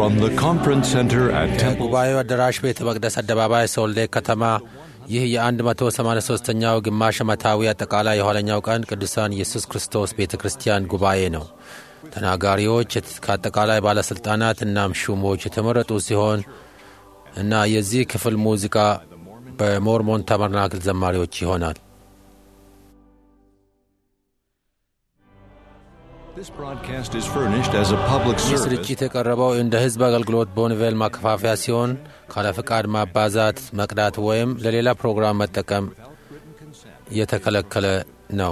from the conference center at Temple. ጉባኤው አዳራሽ ቤተ መቅደስ አደባባይ ሶልዴ ከተማ ይህ የ183ኛው ግማሽ ዓመታዊ አጠቃላይ የኋለኛው ቀን ቅዱሳን ኢየሱስ ክርስቶስ ቤተ ክርስቲያን ጉባኤ ነው። ተናጋሪዎች ከአጠቃላይ ባለሥልጣናት እናም ሹሞች የተመረጡ ሲሆን እና የዚህ ክፍል ሙዚቃ በሞርሞን ታበርናክል ዘማሪዎች ይሆናል። This broadcast is furnished as a public ይህ service. ስርጭት የቀረበው እንደ ሕዝብ አገልግሎት ቦንቬል ማከፋፈያ ሲሆን ካለ ፍቃድ ማባዛት፣ መቅዳት ወይም ለሌላ ፕሮግራም መጠቀም የተከለከለ ነው።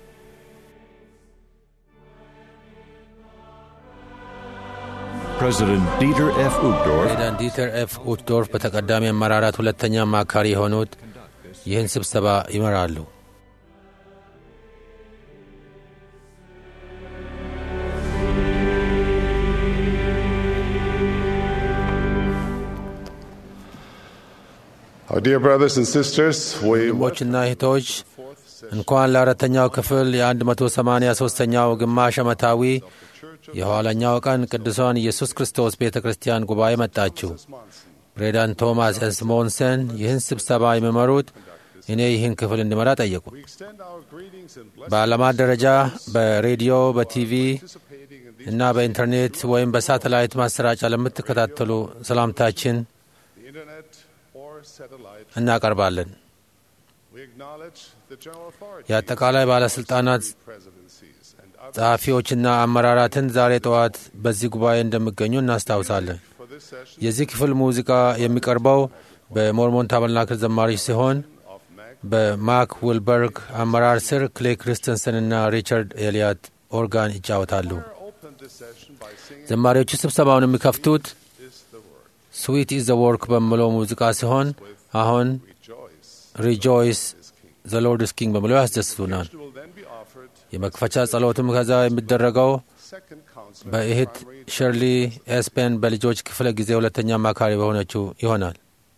President Dieter F. Uchtdorf ፕሬዚዳንት ዲተር ኤፍ ኡትዶርፍ በተቀዳሚ አመራራት ሁለተኛ አማካሪ የሆኑት ይህን ስብሰባ ይመራሉ። Our dear brothers and sisters, we ወንድሞችና እህቶች እንኳን ለአራተኛው ክፍል የ183ኛው ግማሽ ዓመታዊ የኋለኛው ቀን ቅዱሳን ኢየሱስ ክርስቶስ ቤተ ክርስቲያን ጉባኤ መጣችሁ። ፕሬዚዳንት ቶማስ ኤስሞንሰን ይህን ስብሰባ የሚመሩት እኔ ይህን ክፍል እንድመራ ጠየቁ። extend our greetings and blessings በዓለማት ደረጃ በሬዲዮ፣ በቲቪ participating in the እና በኢንተርኔት ወይም በሳተላይት ማሰራጫ ለምትከታተሉ ሰላምታችን internet or satellite. እናቀርባለን። We acknowledge the general authority የአጠቃላይ ባለሥልጣናት presidencies and others ጸሐፊዎችና አመራራትን ዛሬ ጠዋት በዚህ ጉባኤ እንደሚገኙ እናስታውሳለን። for this session የዚህ ክፍል ሙዚቃ የሚቀርበው በሞርሞን ታበርናክል ዘማሪዎች ሲሆን of Mac በማክ ዊልበርግ አመራር ስር ክሌ ክሪስተንሰን እና ሪቻርድ ኤልያት ኦርጋን ይጫወታሉ። opened this session by singing ዘማሪዎቹ ስብሰባውን የሚከፍቱት is the word. ስዊት ኢዝ ዘ ወርክ በሚለው ሙዚቃ ሲሆን አሁን Rejoice ሪጆይስ is King. ዘ ሎርድ ስ ኪንግ በሚለው ያስደስቱናል። It will then be offered የመክፈቻ ጸሎትም ከዛ የሚደረገው second counselor በእህት ሸርሊ ኤስፔን በልጆች ክፍለ ጊዜ ሁለተኛ አማካሪ በሆነችው ይሆናል።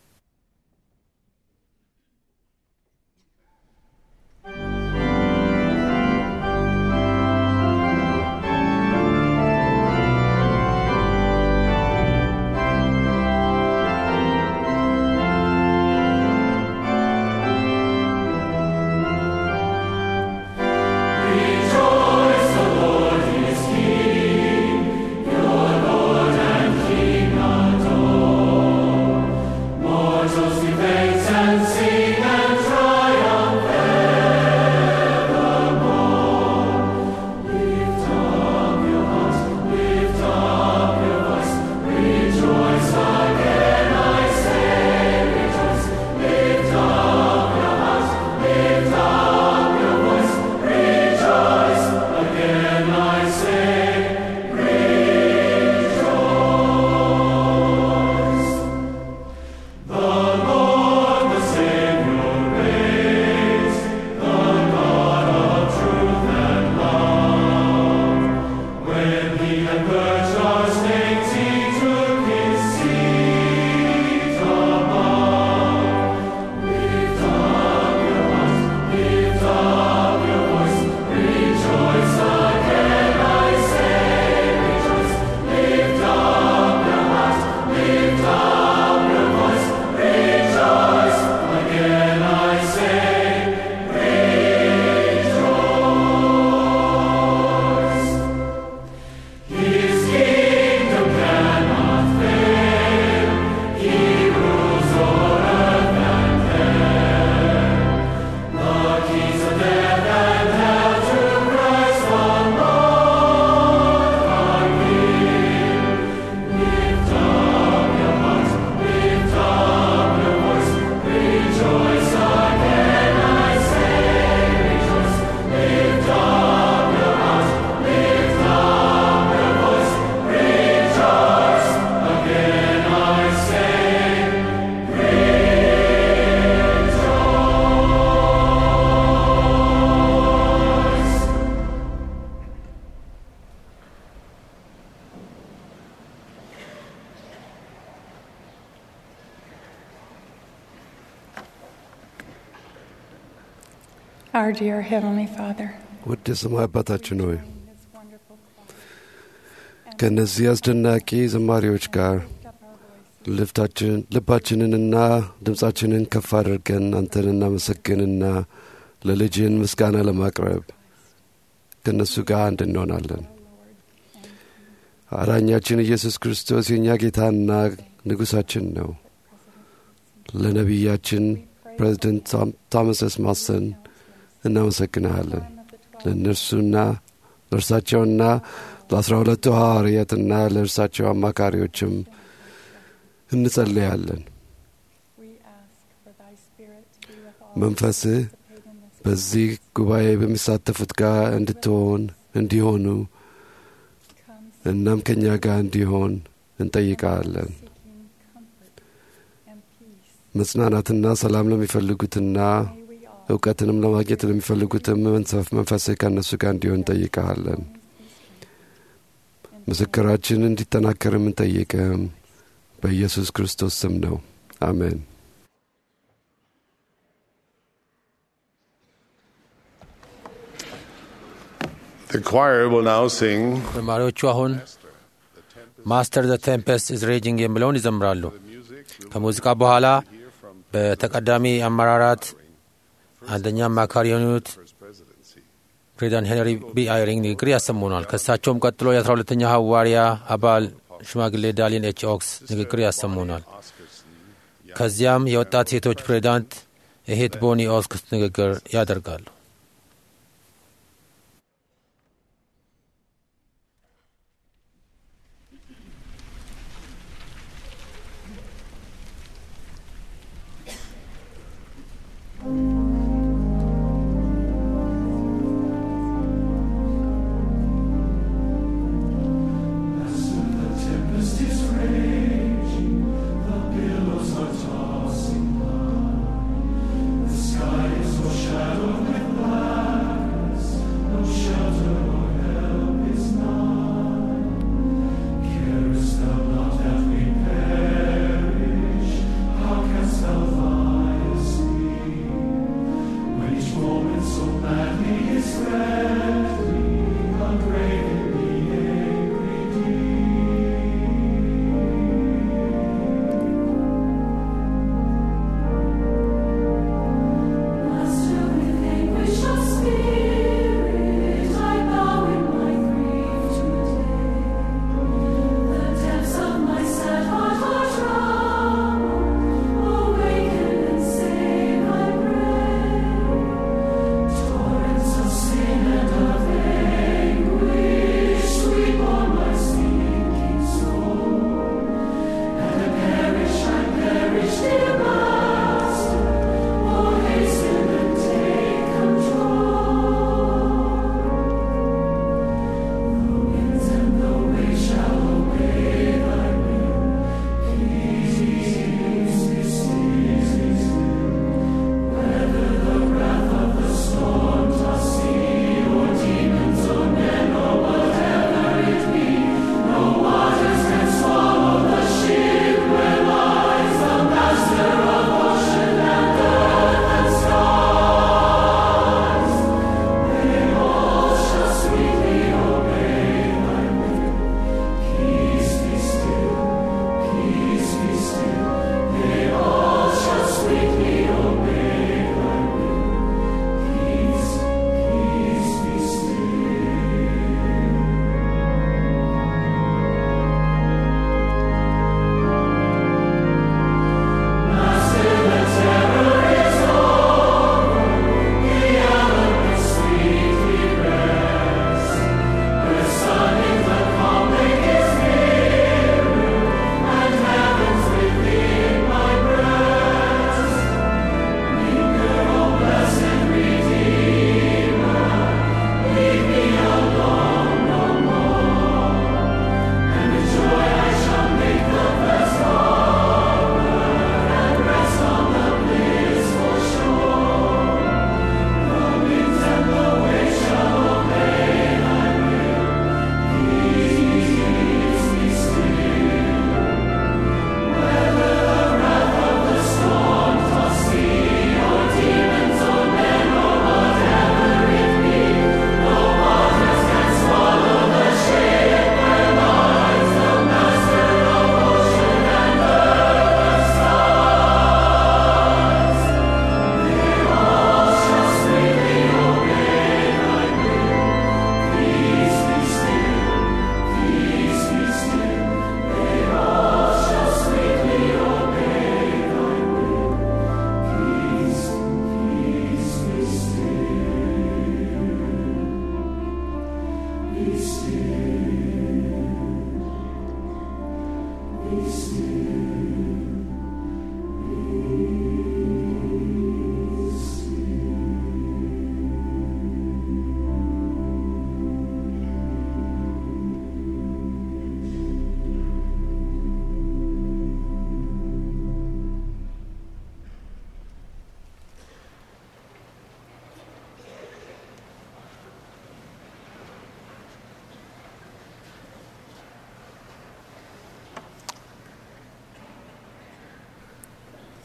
Our dear Heavenly Father, ውድ የሰማይ አባታችን ሆይ ከእነዚህ አስደናቂ ዘማሪዎች ጋር ልፍታችን ልባችንንና ድምፃችንን ከፍ አድርገን አንተን እናመሰግንና ለልጅን ምስጋና ለማቅረብ ከእነሱ ጋር አንድ እንሆናለን። አዳኛችን ኢየሱስ ክርስቶስ የእኛ ጌታና ንጉሣችን ነው። ለነቢያችን ፕሬዚደንት ቶማስ ኤስ ማሰን እናመሰግንሃለን። ለእነርሱና ለእርሳቸውና ለአስራ ሁለቱ ሐዋርያትና ለእርሳቸው አማካሪዎችም እንጸልያለን። መንፈስህ በዚህ ጉባኤ በሚሳተፉት ጋር እንድትሆን እንዲሆኑ እናም ከእኛ ጋር እንዲሆን እንጠይቃለን። መጽናናትና ሰላም ለሚፈልጉትና እውቀትንም ለማግኘት ለሚፈልጉትም መንፈስህ ከእነሱ ጋር እንዲሆን እንጠይቀሃለን። ምስክራችን እንዲጠናከር የምንጠይቅህም በኢየሱስ ክርስቶስ ስም ነው። አሜን። The choir will now sing ዘማሪዎቹ አሁን ማስተር ዘ ቴምፔስት ኢዝ ሬጂንግ የሚለውን ይዘምራሉ። ከሙዚቃ በኋላ በተቀዳሚ አመራራት አንደኛ አማካሪ የሆኑት ፕሬዚዳንት ሄንሪ ቢ አይሪንግ ንግግር ያሰሙናል። ከእሳቸውም ቀጥሎ የአስራ ሁለተኛ ሐዋርያ አባል ሽማግሌ ዳሊን ኤች ኦክስ ንግግር ያሰሙናል። ከዚያም የወጣት ሴቶች ፕሬዚዳንት እሄት ቦኒ ኦስክስ ንግግር ያደርጋሉ። Sky is overshadowed with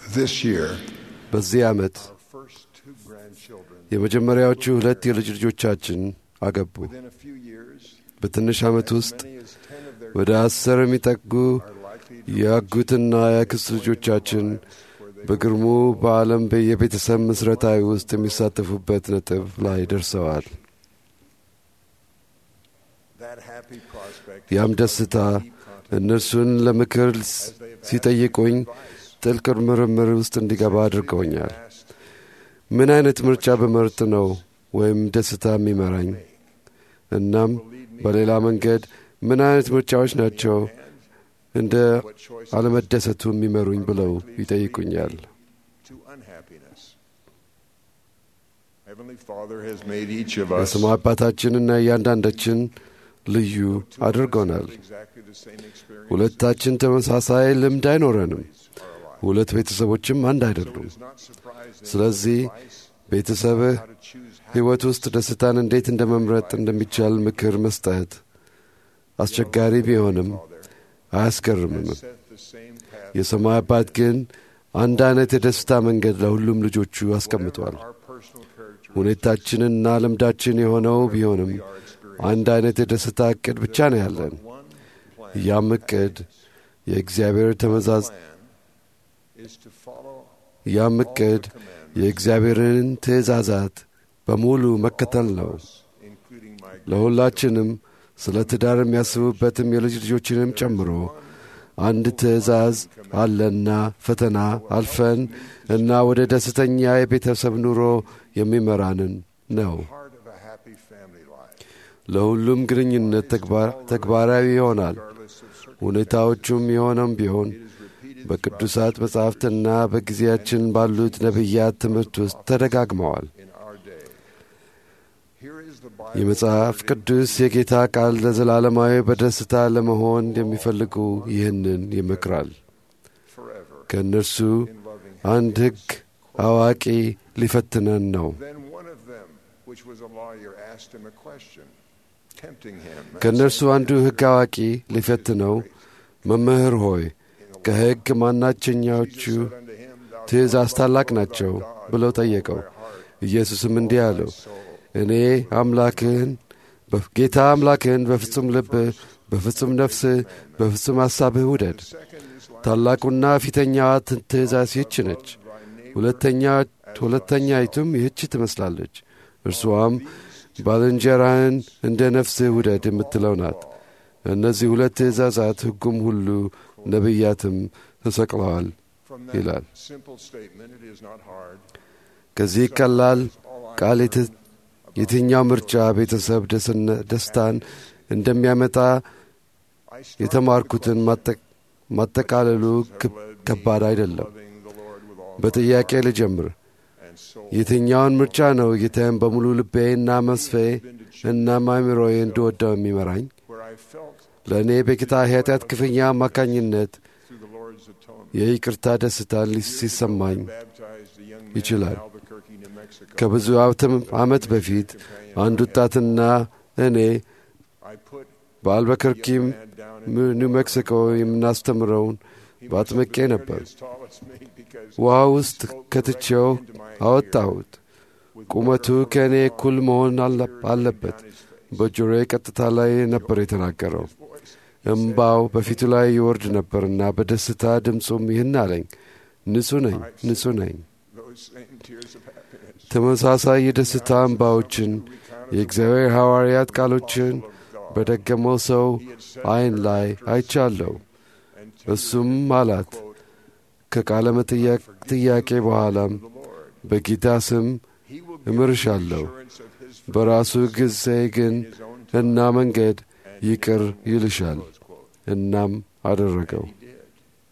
This year, በዚህ ዓመት our first two grandchildren, የመጀመሪያዎቹ ሁለት የልጅ ልጆቻችን አገቡ። within a few years, በትንሽ ዓመት ውስጥ many as ten of their ወደ አስር የሚጠጉ are likely to የአጉትና የአክስት ልጆቻችን በግርሙ በዓለም የቤተሰብ ምስረታዊ ውስጥ የሚሳተፉበት ነጥብ ላይ ደርሰዋል። that happy prospect ያም ደስታ እነርሱን ለምክር ሲጠይቁኝ ጥልቅ ምርምር ውስጥ እንዲገባ አድርገውኛል። asked ምን አይነት ምርጫ በመርጥ ነው ወይም ደስታ የሚመራኝ? እናም በሌላ መንገድ ምን አይነት ምርጫዎች ናቸው እንደ አለመደሰቱ የሚመሩኝ ብለው ይጠይቁኛል። to unhappiness. Heavenly Father has made each of us የስሙ አባታችንና እያንዳንዳችን ልዩ አድርጎናል። exactly the same experience. ሁለታችን ተመሳሳይ ልምድ አይኖረንም። ሁለት ቤተሰቦችም አንድ አይደሉም። It's not surprising ስለዚህ ቤተሰብህ how to choose ሕይወት ውስጥ ደስታን እንዴት እንደ መምረጥ እንደሚቻል ምክር መስጠት አስቸጋሪ ቢሆንም አያስገርምም። set the same path. የሰማይ አባት ግን አንድ አይነት የደስታ መንገድ ለሁሉም ልጆቹ አስቀምጧል። Our personal character ሁኔታችንና ልምዳችን የሆነው ቢሆንም አንድ አይነት የደስታ ዕቅድ ብቻ ነው ያለን። one plan ያም ዕቅድ የእግዚአብሔር ተመዛዝ is to follow ያም ዕቅድ የእግዚአብሔርን ትእዛዛት በሙሉ መከተል ነው። including my ለሁላችንም ስለ ትዳር የሚያስቡበትም የልጅ ልጆችንም ጨምሮ አንድ ትእዛዝ አለና ፈተና አልፈን እና ወደ ደስተኛ የቤተሰብ ኑሮ የሚመራንን ነው። heart of a happy family life. ለሁሉም ግንኙነት ተግባ- ተግባራዊ ይሆናል። ሁኔታዎቹም የሆነም ቢሆን በቅዱሳት መጻሕፍትና በጊዜያችን ባሉት ነቢያት ትምህርት ውስጥ ተደጋግመዋል። in our day. Here is the Bible የመጽሐፍ ቅዱስ የጌታ ቃል ለዘላለማዊ በደስታ ለመሆን የሚፈልጉ ይህንን ይመክራል። forever ከእነርሱ in loving him. አንድ ሕግ አዋቂ ሊፈትነን ነው። Then one of them, which was a lawyer, asked him a question, tempting him. and ከእነርሱ said, አንዱ ሕግ አዋቂ ሊፈትነው መምህር ሆይ ከሕግ ማናቸኛዎቹ said unto him, Thou ትእዛዝ ታላቅ ናቸው ብለው ጠየቀው። ኢየሱስም እንዲህ አለው እኔ አምላክህን ጌታ አምላክህን በፍጹም ልብህ፣ በፍጹም ነፍስህ፣ በፍጹም ሐሳብህ ውደድ። ታላቁና ፊተኛዋ ት- ትእዛዝ ይህች ነች። ሁለተኛ ሁለተኛይቱም ይህች ትመስላለች። እርሷም ባልንጀራህን እንደ ነፍስህ ውደድ የምትለው ናት። እነዚህ ሁለት ትእዛዛት ሕጉም ሁሉ ነቢያትም ተሰቅለዋል From ይላል። that simple statement, it is not hard. ከዚህ ቀላል ቃል የት- የትኛው ምርጫ ቤተሰብ ደስነ- ደስታን እንደሚያመጣ I start የተማርኩትን ማጠ- ማጠቃለሉ ክብ- ከባድ አይደለም። loving the Lord with all በጥያቄ ልጀምር። and soul. የትኛውን ምርጫ ነው ጌታዬን በሙሉ ልቤና መስፌ እና አእምሮዬ እንድወደው የሚመራኝ? Where I felt ለእኔ በጌታ ኃጢአት ክፍያ አማካኝነት through the Lord's atonement. የይቅርታ ደስታ ሊ- ሲሰማኝ Baptized a young man ይችላል። in Albuquerque, New Mexico. ከብዙ ዓመትም- ዓመት በፊት አንድ ወጣትና እኔ I put በአልበከርኪም man down in ም- ኒው ሜክሲኮ የምናስተምረውን በአጥምቄ ነበር። as tall as me because ውሃ ውስጥ ከትቼው አወጣሁት። ቁመቱ ከእኔ እኩል መሆን አለ- አለበት። በጆሮዬ ቀጥታ ላይ ነበር የተናገረው። እምባው በፊቱ ላይ ይወርድ ነበርና በደስታ ድምፁም ይህን አለኝ፣ ንጹሕ ነኝ፣ ንጹሕ ነኝ። those same tears of happiness. ተመሳሳይ የደስታ እምባዎችን የእግዚአብሔር ሐዋርያት ቃሎችን በደገመው ሰው ዐይን ላይ አይቻለሁ። እሱም አላት ከቃለ መጠየቅ ጥያቄ በኋላም በጌታ ስም He will እምርሻለሁ assurance of his በራሱ ጊዜ ግን እና መንገድ ይቅር ይልሻል። እናም አደረገው። did.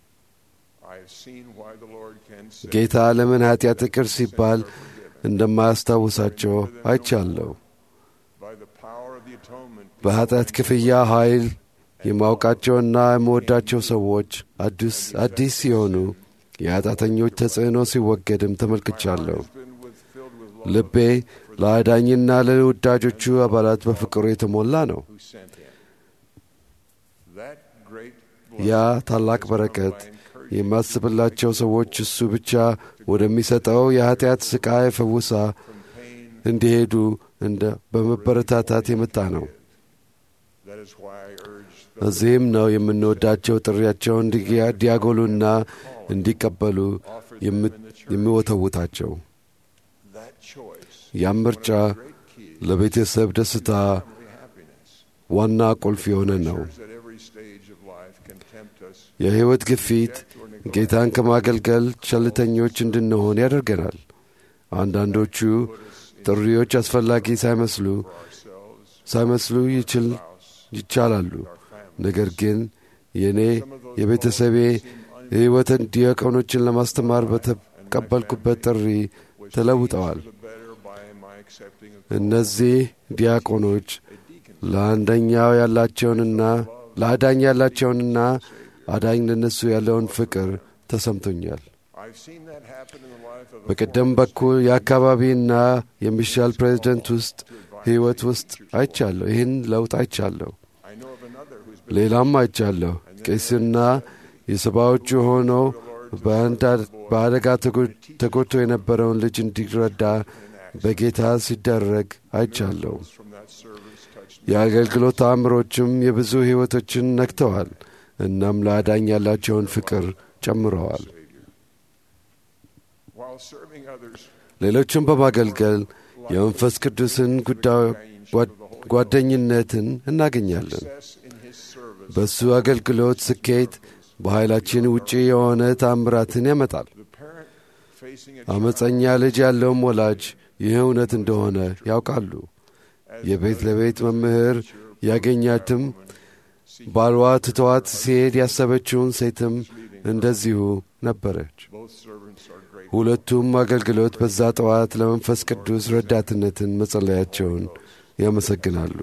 I have seen why the Lord can say ጌታ ለምን ኀጢአት ይቅር ሲባል እንደማያስታውሳቸው አይቻለሁ። by the power of the atonement. በኀጢአት ክፍያ ኃይል የማውቃቸውና የምወዳቸው ሰዎች አዲስ አዲስ ሲሆኑ የኃጢአተኞች ተጽዕኖ ሲወገድም ተመልክቻለሁ። Been with, filled with love ልቤ ለአዳኝና ለወዳጆቹ አባላት በፍቅሩ የተሞላ ነው። who sent him. That great ያ ታላቅ በረከት የማስብላቸው ሰዎች እሱ ብቻ ወደሚሰጠው የኀጢአት ሥቃይ ፈውሳ እንዲሄዱ እንደ በመበረታታት የመጣ ነው። That is why I urge እዚህም ነው የምንወዳቸው ጥሪያቸውን እንዲያጎሉና እንዲቀበሉ የም- የሚወተውታቸው። that choice ያም ምርጫ great key ለቤተሰብ ደስታ to happiness. ዋና ቁልፍ የሆነ ነው። That every stage of life can tempt us የሕይወት ግፊት ጌታን ከማገልገል ቸልተኞች እንድንሆን ያደርገናል። አንዳንዶቹ ጥሪዎች አስፈላጊ ሳይመስሉ ሳይመስሉ ይችል ይቻላሉ። ነገር ግን የእኔ የቤተሰቤ የሕይወትን ዲያቆኖችን ለማስተማር በተቀበልኩበት ጥሪ ተለውጠዋል። the better by my accepting of እነዚህ ዲያቆኖች ለአንደኛው ያላቸውንና ለአዳኝ ያላቸውንና አዳኝ ለነሱ ያለውን ፍቅር ተሰምቶኛል። I've seen that happen in the life of a በቀደም በኩል የአካባቢና የሚሻል ፕሬዚደንት ውስጥ ሕይወት ውስጥ አይቻለሁ። ይህን ለውጥ አይቻለሁ። I know of another who's been ሌላም አይቻለሁ። ቄስና የሰባዎቹ ሆነው በአንድ አ- በአደጋ ተጎ- ተጎድቶ የነበረውን ልጅ እንዲረዳ በጌታ ሲደረግ አይቻለሁ። from that service touched የአገልግሎት ተአምሮችም የብዙ ሕይወቶችን ነክተዋል። እናም ለአዳኝ ያላቸውን ፍቅር ጨምረዋል። while serving others ሌሎችን በማገልገል የመንፈስ ቅዱስን ጉዳይ ጓ- ጓደኝነትን እናገኛለን። success in his service በእሱ አገልግሎት ስኬት በኃይላችን ውጪ የሆነ ታምራትን ያመጣል። the parent facing a አመፀኛ ልጅ ያለውም ወላጅ ይህ እውነት እንደሆነ ያውቃሉ። የቤት ለቤት መምህር ያገኛትም ባልዋ ትተዋት ሲሄድ ያሰበችውን ሴትም እንደዚሁ ነበረች። both servants are great ሁለቱም አገልግሎት በዛ ጠዋት ለመንፈስ ቅዱስ ረዳትነትን መጸለያቸውን ያመሰግናሉ።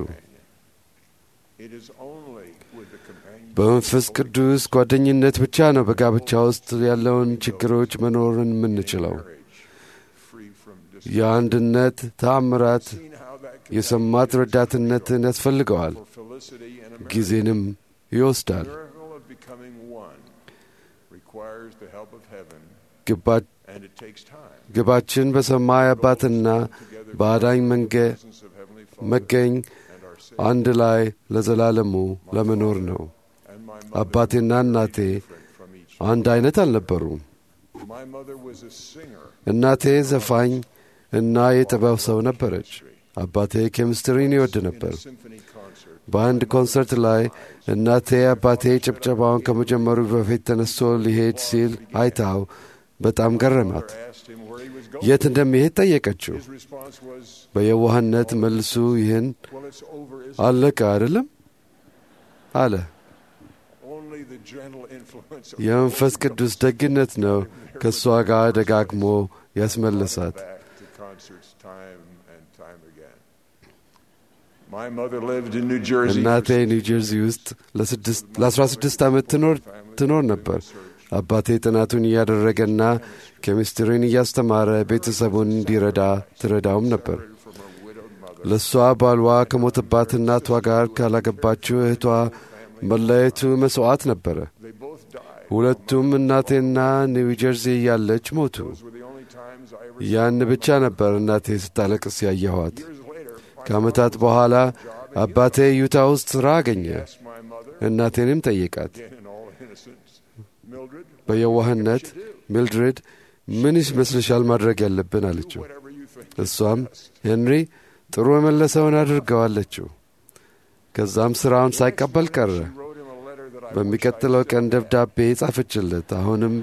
it is only with the companion በመንፈስ ቅዱስ ጓደኝነት ብቻ ነው በጋብቻ ውስጥ ያለውን ችግሮች መኖርን የምንችለው። marriage free from dis- የአንድነት ተአምራት seen how that can የሰማት ረዳትነትን ያስፈልገዋል፣ for felicity and a marriage. ጊዜንም ይወስዳል። miracle of becoming one requires the help of heaven ግባ- and it takes time ግባችን በሰማይ አባትና በአዳኝ መንገ presence of heavenly father መገኝ and our Savior አንድ ላይ ለዘላለሙ ለመኖር ነው። and my mother አባቴና እናቴ different from each አንድ አይነት አልነበሩም። my mother was a singer እናቴ ዘፋኝ እና የጥበብ ሰው ነበረች። አባቴ ኬሚስትሪን ይወድ ነበር። symphony concert በአንድ ኮንሰርት ላይ እናቴ አባቴ ጭብጨባውን ከመጀመሩ በፊት ተነስቶ ሊሄድ ሲል አይታው በጣም ገረማት። asked him where he was going የት እንደሚሄድ ጠየቀችው። his response was በየዋህነት መልሱ ይህን well it's over is አለቀ አይደለም አለ። only the gentle influence of የመንፈስ ቅዱስ ደግነት ነው ከእሷ ጋር ደጋግሞ ያስመለሳት። back to concerts time and time again my mother lived in New Jersey እናቴ for ኒው ጀርዚ ውስጥ ለስድስት ለአስራ ስድስት ዓመት ትኖር ትኖር ነበር። አባቴ ጥናቱን እያደረገና ኬሚስትሪን እያስተማረ ቤተሰቡን እንዲረዳ ትረዳውም ነበር። from her widowed mother ለእሷ ባልዋ ከሞተባት እናቷ ጋር ካላገባችው እህቷ መለየቱ መሥዋዕት ነበረ። they both died ሁለቱም እናቴና ኒው ጀርዚ እያለች ሞቱ። those were the only times I ever ያን ብቻ ነበር እናቴ ስታለቅስ ያየኋት። years later my ከዓመታት በኋላ አባቴ ዩታ ውስጥ ሥራ አገኘ። asked my mother እናቴንም ጠየቃት። again in all innocence Mildred በየዋህነት ሚልድሬድ ምን ይመስልሻል ማድረግ ያለብን አለችው። whatever you think እሷም ሄንሪ ጥሩ የመለሰውን አድርገው አለችው። ከዛም ሥራውን ሳይቀበል ቀረ። wrote him a letter that I በሚቀጥለው ቀን ደብዳቤ ጻፈችለት። አሁንም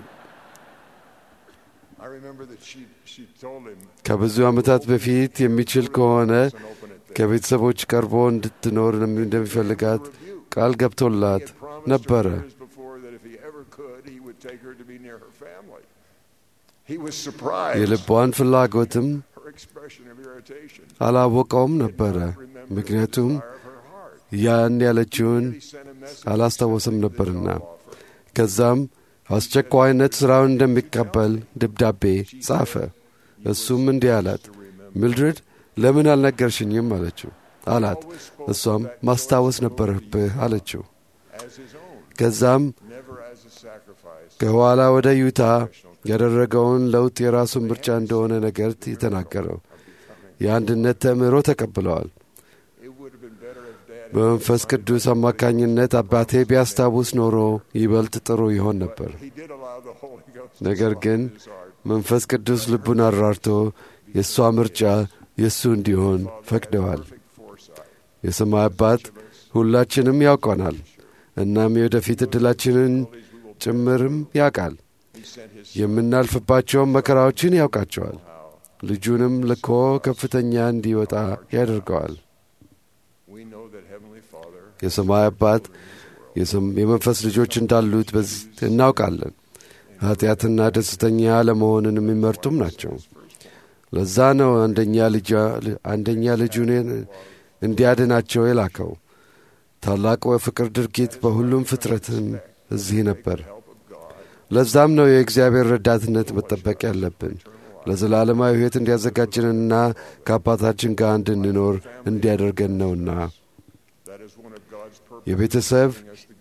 I remember that she she told him ከብዙ ዓመታት በፊት የሚችል ከሆነ and open it ከቤተሰቦች ቀርቦ እንድትኖር እንደሚፈልጋት ቃል ገብቶላት ነበረ። years before that if he ever could he would take her to be near her family he was surprised የልቧን ፍላጎትም her expression of irritation አላወቀውም ነበረ። remember ምክንያቱም the desire of her heart ያን ያለችውን he sent a message አላስታወስም ነበርና ከዛም አስቸኳይነት ሥራውን እንደሚቀበል ደብዳቤ ጻፈ። እሱም እንዲህ አላት፣ ሚልድሬድ ለምን አልነገርሽኝም አለችው አላት። እሷም ማስታወስ ነበረብህ አለችው። as his own ከዛም never as a sacrifice ከኋላ ወደ ዩታ ያደረገውን ለውጥ የራሱን ምርጫ እንደሆነ ነገር የተናገረው የአንድነት ተምሮ ተቀብለዋል። በመንፈስ ቅዱስ አማካኝነት አባቴ ቢያስታውስ ኖሮ ይበልጥ ጥሩ ይሆን ነበር። ነገር ግን መንፈስ ቅዱስ ልቡን አራርቶ የእሷ ምርጫ የእሱ እንዲሆን ፈቅደዋል። የሰማይ አባት ሁላችንም ያውቀናል። እናም የወደፊት ዕድላችንን ጭምርም ያውቃል። የምናልፍባቸውን መከራዎችን ያውቃቸዋል። ልጁንም ልኮ ከፍተኛ እንዲወጣ ያደርገዋል። የሰማይ አባት የመንፈስ ልጆች እንዳሉት እናውቃለን። ኃጢአትና ደስተኛ ለመሆንን የሚመርጡም ናቸው። ለዛ ነው አንደኛ ልጁን እንዲያድናቸው የላከው። ታላቁ የፍቅር ድርጊት በሁሉም ፍጥረትም እዚህ ነበር። ለዛም ነው የእግዚአብሔር ረዳትነት መጠበቅ ያለብን ለዘላለማዊ ሕይወት እንዲያዘጋጅንና ከአባታችን ጋር እንድንኖር እንዲያደርገን ነውና የቤተሰብ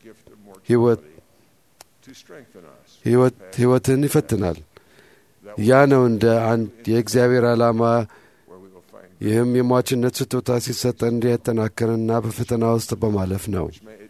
ሕይወትን ይፈትናል። ያ ነው እንደ አንድ የእግዚአብሔር ዓላማ። ይህም የሟችነት ስጦታ ሲሰጠን እንዲያጠናክርና በፈተና ውስጥ በማለፍ ነው።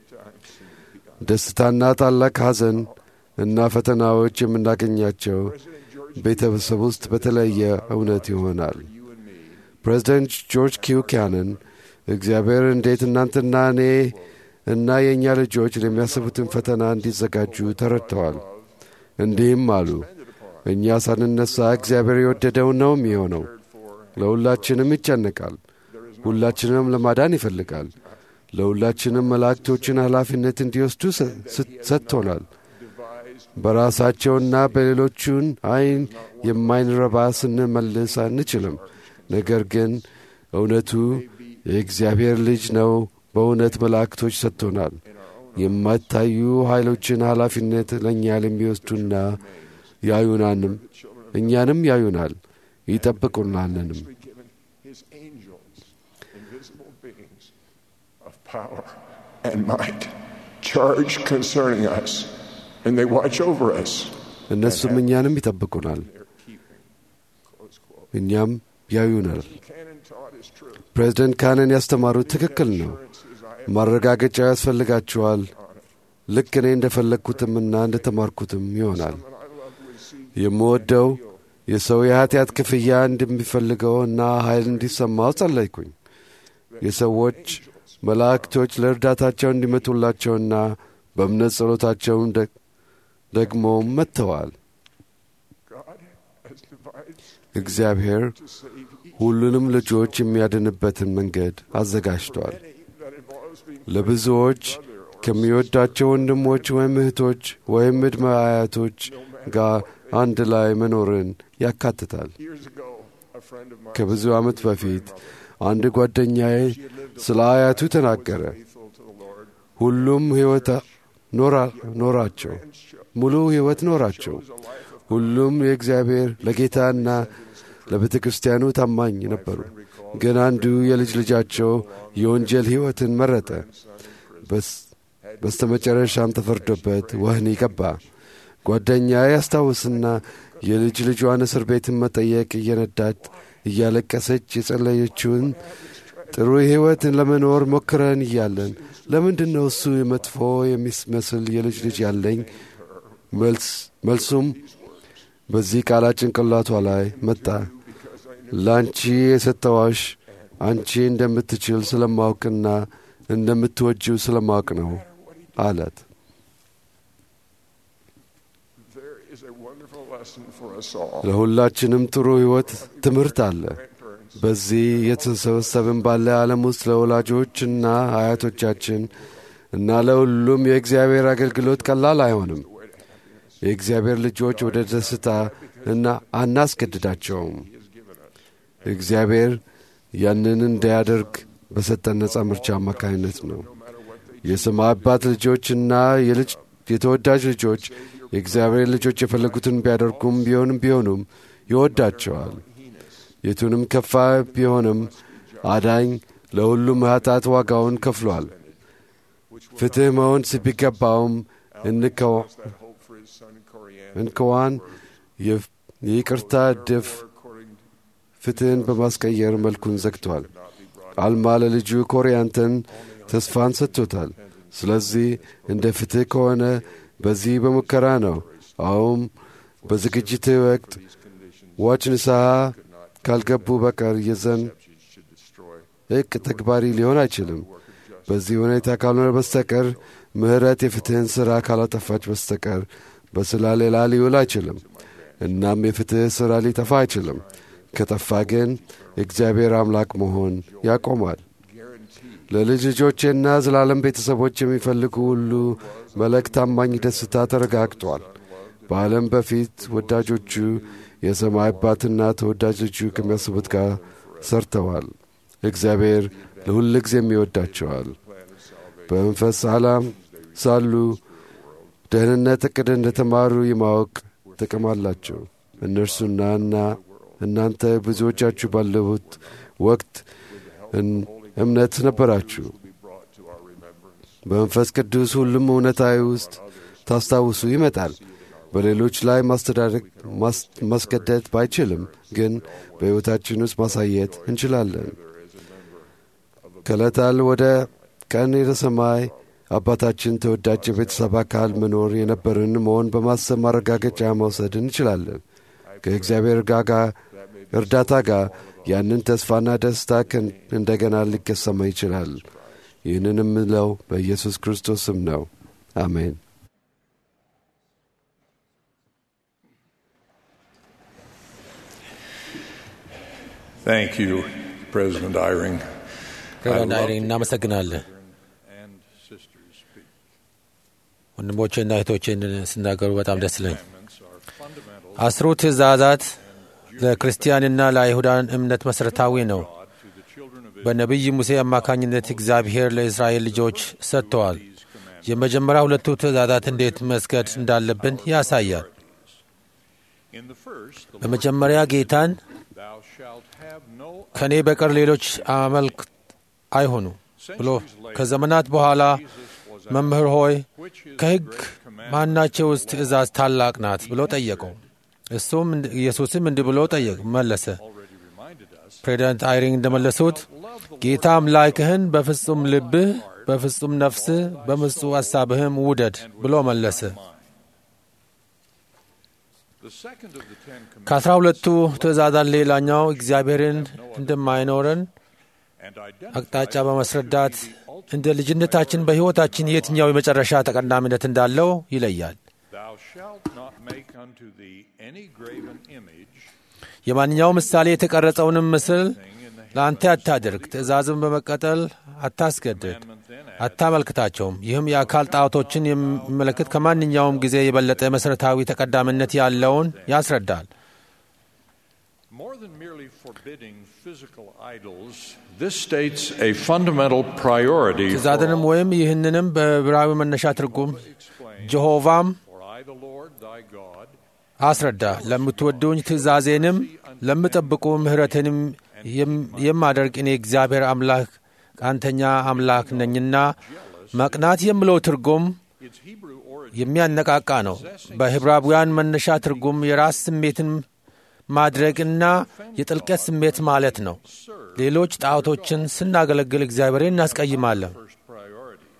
ደስታና ታላቅ ሐዘን እና ፈተናዎች የምናገኛቸው ቤተሰብ ውስጥ በተለየ እውነት ይሆናል። ፕሬዚደንት ጆርጅ ኪው ካነን እግዚአብሔር እንዴት እናንተና እኔ እና የእኛ ልጆች ለሚያስቡትን ፈተና እንዲዘጋጁ ተረድተዋል። እንዲህም አሉ፣ እኛ ሳንነሳ እግዚአብሔር የወደደው ነው የሚሆነው። ለሁላችንም ይጨነቃል። ሁላችንም ለማዳን ይፈልጋል። ለሁላችንም መላእክቶችን ኃላፊነት እንዲወስዱ ሰጥቶናል። በራሳቸውና በሌሎቹን አይን የማይንረባ ስንመልስ አንችልም። ነገር ግን እውነቱ የእግዚአብሔር ልጅ ነው። በእውነት መላእክቶች ሰጥቶናል። የማይታዩ ኃይሎችን ኃላፊነት ለእኛ ለሚወስዱና ያዩናንም እኛንም ያዩናል ይጠብቁናልንም። እነሱም እኛንም ይጠብቁናል፣ እኛም ያዩናል። ፕሬዚደንት ካነን ያስተማሩት ትክክል ነው። ማረጋገጫ ያስፈልጋችኋል። ልክ እኔ እንደፈለግኩትምና እንደተማርኩትም ይሆናል። የምወደው የሰው የኀጢአት ክፍያ እንደሚፈልገው እና ኃይል እንዲሰማው ጸለይኩኝ። የሰዎች መላእክቶች ለእርዳታቸው እንዲመጡላቸውና በእምነት ጸሎታቸውን ደግሞም መጥተዋል። እግዚአብሔር ሁሉንም ልጆች የሚያድንበትን መንገድ አዘጋጅቷል። ለብዙዎች ከሚወዳቸው ወንድሞች ወይም እህቶች ወይም ዕድመ አያቶች ጋር አንድ ላይ መኖርን ያካትታል። ከብዙ ዓመት በፊት አንድ ጓደኛዬ ስለ አያቱ ተናገረ። ሁሉም ሕይወት ኖራቸው፣ ሙሉ ሕይወት ኖራቸው። ሁሉም የእግዚአብሔር ለጌታና ለቤተ ክርስቲያኑ ታማኝ ነበሩ። ግን አንዱ የልጅ ልጃቸው የወንጀል ሕይወትን መረጠ። በስተ መጨረሻም ተፈርዶበት ወህኒ ገባ። ጓደኛ ያስታውስና የልጅ ልጇን እስር ቤትን መጠየቅ እየነዳት እያለቀሰች የጸለየችውን ጥሩ ሕይወትን ለመኖር ሞክረን እያለን ለምንድን ነው እሱ የመጥፎ የሚመስል የልጅ ልጅ ያለኝ? መልሱም በዚህ ቃላት ጭንቅላቷ ላይ መጣ። ለአንቺ የሰጠዋሽ አንቺ እንደምትችል ስለማውቅና እንደምትወጂው ስለማውቅ ነው አላት። ለሁላችንም ጥሩ ሕይወት ትምህርት አለ። በዚህ የተሰበሰብን ባለ ዓለም ውስጥ ለወላጆችና አያቶቻችን እና ለሁሉም የእግዚአብሔር አገልግሎት ቀላል አይሆንም። የእግዚአብሔር ልጆች ወደ ደስታ እና አናስገድዳቸውም። እግዚአብሔር ያንን እንዳያደርግ በሰጠን ነጻ ምርጫ አማካኝነት ነው። የሰማይ አባት ልጆችና የተወዳጅ ልጆች የእግዚአብሔር ልጆች የፈለጉትን ቢያደርጉም ቢሆንም ቢሆኑም ይወዳቸዋል። የቱንም ከፋ ቢሆንም አዳኝ ለሁሉም ኃጢአት ዋጋውን ከፍሏል። ፍትሕ መሆን ቢገባውም እንከዋን የይቅርታ እድፍ ፍትህን በማስቀየር መልኩን ዘግቷል። አልማ ለልጁ ኮሪያንተን ተስፋን ሰጥቶታል። ስለዚህ እንደ ፍትሕ ከሆነ በዚህ በሙከራ ነው። አሁም በዝግጅት ወቅት ዋች ንስሐ ካልገቡ በቀር የዘን እቅ ተግባሪ ሊሆን አይችልም። በዚህ ሁኔታ ካልሆነ በስተቀር ምሕረት የፍትሕን ሥራ ካላጠፋች በስተቀር በስላ ሌላ ሊውል አይችልም። እናም የፍትሕ ሥራ ሊጠፋ አይችልም። ከጠፋ ግን እግዚአብሔር አምላክ መሆን ያቆማል። ለልጅ ልጆቼና ዘላለም ቤተሰቦች የሚፈልጉ ሁሉ መልእክ ታማኝ ደስታ ተረጋግጧል። በዓለም በፊት ወዳጆቹ የሰማይ አባትና ተወዳጆቹ ከሚያስቡት ጋር ሰርተዋል። እግዚአብሔር ለሁል ጊዜም ይወዳቸዋል። በመንፈስ ዓላም ሳሉ ደህንነት ዕቅድ እንደተማሩ የማወቅ ጥቅም አላቸው። እነርሱና እና እናንተ ብዙዎቻችሁ ባለሁት ወቅት እምነት ነበራችሁ። በመንፈስ ቅዱስ ሁሉም እውነታዊ ውስጥ ታስታውሱ ይመጣል። በሌሎች ላይ ማስተዳደግ ማስገደድ ባይችልም ግን በሕይወታችን ውስጥ ማሳየት እንችላለን። ከዕለታል ወደ ቀን ወደ ሰማይ አባታችን ተወዳጅ የቤተሰብ አካል መኖር የነበርን መሆን በማሰብ ማረጋገጫ መውሰድ እንችላለን። ከእግዚአብሔር ጋጋ እርዳታ ጋር ያንን ተስፋና ደስታ እንደገና ሊገሰማ ይችላል። ይህንን የምለው በኢየሱስ ክርስቶስ ስም ነው። አሜን። Thank you, President Eyring. ፕሬዚዳንት አይሪን እናመሰግናለን። And sisters speak. ወንድሞቼና እህቶቼን ስናገሩ በጣም ደስ ይለኝ። Commandments are fundamental አስሩ ትእዛዛት ለክርስቲያንና ለአይሁዳን እምነት መሠረታዊ ነው። to the children of በነቢይ ሙሴ አማካኝነት እግዚአብሔር ለእስራኤል ልጆች ሰጥተዋል። የመጀመሪያ ሁለቱ ትእዛዛት እንዴት መስገድ እንዳለብን ያሳያል። In the first, the በመጀመሪያ ጌታን thou shalt have no ከእኔ በቀር ሌሎች አመልክ አይሆኑ ብሎ ከዘመናት በኋላ መምህር ሆይ ከሕግ ማናቸውስ ትእዛዝ ታላቅ ናት ብሎ ጠየቀው። እሱም ኢየሱስም እንዲህ ብሎ ጠየቅ መለሰ። already reminded us ፕሬዚዳንት አይሪንግ እንደመለሱት ጌታ አምላክህን በፍጹም ልብህ፣ በፍጹም ነፍስህ፣ በምጹ ሐሳብህም ውደድ ብሎ መለሰ። the second of the Ten Commandments ከአስራ ሁለቱ ትእዛዛት ሌላኛው እግዚአብሔርን እንደማይኖረን and አቅጣጫ identifies በማስረዳት እንደ ልጅነታችን በሕይወታችን የትኛው የመጨረሻ ተቀዳሚነት እንዳለው ይለያል። thou shalt not make unto thee any graven image የማንኛው ምሳሌ የተቀረጸውንም ምስል ለአንተ አታድርግ፣ ትእዛዝን በመቀጠል አታስገድድ፣ commandment then አታመልክታቸውም። ይህም የአካል ጣዖቶችን የሚመለከት ከማንኛውም ጊዜ የበለጠ መሠረታዊ ተቀዳሚነት ያለውን ያስረዳል። More than merely forbidding physical idols, this states a fundamental priority for ትእዛዝንም ወይም ይህንንም በዕብራዊ መነሻ ትርጉም ጀሆቫም For I, the Lord thy God, አስረዳ ለምትወዱኝ ትእዛዜንም ለምጠብቁ ምሕረትንም የም- የማደርግ እኔ እግዚአብሔር አምላክ ቃንተኛ አምላክ ነኝና። መቅናት የሚለው ትርጉም its Hebrew origin የሚያነቃቃ ነው። በዕብራውያን መነሻ ትርጉም የራስ ስሜትን ማድረግና የጥልቀት ስሜት ማለት ነው። ሌሎች ጣዖቶችን ስናገለግል እግዚአብሔርን እናስቀይማለን። first priorities.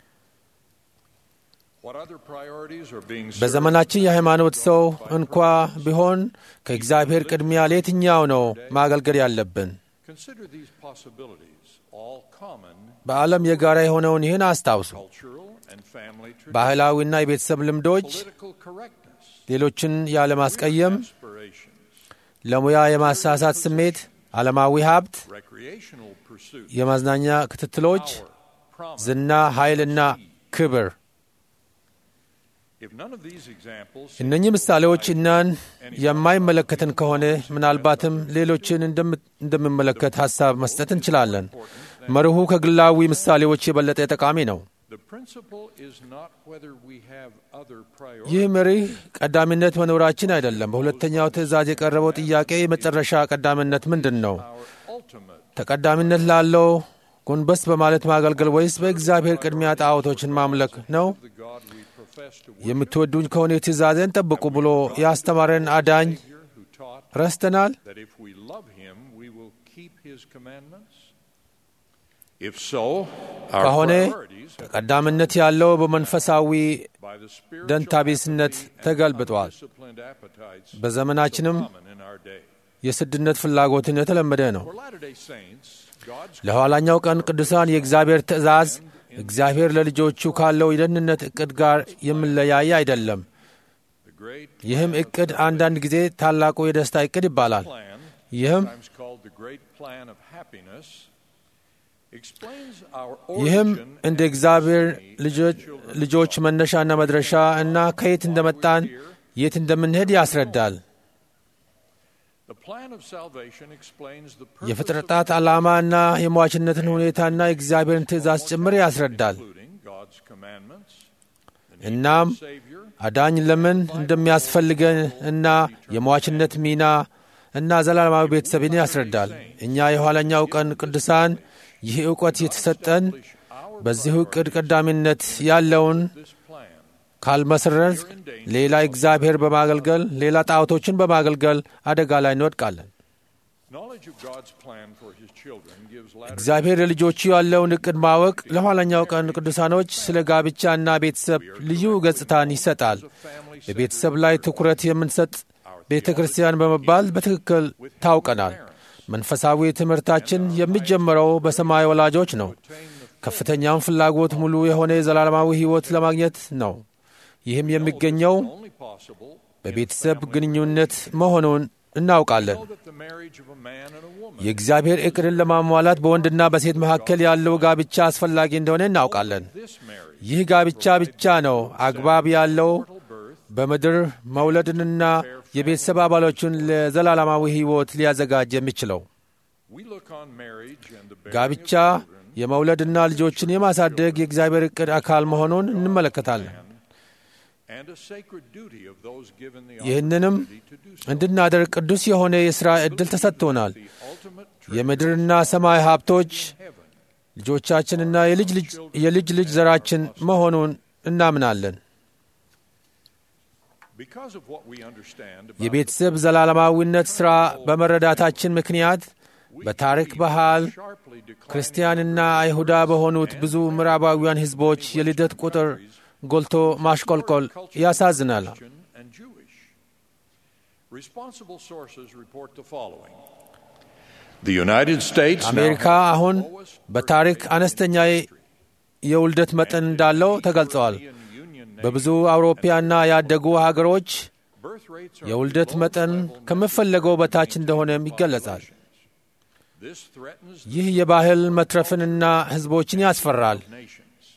What other priorities are being served? በዘመናችን የሃይማኖት ሰው እንኳ ቢሆን ከእግዚአብሔር ቅድሚያ ለየትኛው ነው ማገልገል ያለብን? Consider these possibilities, all common በዓለም የጋራ የሆነውን ይህን አስታውሱ። cultural and family traditions, ባህላዊና የቤተሰብ ልምዶች፣ political correctness, ሌሎችን ያለማስቀየም፣ aspirations, ለሙያ የማሳሳት ስሜት፣ ዓለማዊ ሀብት፣ recreational pursuits, የማዝናኛ ክትትሎች፣ promise. ዝና፣ ኃይልና ክብር። If none of these examples እነኚህ ምሳሌዎች እናን የማይመለከትን ከሆነ ምናልባትም ሌሎችን እንደም- እንደሚመለከት ሐሳብ መስጠት እንችላለን። መርሁ ከግላዊ ምሳሌዎች የበለጠ ጠቃሚ ነው። the principle is not whether we have other priorities. ይህ መርህ ቀዳሚነት መኖራችን አይደለም። በሁለተኛው ትእዛዝ የቀረበው ጥያቄ የመጨረሻ ቀዳሚነት ምንድን ነው? Our ultimate ተቀዳሚነት ላለው ጎንበስ በማለት ማገልገል ወይስ በእግዚአብሔር ቅድሚያ ጣዖቶችን ማምለክ ነው? the God we prefer. profess to የምትወዱኝ ከሆነ ትእዛዜን ጠብቁ ብሎ ያስተማረን አዳኝ Savior who taught ረስተናል? that if we love him, we will keep his commandments? If so, our ከሆነ priorities have ተቀዳሚነት ያለው በመንፈሳዊ by the spiritual ደንታቢስነት apathy and ተገልብጧል። undisciplined appetites በዘመናችንም common in our day. የስድነት ፍላጎትን የተለመደ ነው። For Latter-day Saints, God's ለኋላኛው ቀን ቅዱሳን የእግዚአብሔር ትእዛዝ እግዚአብሔር ለልጆቹ ካለው የደህንነት ዕቅድ ጋር የሚለያይ አይደለም። the great ይህም ዕቅድ አንዳንድ ጊዜ ታላቁ የደስታ ዕቅድ ይባላል። plan, ይህም sometimes called the great plan of happiness, explains our ይህም origin እንደ and እግዚአብሔር destiny ልጆች- as children of ልጆች God. መነሻና መድረሻ እና ከየት እንደመጣን የት እንደምንሄድ ያስረዳል። The plan of salvation explains the purpose የፍጥረታት of ዓላማና የሟችነትን ሁኔታና የእግዚአብሔርን ትእዛዝ ጭምር ያስረዳል። including God's commandments, the need እናም of a Savior, አዳኝ ለምን እንደሚያስፈልገን እና የሟችነት ሚና እና ዘላለማዊ ቤተሰብን ያስረዳል። እኛ የኋለኛው ቀን ቅዱሳን ይህ ዕውቀት የተሰጠን በዚሁ ዕቅድ ቀዳሚነት ያለውን this plan ካልመሰረት ሌላ እግዚአብሔር በማገልገል ሌላ ጣዖቶችን በማገልገል አደጋ ላይ እንወድቃለን። Knowledge of God's plan for His children gives Latter እግዚአብሔር ለልጆቹ ያለውን ዕቅድ ማወቅ ለኋለኛው ቀን ቅዱሳኖች ስለ ጋብቻና ቤተሰብ ልዩ ገጽታን ይሰጣል። በቤተሰብ ላይ ትኩረት የምንሰጥ ቤተ ክርስቲያን በመባል በትክክል ታውቀናል። መንፈሳዊ ትምህርታችን የሚጀምረው በሰማይ ወላጆች ነው። ከፍተኛውን ፍላጎት ሙሉ የሆነ የዘላለማዊ ሕይወት ለማግኘት ነው። ይህም የሚገኘው only possible በቤተሰብ ግንኙነት መሆኑን እናውቃለን። know that the marriage of a man and a woman የእግዚአብሔር ዕቅድን ለማሟላት በወንድና በሴት መካከል ያለው ጋብቻ አስፈላጊ እንደሆነ እናውቃለን። this marriage ይህ ጋብቻ ብቻ ነው አግባብ ያለው በምድር መውለድንና የቤተሰብ አባሎቹን ለዘላለማዊ ሕይወት ሊያዘጋጅ የሚችለው። we look on marriage and the bearing ጋብቻ of children የመውለድና ልጆችን የማሳደግ የእግዚአብሔር ዕቅድ አካል መሆኑን እንመለከታለን። and a sacred duty of those given the ይህንንም opportunity to do so. እንድናደርግ ቅዱስ የሆነ የሥራ ዕድል ተሰጥቶናል። The ultimate የምድርና ሰማይ ሀብቶች heaven ልጆቻችንና የልጅ ልጅ የልጅ ልጅ ዘራችን መሆኑን እናምናለን። because of what we understand about የቤተሰብ ዘላለማዊነት ሥራ በመረዳታችን ምክንያት በታሪክ ባህል sharply declining ክርስቲያንና አይሁዳ በሆኑት ብዙ ምዕራባውያን ሕዝቦች የልደት ቁጥር ጎልቶ ማሽቆልቆል ያሳዝናል። Christian and Jewish. Responsible sources report the following. The United States now አሜሪካ has the አሁን lowest በታሪክ አነስተኛ የውልደት መጠን እንዳለው ተገልጸዋል። European Union በብዙ አውሮፓና ያደጉ ሀገሮች birth rates are የውልደት below መጠን level ከሚፈለገው በታች እንደሆነም ይገለጻል። This threatens ይህ የባህል መትረፍንና ሕዝቦችን ያስፈራል። nations.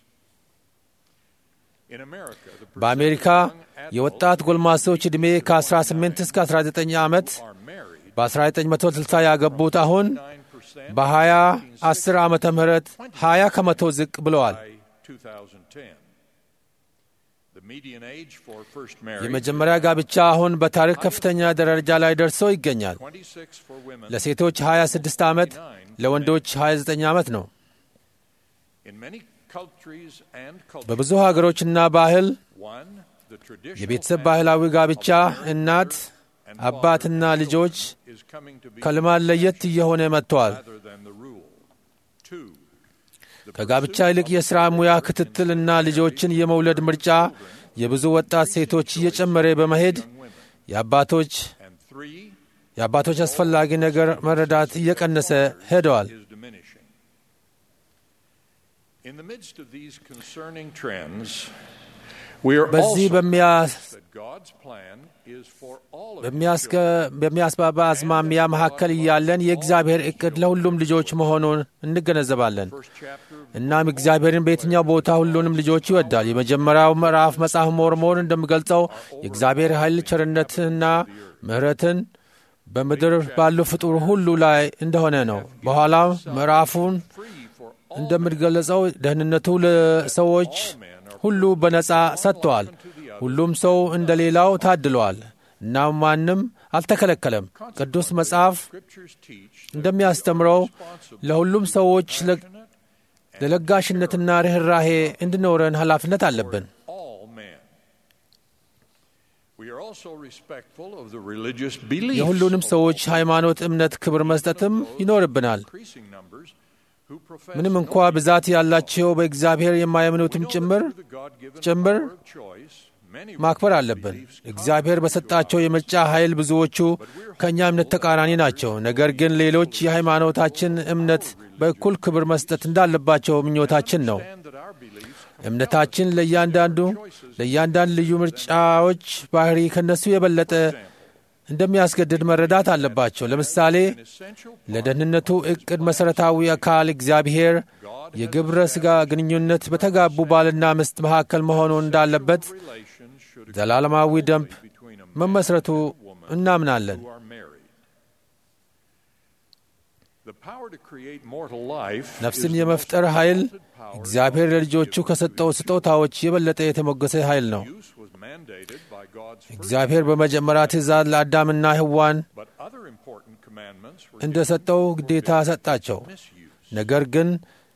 In America, the በአሜሪካ የወጣት ጎልማሶች ዕድሜ ከ18 እስከ 19 ዓመት are married በ1960 ያገቡት አሁን 9% በ2010 ዓመተ ምህረት 20 ከመቶ ዝቅ ብለዋል። by 2010. The median age for first marriage የመጀመሪያ ጋብቻ አሁን በታሪክ ከፍተኛ ደረጃ ላይ ደርሶ ይገኛል። 26 for women. ለሴቶች 26 ዓመት፣ ለወንዶች 29 ዓመት ነው። In many countries and cultures, በብዙ ሀገሮችና ባህል one, the traditional የቤተሰብ family ባህላዊ ጋብቻ እናት አባትና ልጆች is coming to be ከልማድ ለየት እየሆነ መጥተዋል። rather than the rule. Two, ከጋብቻ ይልቅ የሥራ ሙያ ክትትልና ልጆችን የመውለድ ምርጫ የብዙ ወጣት ሴቶች እየጨመረ በመሄድ የአባቶች and three የአባቶች አስፈላጊ ነገር መረዳት እየቀነሰ ሄደዋል። is diminishing. In the midst of these concerning trends, we are በዚህ also በሚያስ that God's plan is for all of His በሚያስገ children. በሚያስባባ አዝማሚያ መካከል እያለን የእግዚአብሔር ዕቅድ ለሁሉም ልጆች መሆኑን እንገነዘባለን። First chapter of እናም እግዚአብሔርን በየትኛው ቦታ ሁሉንም ልጆች ይወዳል። የመጀመሪያው ምዕራፍ መጽሐፍ ሞርሞን እንደሚገልጸው የእግዚአብሔር ኃይል ቸርነትንና ምሕረትን በምድር ባሉ ፍጡር ሁሉ ላይ እንደሆነ ነው። በኋላም ምዕራፉን free for all እንደሚገለጸው ደህንነቱ ለሰዎች ሁሉ በነጻ ሰጥተዋል። ሁሉም ሰው እንደ ሌላው ታድለዋል። እናም ማንም አልተከለከለም። ቅዱስ መጽሐፍ scriptures teach እንደሚያስተምረው ለሁሉም ሰዎች ለ- ለለጋሽነትና ርኅራሄ እንድኖረን ኃላፊነት አለብን። all men We are also respectful of the religious beliefs የሁሉንም of ሰዎች all ሃይማኖት እምነት ክብር መስጠትም ይኖርብናል። increasing numbers who profess ምንም no እንኳ ብዛት ያላቸው በእግዚአብሔር የማያምኑትም ጭምር to the God-given ጭምር power of choice. Many ማክበር አለብን። እግዚአብሔር በሰጣቸው የምርጫ ኃይል ብዙዎቹ ከእኛ እምነት ተቃራኒ ናቸው። ነገር ግን ሌሎች የሃይማኖታችን እምነት በእኩል ክብር መስጠት እንዳለባቸው ምኞታችን ነው። understand that our beliefs እምነታችን ለእያንዳንዱ ለእያንዳንድ ልዩ ምርጫዎች ባህሪ ከነሱ የበለጠ እንደሚያስገድድ መረዳት አለባቸው። ለምሳሌ essential ለደህንነቱ ዕቅድ መሠረታዊ አካል እግዚአብሔር የግብረ ሥጋ ግንኙነት በተጋቡ ባልና ሚስት መካከል መሆኑን እንዳለበት relations should ዘላለማዊ ደንብ between a man መመስረቱ and a woman እናምናለን። who are married. The power to create mortal life ነፍስን is the የመፍጠር most ኃይል exalted power እግዚአብሔር God has ለልጆቹ given ከሰጠው to ስጦታዎች የበለጠ የተሞገሰ ኃይል ነው። use was mandated by God's first እግዚአብሔር በመጀመሪያ ትእዛዝ ለአዳምና ሕዋን but other important commandments were እንደ ሰጠው ግዴታ ሰጣቸው። misuse. ነገር ግን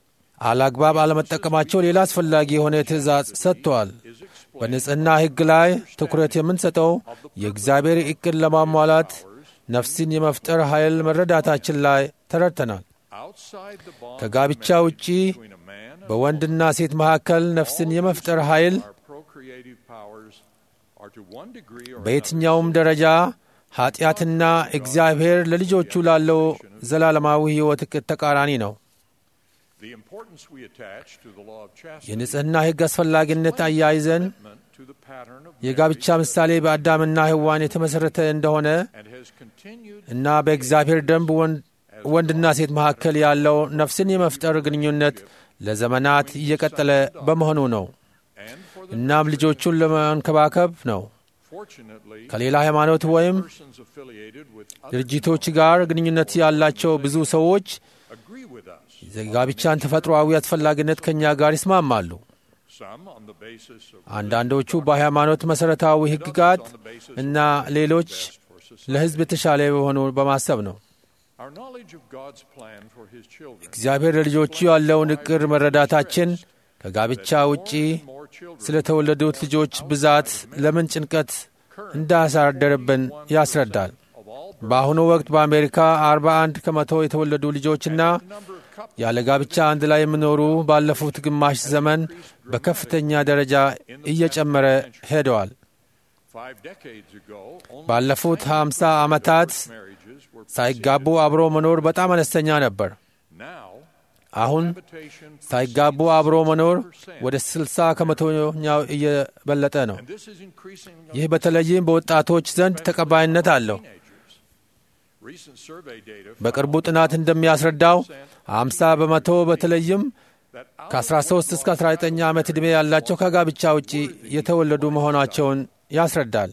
አላግባብ አለመጠቀማቸው ሌላ አስፈላጊ የሆነ ትእዛዝ ሰጥተዋል። Is explained በንጽሕና ሕግ ላይ ትኩረት የምንሰጠው የእግዚአብሔር ዕቅድ ለማሟላት ነፍስን የመፍጠር ኃይል መረዳታችን ላይ ተረድተናል። outside the bond ከጋብቻ ውጪ between a man and በወንድና ሴት መካከል ነፍስን የመፍጠር ኃይል our procreative powers are to one degree or በየትኛውም ደረጃ ኀጢአትና እግዚአብሔር ለልጆቹ ላለው ዘላለማዊ ሕይወት ዕቅድ ተቃራኒ ነው። the importance we attach to the law of chastity የንጽሕና ሕግ አስፈላጊነት አያይዘን commitment to the pattern of የጋብቻ marriage ምሳሌ በአዳምና ሕዋን የተመሠረተ እንደሆነ and has continued እና በእግዚአብሔር ደንብ ወንድ- ወንድና ሴት መካከል ያለው ነፍስን የመፍጠር ግንኙነት ለዘመናት እየቀጠለ በመሆኑ ነው። and for the እናም ልጆቹን ለመንከባከብ ነው። fortunately ከሌላ ሃይማኖት ወይም persons affiliated with other ድርጅቶች ጋር ግንኙነት ያላቸው ብዙ ሰዎች agree with us የጋብቻን ተፈጥሮአዊ አስፈላጊነት ከእኛ ጋር ይስማማሉ። some on the basis of አንዳንዶቹ በሃይማኖት መሠረታዊ ሕግጋት እና ሌሎች ለሕዝብ የተሻለ በሆኑ በማሰብ ነው። our knowledge of God's plan for his children እግዚአብሔር ለልጆቹ ያለውን ዕቅድ መረዳታችን ከጋብቻ ውጪ more children ስለተወለዱት ልጆች ብዛት ለምን ጭንቀት እንዳሳደረብን ያስረዳል። of all በአሁኑ ወቅት በአሜሪካ 41 ከመቶ የተወለዱ ልጆችና number of couples ያለ ጋብቻ አንድ ላይ የሚኖሩ ባለፉት ግማሽ ዘመን በከፍተኛ ደረጃ እየጨመረ ሄደዋል። five decades ago only ባለፉት 50 ዓመታት marriages were ሳይጋቡ አብሮ መኖር በጣም አነስተኛ ነበር። now አሁን habitation ሳይጋቡ አብሮ መኖር ወደ 60 ከመቶኛው እየበለጠ ነው። and this is increasing ይህ በተለይም በወጣቶች ዘንድ ተቀባይነት አለው። teenagers recent survey data በቅርቡ ጥናት እንደሚያስረዳው 50 በመቶ በተለይም that out ከ13 እስከ 19 ዓመት ዕድሜ ያላቸው ከጋብቻ ውጪ የተወለዱ መሆናቸውን ያስረዳል።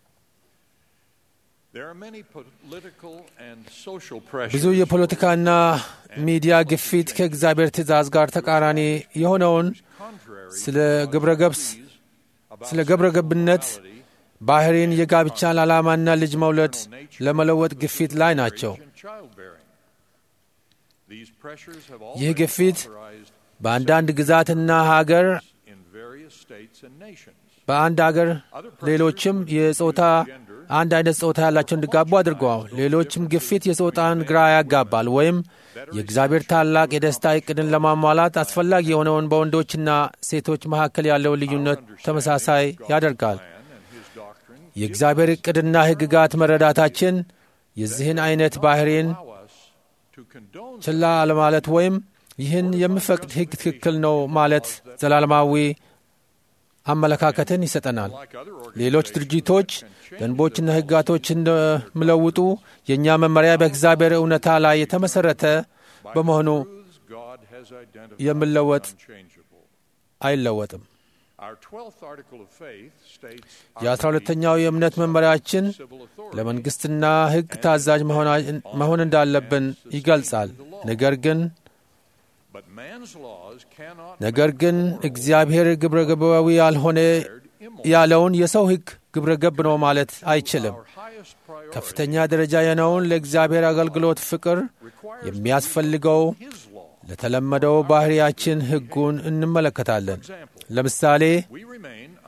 there are many political and social pressures ብዙ የፖለቲካና ሚዲያ ግፊት ከእግዚአብሔር ትእዛዝ ጋር ተቃራኒ የሆነውን contrary ስለ ግብረገብስ ስለ ግብረ ገብነት ባህሪን የጋብቻን ዓላማና ልጅ መውለድ ለመለወጥ ግፊት ላይ ናቸው። and childbearing these pressures have ይህ already ግፊት authorized በአንዳንድ ግዛትና ሀገር in various states and nations በአንድ አገር ሌሎችም የጾታ አንድ አይነት ጾታ ያላቸው እንዲጋቡ አድርገዋል። ሌሎችም ግፊት የጾታን ግራ ያጋባል ወይም የእግዚአብሔር ታላቅ የደስታ ዕቅድን ለማሟላት አስፈላጊ የሆነውን በወንዶችና ሴቶች መካከል ያለውን ልዩነት ተመሳሳይ ያደርጋል። plan and his doctrine የእግዚአብሔር ዕቅድና ሕግጋት መረዳታችን የዚህን አይነት ባህሪን allow us to condone ችላ አለማለት ወይም ይህን የሚፈቅድ ሕግ ትክክል ነው ማለት ዘላለማዊ አመለካከትን ይሰጠናል። like other ሌሎች ድርጅቶች ደንቦችና ሕጋቶች እንደሚለውጡ የእኛ መመሪያ በእግዚአብሔር እውነታ ላይ የተመሠረተ በመሆኑ truths God has identified የሚለወጥ unchangeable. አይለወጥም። Our 12th article of faith states የአስራ ሁለተኛው የእምነት መመሪያችን civil authority ለመንግሥትና ሕግ ታዛዥ መሆና- መሆን እንዳለብን ይገልጻል። ነገር ግን but man's laws cannot ነገር ግን እግዚአብሔር ግብረ ገባዊ ያልሆነ ያለውን የሰው ሕግ ግብረ ገብ ነው ማለት አይችልም። our highest priority ከፍተኛ ደረጃ የነውን ለእግዚአብሔር አገልግሎት ፍቅር የሚያስፈልገው his law. ለተለመደው ባህሪያችን ሕጉን እንመለከታለን። ለምሳሌ We remain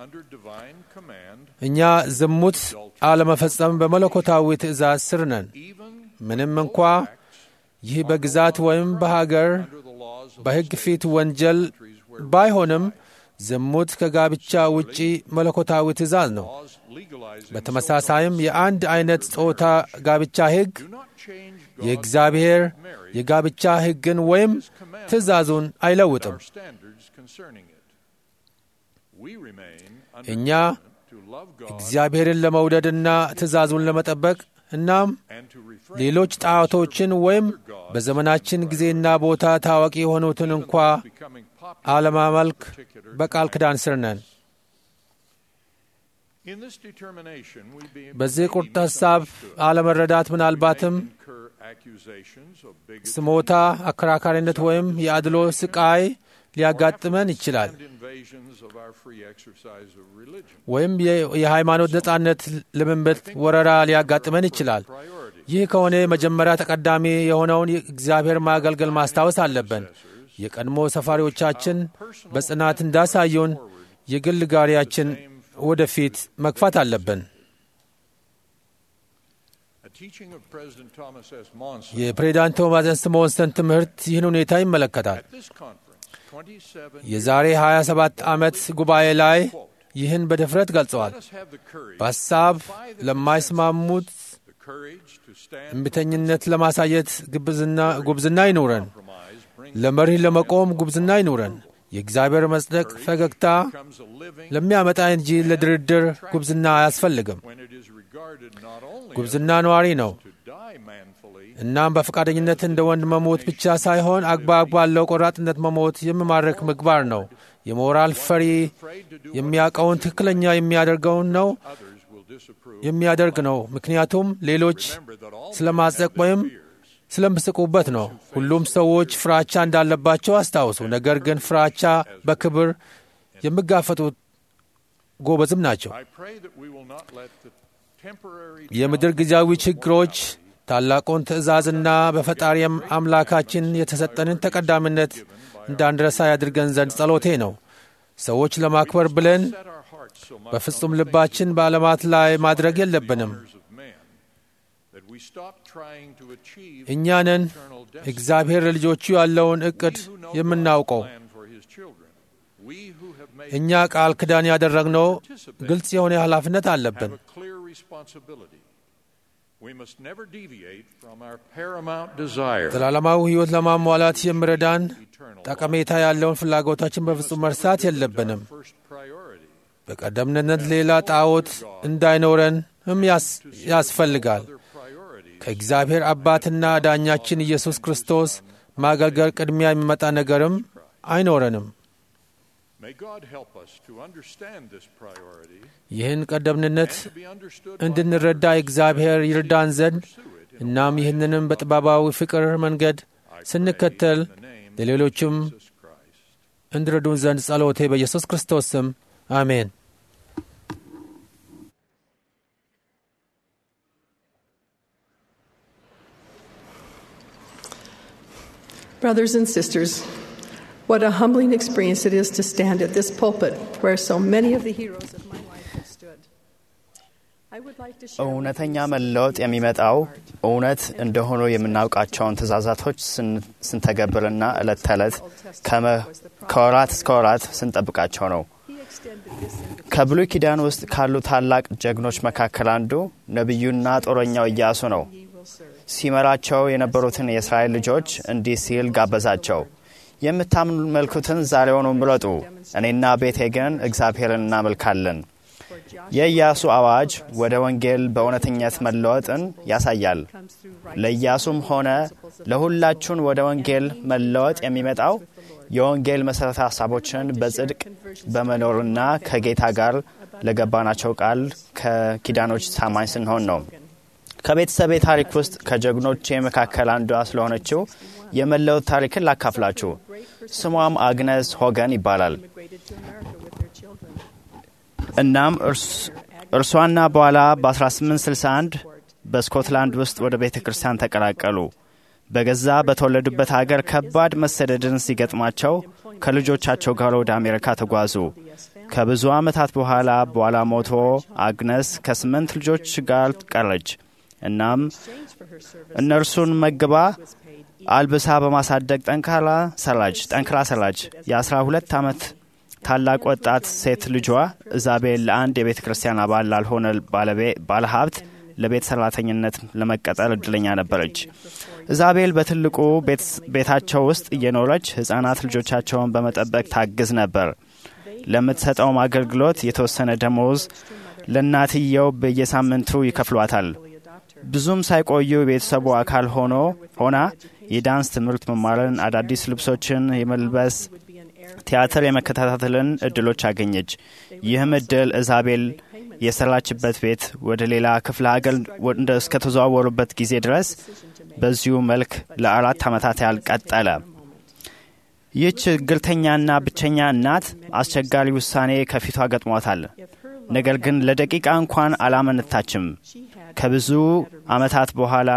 under divine command, እኛ ዝሙት አለመፈጸም በመለኮታዊ ትእዛዝ ስር ነን። even ምንም እንኳ ይህ በግዛት ወይም በሀገር under the laws of በሕግ ፊት ወንጀል ባይሆንም ዝሙት ከጋብቻ ውጪ መለኮታዊ ትእዛዝ ነው። laws legalizing በተመሳሳይም የአንድ አይነት ጾታ ጋብቻ ሕግ do not change የእግዚአብሔር የጋብቻ ሕግን ወይም ትእዛዙን አይለውጥም። our standards concerning it. We remain under እኛ covenant to love God እግዚአብሔርን ለመውደድና ትእዛዙን ለመጠበቅ እናም and to refrain ሌሎች ጣዖቶችን ወይም በዘመናችን ጊዜና ቦታ ታዋቂ የሆኑትን እንኳ becoming popular. አለማመልክ በቃል ኪዳን ስር ነን። In this determination, we be በዚህ ቁርጥ ሐሳብ አለመረዳት ምናልባትም incur accusations of bigotry ስሞታ፣ አከራካሪነት ወይም የአድሎ ስቃይ ሊያጋጥመን ይችላል። and invasions of our free exercise of religion. ወይም የ- የሃይማኖት ነጻነት ልምምድ ወረራ ሊያጋጥመን ይችላል። Priority. ይህ ከሆነ መጀመሪያ ተቀዳሚ የሆነውን እግዚአብሔር ማገልገል ማስታወስ አለብን። የቀድሞ ሰፋሪዎቻችን በጽናት እንዳሳዩን የግል ጋሪያችን ወደፊት መግፋት አለብን። A teaching of President Thomas S. Monson የፕሬዚዳንት ቶማስ ስሞንሰን ትምህርት ይህን ሁኔታ ይመለከታል። at this conference 27 የዛሬ 27 ዓመት ጉባኤ ላይ ይህን በድፍረት ገልጸዋል። Let us have the courage, በሐሳብ ለማይስማሙት the courage to stand እምቢተኝነት ለማሳየት ግብዝና ጉብዝና ይኑረን። compromise, bring ለመሪህ ለመቆም ጉብዝና ይኑረን። የእግዚአብሔር መጽደቅ ፈገግታ becomes a living ለሚያመጣ እንጂ ለድርድር ጉብዝና አያስፈልግም። when it is regarded not only ጉብዝና ነዋሪ ነው። to die manfully, እናም በፈቃደኝነት እንደ ወንድ መሞት ብቻ ሳይሆን አግባብ ባለው ቆራጥነት መሞት የሚማርክ ምግባር ነው። የሞራል ፈሪ የሚያውቀውን ትክክለኛ የሚያደርገውን ነው others will disapprove. የሚያደርግ ነው። ምክንያቱም ሌሎች Remember that all ስለ ማጽደቅ ወይም ስለምስቁበት ነው። ሁሉም ሰዎች ፍራቻ እንዳለባቸው አስታውሱ። ነገር ግን ፍራቻ በክብር የሚጋፈጡት ጎበዝም ናቸው። I pray that we will not let the temporary የምድር ጊዜያዊ ችግሮች ታላቁን ትእዛዝና በፈጣሪ አምላካችን የተሰጠንን ተቀዳሚነት እንዳንረሳ ያድርገን ዘንድ ጸሎቴ ነው። ሰዎች ለማክበር ብለን set our hearts so much በፍጹም ልባችን በዓለማት ላይ ማድረግ የለብንም። honors of men that we stop trying to achieve እኛንን eternal destiny. እግዚአብሔር ለልጆቹ ያለውን ዕቅድ We who know የምናውቀው God's plan for his children, we who have made እኛ ቃል ኪዳን ያደረግነው ግልጽ የሆነ ኃላፊነት አለብን። have a clear responsibility. We must never deviate from our paramount desire, ዘላለማዊ ሕይወት ለማሟላት የሚረዳን eternal ጠቀሜታ ያለውን ፍላጎታችን በፍጹም መርሳት የለብንም። first priority. በቀደምትነት ሌላ ጣዖት እንዳይኖረንም ያስ- ያስፈልጋል። Other priorities ከእግዚአብሔር አባትና ዳኛችን ኢየሱስ ክርስቶስ ማገልገል ቅድሚያ የሚመጣ ነገርም አይኖረንም። May God help us to understand this priority ይህን ቀደምትነት and to be understood by እንድንረዳ እግዚአብሔር ይርዳን ዘንድ እናም ይህንንም በጥበባዊ ፍቅር መንገድ ስንከተል ለሌሎችም Jesus Christ. እንድረዱን ዘንድ ጸሎቴ በኢየሱስ ክርስቶስ ስም አሜን። Brothers and sisters, what a humbling experience it is to stand at this pulpit where so many of the heroes of my life have stood. I would like to share with እውነተኛ you some መለወጥ of the የሚመጣው heart እውነት እንደሆኑ የምናውቃቸውን ትእዛዛቶች ስን- ስንተገብርና ዕለት ተዕለት ከመ- ከወራት እስከ ወራት ስንጠብቃቸው ነው። He extended this invitation ከብሉይ ኪዳን ውስጥ ካሉ ታላቅ ጀግኖች መካከል አንዱ ነቢዩና ጦረኛው ኢያሱ ነው። ye will serve. ሲመራቸው የነበሩትን የእስራኤል ልጆች እንዲህ ሲል ጋበዛቸው። የምታመልኩትን ዛሬውኑ ምረጡ፣ እኔና ቤቴ ግን እግዚአብሔርን እናመልካለን። For Joshua የኢያሱ አዋጅ ወደ ወንጌል በእውነተኛት መለወጥን ያሳያል። comes through ለኢያሱም ሆነ ለሁላችሁን ወደ ወንጌል መለወጥ የሚመጣው የወንጌል መሠረተ ሀሳቦችን በጽድቅ በመኖርና ከጌታ ጋር ለገባናቸው ቃል ከኪዳኖች ታማኝ ስንሆን ነው። ከቤተሰቤ ታሪክ ውስጥ ከጀግኖቼ መካከል አንዷ ስለሆነችው የመለወጥ ታሪክን ላካፍላችሁ። ስሟም አግነስ ሆገን ይባላል። immigrated to America with their children. እናም እርስ- እርሷና በኋላ በ1861 በስኮትላንድ ውስጥ ወደ ቤተ ክርስቲያን ተቀላቀሉ። በገዛ በተወለዱበት ሀገር ከባድ መሰደድን ሲገጥማቸው ከልጆቻቸው ጋር ወደ አሜሪካ ተጓዙ። Yes, family. ከብዙ ዓመታት በኋላ በኋላ ሞቶ አግነስ ከስምንት ልጆች ጋር ቀረች። እናም እነርሱን መግባ አልብሳ በማሳደግ ጠንካራ ሰራች ጠንክራ ሰራች። የአስራ ሁለት ዓመት ታላቅ ወጣት ሴት ልጇ ኢዛቤል ለአንድ የቤተ ክርስቲያን አባል ላልሆነ ባለሀብት ለቤት ሰራተኝነት ለመቀጠር እድለኛ ነበረች። ኢዛቤል በትልቁ ቤታቸው ውስጥ እየኖረች ሕፃናት ልጆቻቸውን በመጠበቅ ታግዝ ነበር። ለምትሰጠውም አገልግሎት የተወሰነ ደሞዝ ለእናትየው በየሳምንቱ ይከፍሏታል። ብዙም ሳይቆዩ የቤተሰቡ አካል ሆኖ ሆና የዳንስ ትምህርት መማርን፣ አዳዲስ ልብሶችን የመልበስ ቲያትር የመከታተልን እድሎች አገኘች። ይህም እድል ኢዛቤል የሰራችበት ቤት ወደ ሌላ ክፍለ ሀገር እስከተዘዋወሩበት ጊዜ ድረስ በዚሁ መልክ ለአራት ዓመታት ያህል ቀጠለ። ይህች ችግርተኛና ብቸኛ እናት አስቸጋሪ ውሳኔ ከፊቷ ገጥሟታል። ነገር ግን ለደቂቃ እንኳን አላመነታችም። ከብዙ ዓመታት በኋላ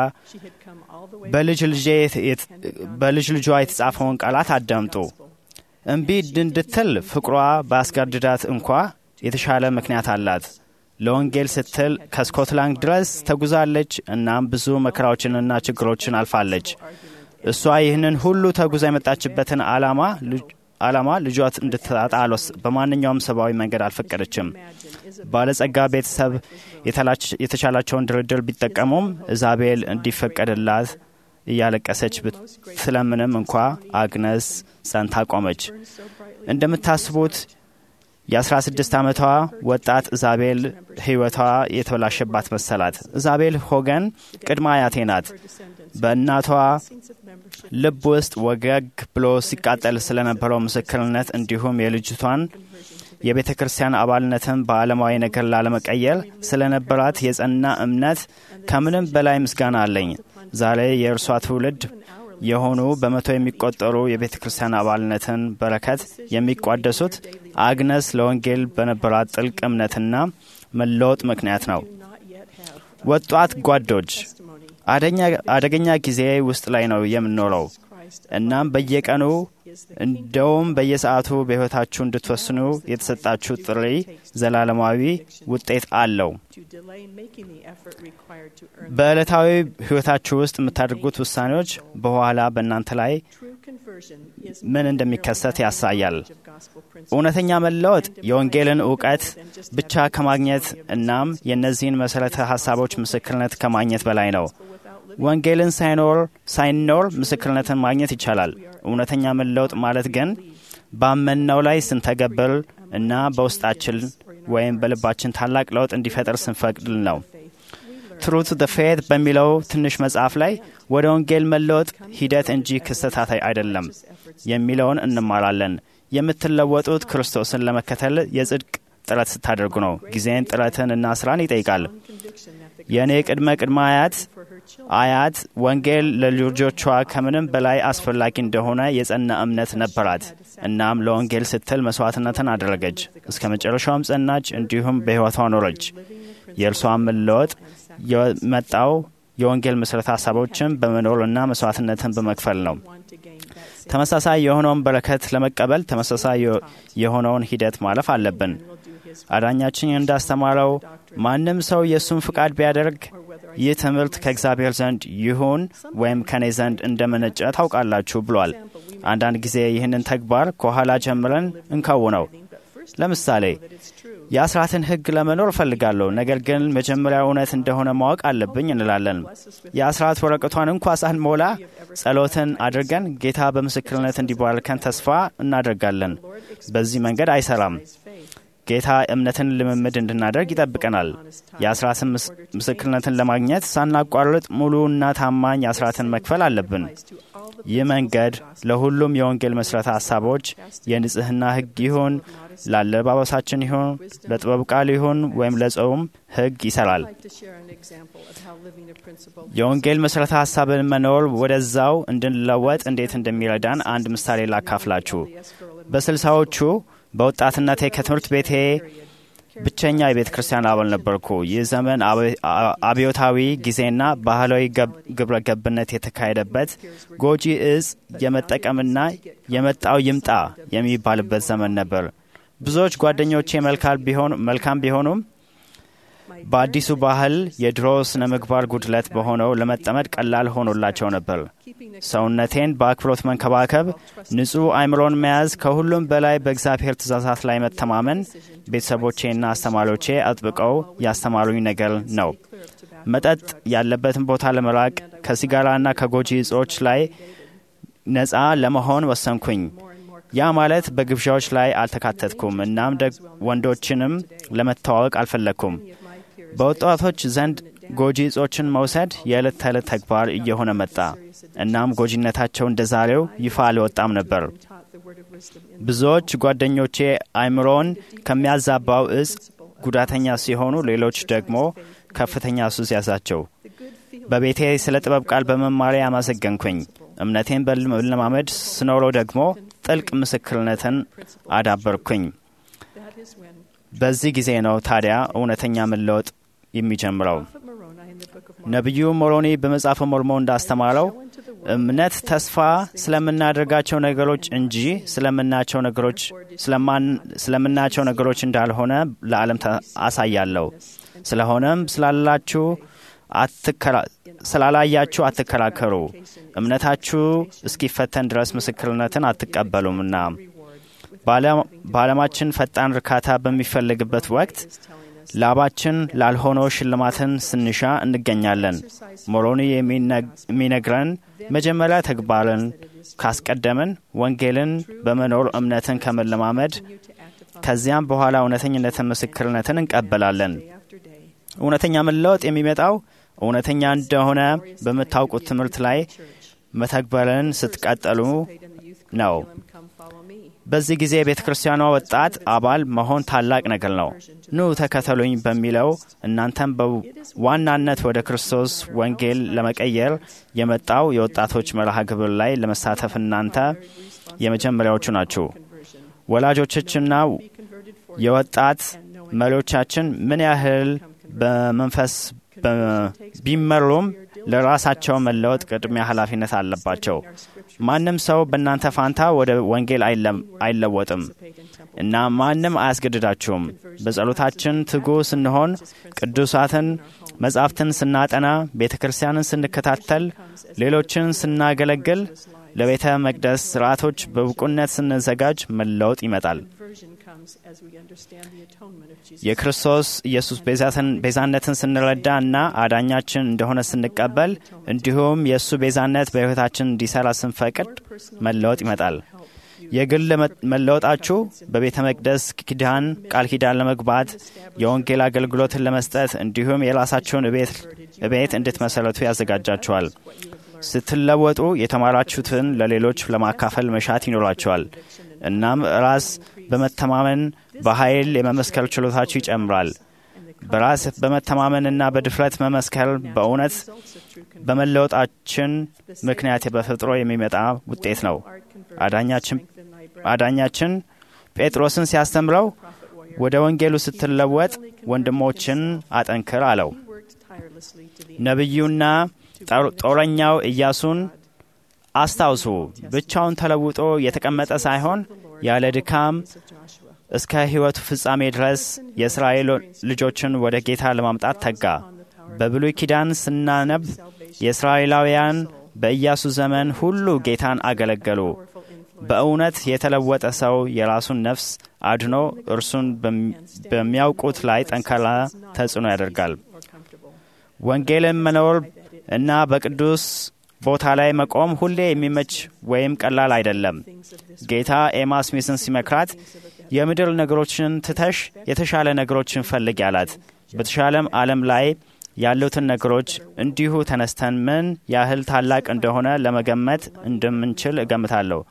በልጅ ልጇ የተጻፈውን ቃላት አዳምጡ። እምቢ እንድትል ፍቅሯ በአስገድዳት እንኳ የተሻለ ምክንያት አላት። ለወንጌል ስትል ከስኮትላንድ ድረስ ተጉዛለች። እናም ብዙ መከራዎችንና ችግሮችን አልፋለች። እሷ ይህንን ሁሉ ተጉዛ የመጣችበትን ዓላማ ዓላማ ልጇት እንድታጣ በማንኛውም ሰብአዊ መንገድ አልፈቀደችም። ባለጸጋ ቤተሰብ የተቻላቸውን ድርድር ቢጠቀሙም ኢዛቤል እንዲፈቀድላት እያለቀሰች ብትለምንም እንኳ አግነስ ጸንታ ቆመች። እንደምታስቡት የ16 ዓመቷ ወጣት ኢዛቤል ሕይወቷ የተበላሸባት መሰላት። ኢዛቤል ሆገን ቅድመ አያቴ ናት። በእናቷ ልብ ውስጥ ወገግ ብሎ ሲቃጠል ስለነበረው ምስክርነት እንዲሁም የልጅቷን የቤተ ክርስቲያን አባልነትን በዓለማዊ ነገር ላለመቀየር ስለነበራት የጸና እምነት ከምንም በላይ ምስጋና አለኝ። ዛሬ የእርሷ ትውልድ የሆኑ በመቶ የሚቆጠሩ የቤተ ክርስቲያን አባልነትን በረከት የሚቋደሱት አግነስ ለወንጌል በነበራት ጥልቅ እምነትና መለወጥ ምክንያት ነው። ወጣት ጓዶች አደገኛ ጊዜ ውስጥ ላይ ነው የምንኖረው። እናም በየቀኑ እንደውም በየሰዓቱ በሕይወታችሁ እንድትወስኑ የተሰጣችሁ ጥሪ ዘላለማዊ ውጤት አለው። በዕለታዊ ሕይወታችሁ ውስጥ የምታደርጉት ውሳኔዎች በኋላ በእናንተ ላይ ምን እንደሚከሰት ያሳያል። እውነተኛ መለወጥ የወንጌልን እውቀት ብቻ ከማግኘት እናም የእነዚህን መሠረተ ሐሳቦች ምስክርነት ከማግኘት በላይ ነው። ወንጌልን ሳይኖር ሳይኖር ምስክርነትን ማግኘት ይቻላል። እውነተኛ መለወጥ ማለት ግን ባመንነው ላይ ስንተገብር እና በውስጣችን ወይም በልባችን ታላቅ ለውጥ እንዲፈጠር ስንፈቅድል ነው። ትሩት ደ ፌት በሚለው ትንሽ መጽሐፍ ላይ ወደ ወንጌል መለወጥ ሂደት እንጂ ክስተታት አይደለም የሚለውን እንማራለን። የምትለወጡት ክርስቶስን ለመከተል የጽድቅ ጥረት ስታደርጉ ነው። ጊዜን፣ ጥረትን እና ስራን ይጠይቃል። የእኔ ቅድመ ቅድመ አያት አያት ወንጌል ለልጆቿ ከምንም በላይ አስፈላጊ እንደሆነ የጸና እምነት ነበራት። እናም ለወንጌል ስትል መስዋዕትነትን አደረገች። እስከ መጨረሻውም ጸናች፣ እንዲሁም በሕይወቷ ኖረች። የእርሷን መለወጥ የመጣው የወንጌል መሠረተ ሀሳቦችን በመኖርና መስዋዕትነትን በመክፈል ነው። ተመሳሳይ የሆነውን በረከት ለመቀበል ተመሳሳይ የሆነውን ሂደት ማለፍ አለብን። አዳኛችን እንዳስተማረው ማንም ሰው የእሱን ፍቃድ ቢያደርግ ይህ ትምህርት ከእግዚአብሔር ዘንድ ይሁን ወይም ከእኔ ዘንድ እንደመነጨ ታውቃላችሁ ብሏል። አንዳንድ ጊዜ ይህንን ተግባር ከኋላ ጀምረን እንከውነው። ለምሳሌ የአስራትን ሕግ ለመኖር እፈልጋለሁ፣ ነገር ግን መጀመሪያ እውነት እንደሆነ ማወቅ አለብኝ እንላለን። የአስራት ወረቀቷን እንኳ ሳንሞላ ጸሎትን አድርገን ጌታ በምስክርነት እንዲባርከን ተስፋ እናደርጋለን። በዚህ መንገድ አይሰራም። ጌታ እምነትን ልምምድ እንድናደርግ ይጠብቀናል። የአስራትን ምስክርነትን ለማግኘት ሳናቋርጥ ሙሉና ታማኝ አስራትን መክፈል አለብን። ይህ መንገድ ለሁሉም የወንጌል መሠረተ ሐሳቦች የንጽሕና ሕግ ይሁን፣ ለአለባበሳችን ይሁን፣ ለጥበብ ቃል ይሁን ወይም ለጾም ሕግ ይሠራል። የወንጌል መሠረተ ሐሳብን መኖር ወደዛው እንድንለወጥ እንዴት እንደሚረዳን አንድ ምሳሌ ላካፍላችሁ። በስልሳዎቹ በወጣትነቴ ከትምህርት ቤቴ ብቸኛ የቤተ ክርስቲያን አባል ነበርኩ። ይህ ዘመን አብዮታዊ ጊዜና ባህላዊ ግብረ ገብነት የተካሄደበት ጎጂ እጽ የመጠቀምና የመጣው ይምጣ የሚባልበት ዘመን ነበር። ብዙዎች ጓደኞቼ መልካም ቢሆኑም በአዲሱ ባህል የድሮ ስነ ምግባር ጉድለት በሆነው ለመጠመድ ቀላል ሆኖላቸው ነበር። ሰውነቴን በአክብሮት መንከባከብ፣ ንጹሕ አእምሮን መያዝ፣ ከሁሉም በላይ በእግዚአብሔር ትእዛዛት ላይ መተማመን ቤተሰቦቼና አስተማሪዎቼ አጥብቀው ያስተማሩኝ ነገር ነው። መጠጥ ያለበትን ቦታ ለመራቅ ከሲጋራና ከጎጂ እጾች ላይ ነፃ ለመሆን ወሰንኩኝ። ያ ማለት በግብዣዎች ላይ አልተካተትኩም። እናም ወንዶችንም ለመተዋወቅ አልፈለግኩም። በወጣቶች ዘንድ ጎጂ እጾችን መውሰድ የዕለት ተዕለት ተግባር እየሆነ መጣ። እናም ጎጂነታቸው እንደ ዛሬው ይፋ አልወጣም ነበር። ብዙዎች ጓደኞቼ አእምሮን ከሚያዛባው እጽ ጉዳተኛ ሲሆኑ፣ ሌሎች ደግሞ ከፍተኛ ሱስ ያዛቸው። በቤቴ ስለ ጥበብ ቃል በመማሪያ ያመሰገንኩኝ። እምነቴን በለማመድ ስኖረው ደግሞ ጥልቅ ምስክርነትን አዳበርኩኝ። በዚህ ጊዜ ነው ታዲያ እውነተኛ መለወጥ የሚጀምረው። ነቢዩ ሞሮኒ በመጽሐፈ ሞርሞን እንዳስተማረው እምነት ተስፋ ስለምናደርጋቸው ነገሮች እንጂ ስለምናቸው ነገሮች ስለምናቸው ነገሮች እንዳልሆነ ለዓለም አሳያለሁ። ስለሆነም ስላላችሁ ስላላያችሁ አትከራከሩ፣ እምነታችሁ እስኪፈተን ድረስ ምስክርነትን አትቀበሉምና። በዓለማችን ፈጣን እርካታ በሚፈልግበት ወቅት ላባችን ላልሆነው ሽልማትን ስንሻ እንገኛለን። ሞሮኒ የሚነግረን መጀመሪያ ተግባርን ካስቀደምን ወንጌልን በመኖር እምነትን ከመለማመድ ከዚያም በኋላ እውነተኝነትን ምስክርነትን እንቀበላለን። እውነተኛ መለወጥ የሚመጣው እውነተኛ እንደሆነ በምታውቁት ትምህርት ላይ መተግበርን ስትቀጠሉ ነው። በዚህ ጊዜ የቤተ ክርስቲያኗ ወጣት አባል መሆን ታላቅ ነገር ነው። ኑ ተከተሉኝ በሚለው እናንተም በዋናነት ወደ ክርስቶስ ወንጌል ለመቀየር የመጣው የወጣቶች መርሃ ግብር ላይ ለመሳተፍ እናንተ የመጀመሪያዎቹ ናችሁ። ወላጆቻችንና የወጣት መሪዎቻችን ምን ያህል በመንፈስ ቢመሩም ለራሳቸው መለወጥ ቅድሚያ ኃላፊነት አለባቸው። ማንም ሰው በእናንተ ፋንታ ወደ ወንጌል አይለወጥም እና ማንም አያስገድዳችሁም። በጸሎታችን ትጉ ስንሆን፣ ቅዱሳትን መጻሕፍትን ስናጠና፣ ቤተ ክርስቲያንን ስንከታተል፣ ሌሎችን ስናገለግል፣ ለቤተ መቅደስ ስርዓቶች በብቁነት ስንዘጋጅ መለወጥ ይመጣል። የክርስቶስ ኢየሱስ ቤዛነትን ስንረዳ እና አዳኛችን እንደሆነ ስንቀበል እንዲሁም የእሱ ቤዛነት በሕይወታችን እንዲሰራ ስንፈቅድ መለወጥ ይመጣል። የግል መለወጣችሁ በቤተ መቅደስ ኪዳን ቃል ኪዳን ለመግባት የወንጌል አገልግሎትን ለመስጠት እንዲሁም የራሳችሁን እቤት እንድትመሰረቱ ያዘጋጃችኋል። ስትለወጡ የተማራችሁትን ለሌሎች ለማካፈል መሻት ይኖራቸዋል። እናም ራስ በመተማመን በኃይል የመመስከር ችሎታችሁ ይጨምራል። በራስ በመተማመንና በድፍረት መመስከር በእውነት በመለወጣችን ምክንያት በተፈጥሮ የሚመጣ ውጤት ነው። አዳኛችን ጴጥሮስን ሲያስተምረው ወደ ወንጌሉ ስትለወጥ ወንድሞችን አጠንክር አለው። ነቢዩና ጦረኛው ኢያሱን አስታውሱ። ብቻውን ተለውጦ የተቀመጠ ሳይሆን ያለ ድካም እስከ ሕይወቱ ፍጻሜ ድረስ የእስራኤል ልጆችን ወደ ጌታ ለማምጣት ተጋ። በብሉይ ኪዳን ስናነብ የእስራኤላውያን በኢያሱ ዘመን ሁሉ ጌታን አገለገሉ። በእውነት የተለወጠ ሰው የራሱን ነፍስ አድኖ እርሱን በሚያውቁት ላይ ጠንካራ ተጽዕኖ ያደርጋል። ወንጌልን መኖር እና በቅዱስ ቦታ ላይ መቆም ሁሌ የሚመች ወይም ቀላል አይደለም። ጌታ ኤማ ስሚስን ሲመክራት የምድር ነገሮችን ትተሽ የተሻለ ነገሮችን ፈልግ ያላት። በተሻለም ዓለም ላይ ያሉትን ነገሮች እንዲሁ ተነስተን ምን ያህል ታላቅ እንደሆነ ለመገመት እንደምንችል እገምታለሁ።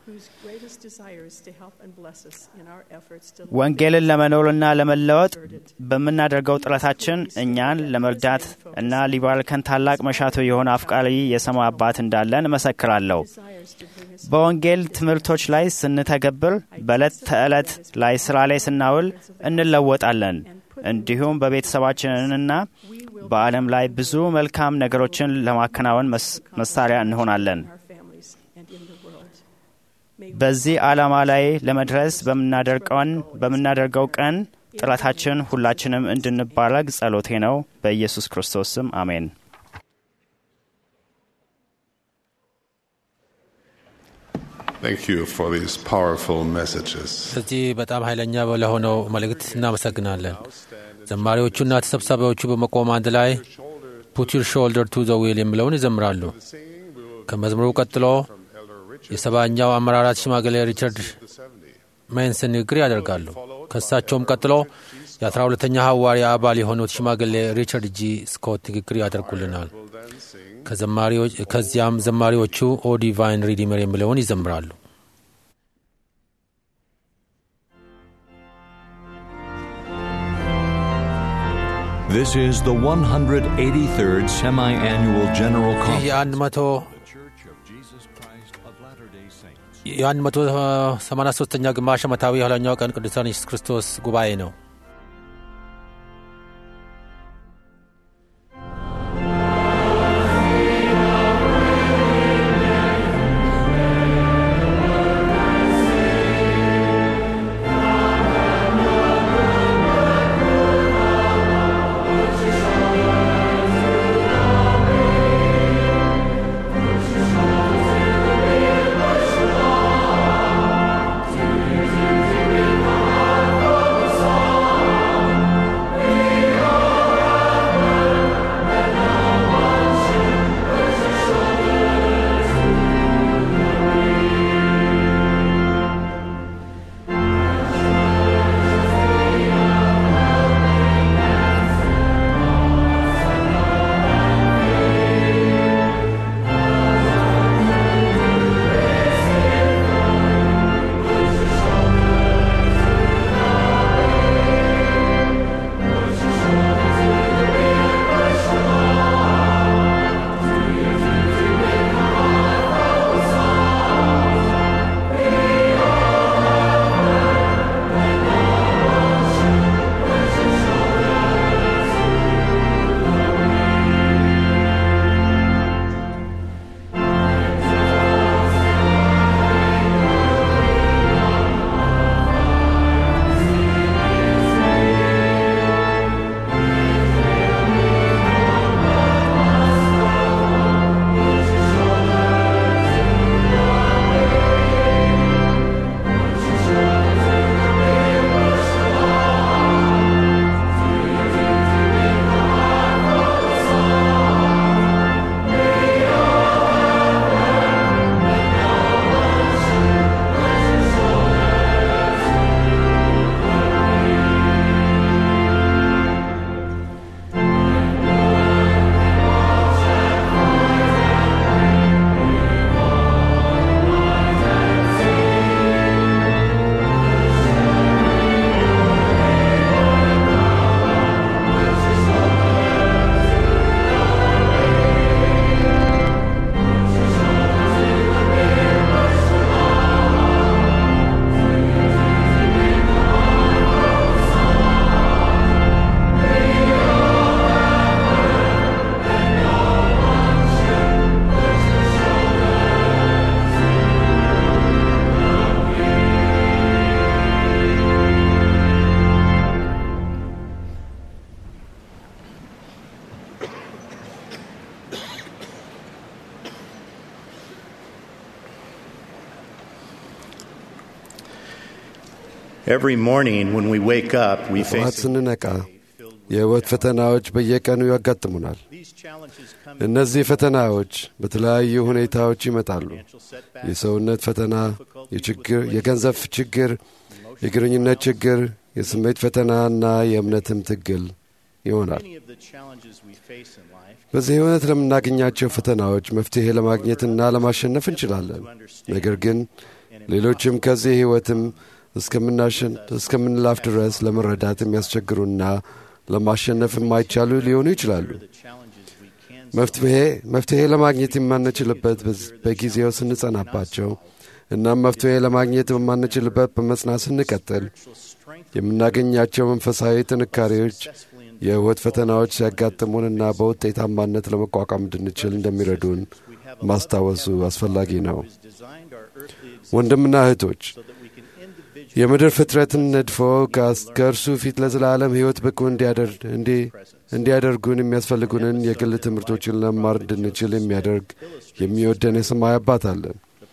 ወንጌልን ለመኖርና ለመለወጥ በምናደርገው ጥረታችን እኛን ለመርዳት እና ሊባርከን ታላቅ መሻቱ የሆነ አፍቃሪ የሰማይ አባት እንዳለን እመሰክራለሁ። በወንጌል ትምህርቶች ላይ ስንተገብር፣ በዕለት ተዕለት ላይ ስራ ላይ ስናውል እንለወጣለን። እንዲሁም በቤተሰባችንና በዓለም ላይ ብዙ መልካም ነገሮችን ለማከናወን መሳሪያ እንሆናለን። በዚህ ዓላማ ላይ ለመድረስ በምናደርገው ቀን ጥረታችን ሁላችንም እንድንባረግ ጸሎቴ ነው። በኢየሱስ ክርስቶስ ስም አሜን። Thank you for these powerful messages. ስለዚህ በጣም ኃይለኛ ለሆነው መልእክት እናመሰግናለን። ዘማሪዎቹና ተሰብሳቢዎቹ በመቆም አንድ ላይ ፑት ዩር ሾልደር ቱ ዘ ዊል የሚለውን ይዘምራሉ። ከመዝሙሩ ቀጥሎ የሰባኛው አመራራት ሽማግሌ ሪቻርድ ሜንስን ንግግር ያደርጋሉ። ከእሳቸውም ቀጥሎ የአስራ ሁለተኛ ሐዋርያ አባል የሆኑት ሽማግሌ ሪቻርድ ጂ ስኮት ንግግር ያደርጉልናል። ከዚያም ዘማሪዎቹ ኦ ዲቫይን ሪዲመር የሚለውን ይዘምራሉ። This is the 183rd Semi-Annual General ይህ Conference. የአንድ መቶ የአንድ መቶ ሰማንያ ሶስተኛ ግማሽ ዓመታዊ የኋለኛው ቀን ቅዱሳን ኢየሱስ ክርስቶስ ጉባኤ ነው። Every morning when we wake up, we ጠዋት face ስንነቃ የሕይወት ፈተናዎች በየቀኑ ያጋጥሙናል። እነዚህ ፈተናዎች በተለያዩ ሁኔታዎች ይመጣሉ። የሰውነት ፈተና፣ የችግር የገንዘብ ችግር፣ የግንኙነት ችግር፣ የስሜት ፈተና እና የእምነትም ትግል ይሆናል። በዚህ ሕይወት ለምናገኛቸው ፈተናዎች መፍትሔ ለማግኘትና ለማሸነፍ እንችላለን። ነገር ግን ሌሎችም ከዚህ ሕይወትም እስከምናሸን እስከምንላፍ ድረስ ለመረዳት የሚያስቸግሩና ለማሸነፍ የማይቻሉ ሊሆኑ ይችላሉ። መፍትሄ መፍትሄ ለማግኘት የማንችልበት በዝ- በጊዜው ስንጸናባቸው እናም መፍትሄ ለማግኘት በማንችልበት በመጽናት ስንቀጥል የምናገኛቸው መንፈሳዊ ጥንካሬዎች የሕይወት ፈተናዎች ሲያጋጥሙንና በውጤታማነት ለመቋቋም እንድንችል እንደሚረዱን ማስታወሱ አስፈላጊ ነው። ወንድምና እህቶች የምድር ፍጥረትን ነድፎ ከእርሱ ፊት ለዘላለም ሕይወት ብቁ እንዲያደርጉን የሚያስፈልጉንን የግል ትምህርቶችን ለማር እንድንችል የሚያደርግ የሚወደን የሰማይ አባት አለን።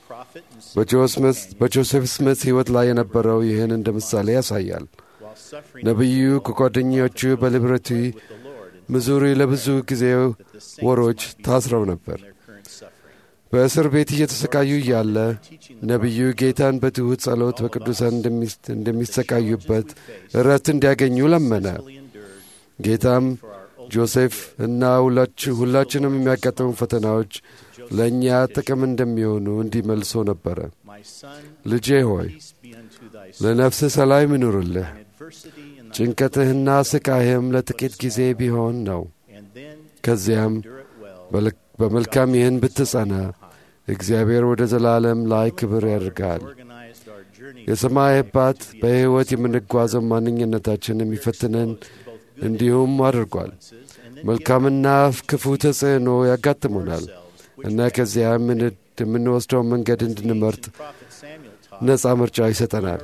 በጆሴፍ ስሚት ሕይወት ላይ የነበረው ይህን እንደ ምሳሌ ያሳያል። ነቢዩ ከጓደኞቹ በሊብረቲ ሚዙሪ ለብዙ ጊዜ ወሮች ታስረው ነበር። በእስር ቤት እየተሰቃዩ እያለ ነቢዩ ጌታን በትሑት ጸሎት በቅዱሳን እንደሚሰቃዩበት እረፍት እንዲያገኙ ለመነ። ጌታም ጆሴፍ እና ሁላችንም የሚያጋጥሙ ፈተናዎች ለእኛ ጥቅም እንደሚሆኑ እንዲመልሶ ነበረ። ልጄ ሆይ ለነፍስህ ሰላም ይኑርልህ፣ ጭንቀትህና ስቃይህም ለጥቂት ጊዜ ቢሆን ነው። ከዚያም በመልካም ይህን ብትጸና እግዚአብሔር ወደ ዘላለም ላይ ክብር ያደርጋል። የሰማይ አባት በሕይወት የምንጓዘው ማንኝነታችን የሚፈትነን እንዲሁም አድርጓል። መልካምና ክፉ ተጽዕኖ ያጋጥሙናል እና ከዚያ የምንወስደውን መንገድ እንድንመርጥ ነፃ ምርጫ ይሰጠናል።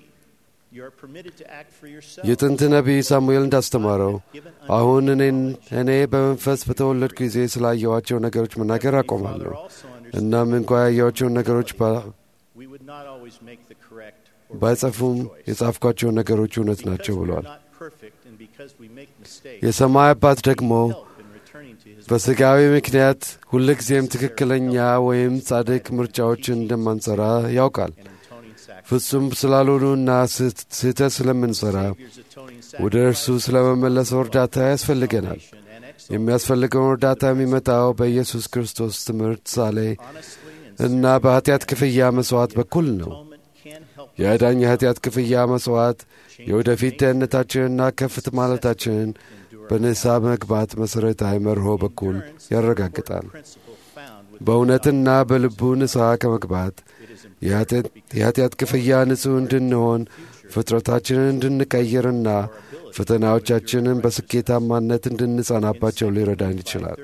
የጥንት ነቢይ ሳሙኤል እንዳስተማረው አሁን እኔ በመንፈስ በተወለድኩ ጊዜ ስላየኋቸው ነገሮች መናገር አቆማለሁ። እናም እንኳ ያየኋቸውን ነገሮች ባይጸፉም የጻፍኳቸው ነገሮች እውነት ናቸው ብለዋል። የሰማይ አባት ደግሞ በሥጋዊ ምክንያት ሁልጊዜም ትክክለኛ ወይም ጻድቅ ምርጫዎችን እንደማንሠራ ያውቃል። ፍጹም ስላልሆኑና ስህተት ስለምንሠራ ወደ እርሱ ስለ መመለሰው እርዳታ ያስፈልገናል። የሚያስፈልገውን እርዳታ የሚመጣው በኢየሱስ ክርስቶስ ትምህርት ሳሌ እና በኃጢአት ክፍያ መሥዋዕት በኩል ነው። የዕዳኝ የኃጢአት ክፍያ መሥዋዕት የወደፊት ደህንነታችንና ከፍት ማለታችንን በንስሐ መግባት መሠረታዊ መርሆ በኩል ያረጋግጣል። በእውነትና በልቡ ንስሐ ከመግባት የኃጢአት ክፍያ ንጹሕ እንድንሆን ፍጥረታችንን እንድንቀይርና ፈተናዎቻችንን በስኬታማነት እንድንጸናባቸው ሊረዳን ይችላል።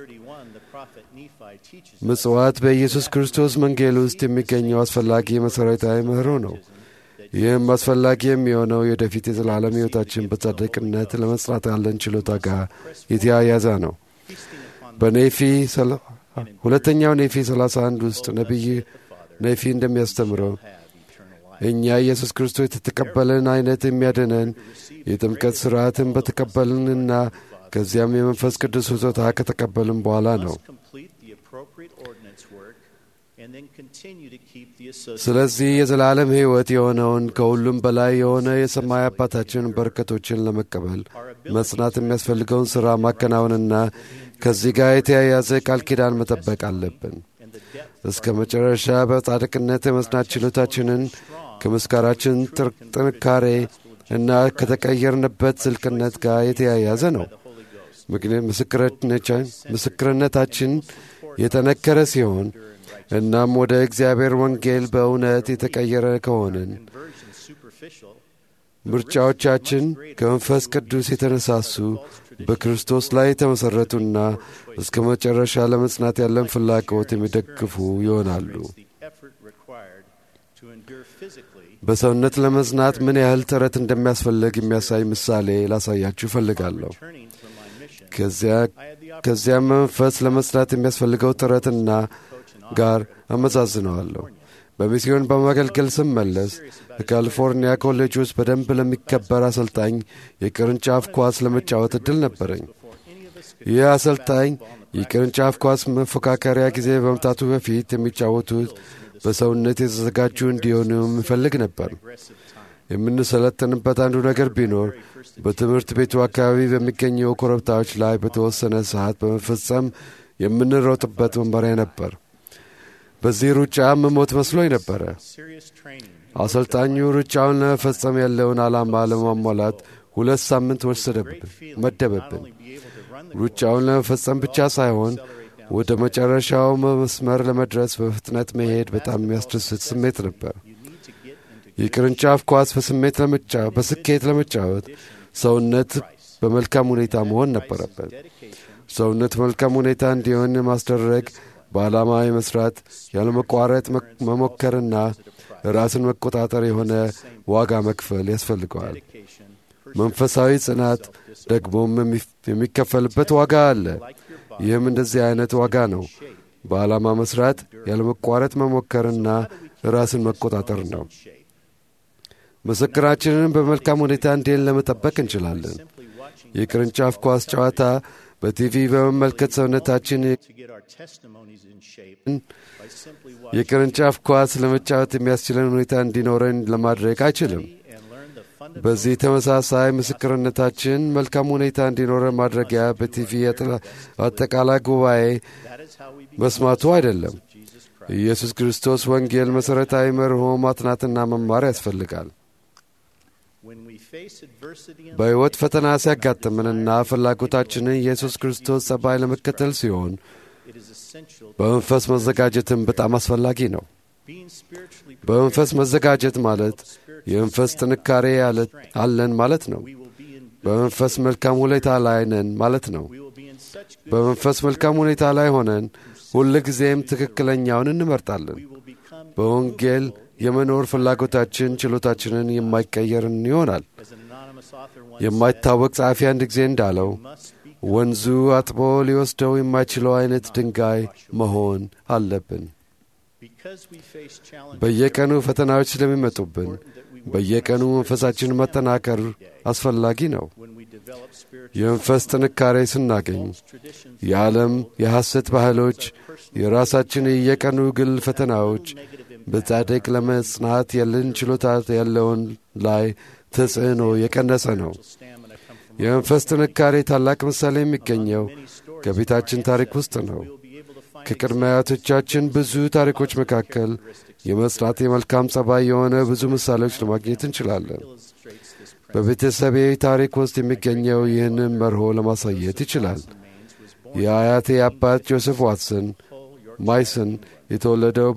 ምጽዋት በኢየሱስ ክርስቶስ መንጌል ውስጥ የሚገኘው አስፈላጊ መሠረታዊ ምህሮ ነው። ይህም አስፈላጊ የሚሆነው የወደፊት የዘላለም ሕይወታችን በጻድቅነት ለመጽናት ያለን ችሎታ ጋር የተያያዘ ነው። በኔፊ ሁለተኛው ኔፊ 31 ውስጥ ነቢይ ኔፊ እንደሚያስተምረው እኛ ኢየሱስ ክርስቶስ የተቀበለን አይነት የሚያድነን የጥምቀት ሥርዓትን በተቀበልንና ከዚያም የመንፈስ ቅዱስ ስጦታ ከተቀበልን በኋላ ነው። ስለዚህ የዘላለም ሕይወት የሆነውን ከሁሉም በላይ የሆነ የሰማይ አባታችን በረከቶችን ለመቀበል መጽናት የሚያስፈልገውን ሥራ ማከናወንና ከዚህ ጋር የተያያዘ ቃል ኪዳን መጠበቅ አለብን። እስከ መጨረሻ በጻድቅነት የመጽናት ችሎታችንን ከምስካራችን ጥንካሬ እና ከተቀየርንበት ዝልቅነት ጋር የተያያዘ ነው። ምስክርነታችን የጠነከረ ሲሆን እናም ወደ እግዚአብሔር ወንጌል በእውነት የተቀየረ ከሆንን ምርጫዎቻችን ከመንፈስ ቅዱስ የተነሳሱ በክርስቶስ ላይ የተመሠረቱና እስከ መጨረሻ ለመጽናት ያለን ፍላጎት የሚደግፉ ይሆናሉ። በሰውነት ለመጽናት ምን ያህል ጥረት እንደሚያስፈልግ የሚያሳይ ምሳሌ ላሳያችሁ እፈልጋለሁ። ከዚያም መንፈስ ለመጽናት የሚያስፈልገው ጥረትና ጋር አመዛዝነዋለሁ። በሚስዮን በማገልገል ስመለስ ከካሊፎርኒያ ኮሌጅ ውስጥ በደንብ ለሚከበር አሰልጣኝ የቅርንጫፍ ኳስ ለመጫወት እድል ነበረኝ። ይህ አሰልጣኝ የቅርንጫፍ ኳስ መፎካከሪያ ጊዜ በመምጣቱ በፊት የሚጫወቱት በሰውነት የተዘጋጁ እንዲሆኑ የሚፈልግ ነበር። የምንሰለጥንበት አንዱ ነገር ቢኖር በትምህርት ቤቱ አካባቢ በሚገኘው ኮረብታዎች ላይ በተወሰነ ሰዓት በመፈጸም የምንሮጥበት መመሪያ ነበር። በዚህ ሩጫ መሞት መስሎኝ ነበረ። አሰልጣኙ ሩጫውን ለመፈጸም ያለውን ዓላማ ለማሟላት ሁለት ሳምንት ወሰደብን መደበብን። ሩጫውን ለመፈጸም ብቻ ሳይሆን ወደ መጨረሻው መስመር ለመድረስ በፍጥነት መሄድ በጣም የሚያስደስት ስሜት ነበር። የቅርንጫፍ ኳስ በስሜት በስኬት ለመጫወት ሰውነት በመልካም ሁኔታ መሆን ነበረበት። ሰውነት መልካም ሁኔታ እንዲሆን ማስደረግ በዓላማ የመስራት ያለመቋረጥ መሞከርና ራስን መቆጣጠር የሆነ ዋጋ መክፈል ያስፈልገዋል። መንፈሳዊ ጽናት ደግሞም የሚከፈልበት ዋጋ አለ። ይህም እንደዚህ አይነት ዋጋ ነው። በዓላማ መስራት ያለመቋረጥ መሞከርና ራስን መቆጣጠር ነው። ምስክራችንን በመልካም ሁኔታ እንዴት ለመጠበቅ እንችላለን? የቅርንጫፍ ኳስ ጨዋታ በቲቪ በመመልከት ሰውነታችን የቅርንጫፍ ኳስ ለመጫወት የሚያስችለን ሁኔታ እንዲኖረን ለማድረግ አይችልም። በዚህ ተመሳሳይ ምስክርነታችን መልካም ሁኔታ እንዲኖረን ማድረጊያ በቲቪ አጠቃላይ ጉባኤ መስማቱ አይደለም። ኢየሱስ ክርስቶስ ወንጌል መሠረታዊ መርሆ ማጥናትና መማር ያስፈልጋል። በሕይወት ፈተና ሲያጋጥምንና ፍላጎታችንን ኢየሱስ ክርስቶስ ጸባይ ለመከተል ሲሆን በመንፈስ መዘጋጀትም በጣም አስፈላጊ ነው። በመንፈስ መዘጋጀት ማለት የመንፈስ ጥንካሬ አለን ማለት ነው። በመንፈስ መልካም ሁኔታ ላይ ነን ማለት ነው። በመንፈስ መልካም ሁኔታ ላይ ሆነን ሁል ጊዜም ትክክለኛውን እንመርጣለን። በወንጌል የመኖር ፍላጎታችን ችሎታችንን የማይቀየርን ይሆናል። የማይታወቅ ጸሐፊ አንድ ጊዜ እንዳለው ወንዙ አጥቦ ሊወስደው የማይችለው አይነት ድንጋይ መሆን አለብን። በየቀኑ ፈተናዎች ስለሚመጡብን በየቀኑ መንፈሳችን መጠናከር አስፈላጊ ነው። የመንፈስ ጥንካሬ ስናገኝ የዓለም የሐሰት ባህሎች፣ የራሳችን የየቀኑ ግል ፈተናዎች በጻድቅ ለመጽናት ያለን ችሎታ ያለውን ላይ ተጽዕኖ የቀነሰ ነው። የመንፈስ ጥንካሬ ታላቅ ምሳሌ የሚገኘው ከቤታችን ታሪክ ውስጥ ነው። ከቅድመ አያቶቻችን ብዙ ታሪኮች መካከል የመጽናት የመልካም ጸባይ የሆነ ብዙ ምሳሌዎች ለማግኘት እንችላለን። በቤተሰቤ ታሪክ ውስጥ የሚገኘው ይህንን መርሆ ለማሳየት ይችላል። የአያቴ አባት ጆሴፍ ዋትሰን ማይሰን የተወለደው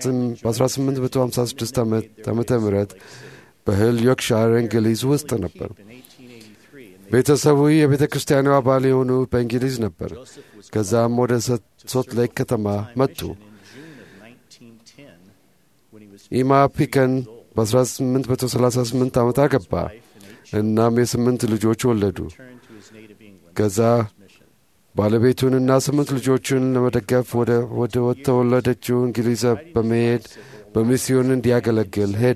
በ1856 ዓ ም በህል ዮርክሻር እንግሊዝ ውስጥ ነበር። ቤተሰቡ የቤተ ክርስቲያኑ አባል የሆኑ በእንግሊዝ ነበር። ከዛም ወደ ሶት ሌክ ከተማ መጡ። ኢማ ፒከን በ1838 ዓመት አገባ። እናም የስምንት ልጆች ወለዱ። ከዛ ባለቤቱንና ስምንት ልጆቹን ለመደገፍ ወደ ተወለደችው እንግሊዝ በመሄድ በሚስዮን እንዲያገለግል ሄደ።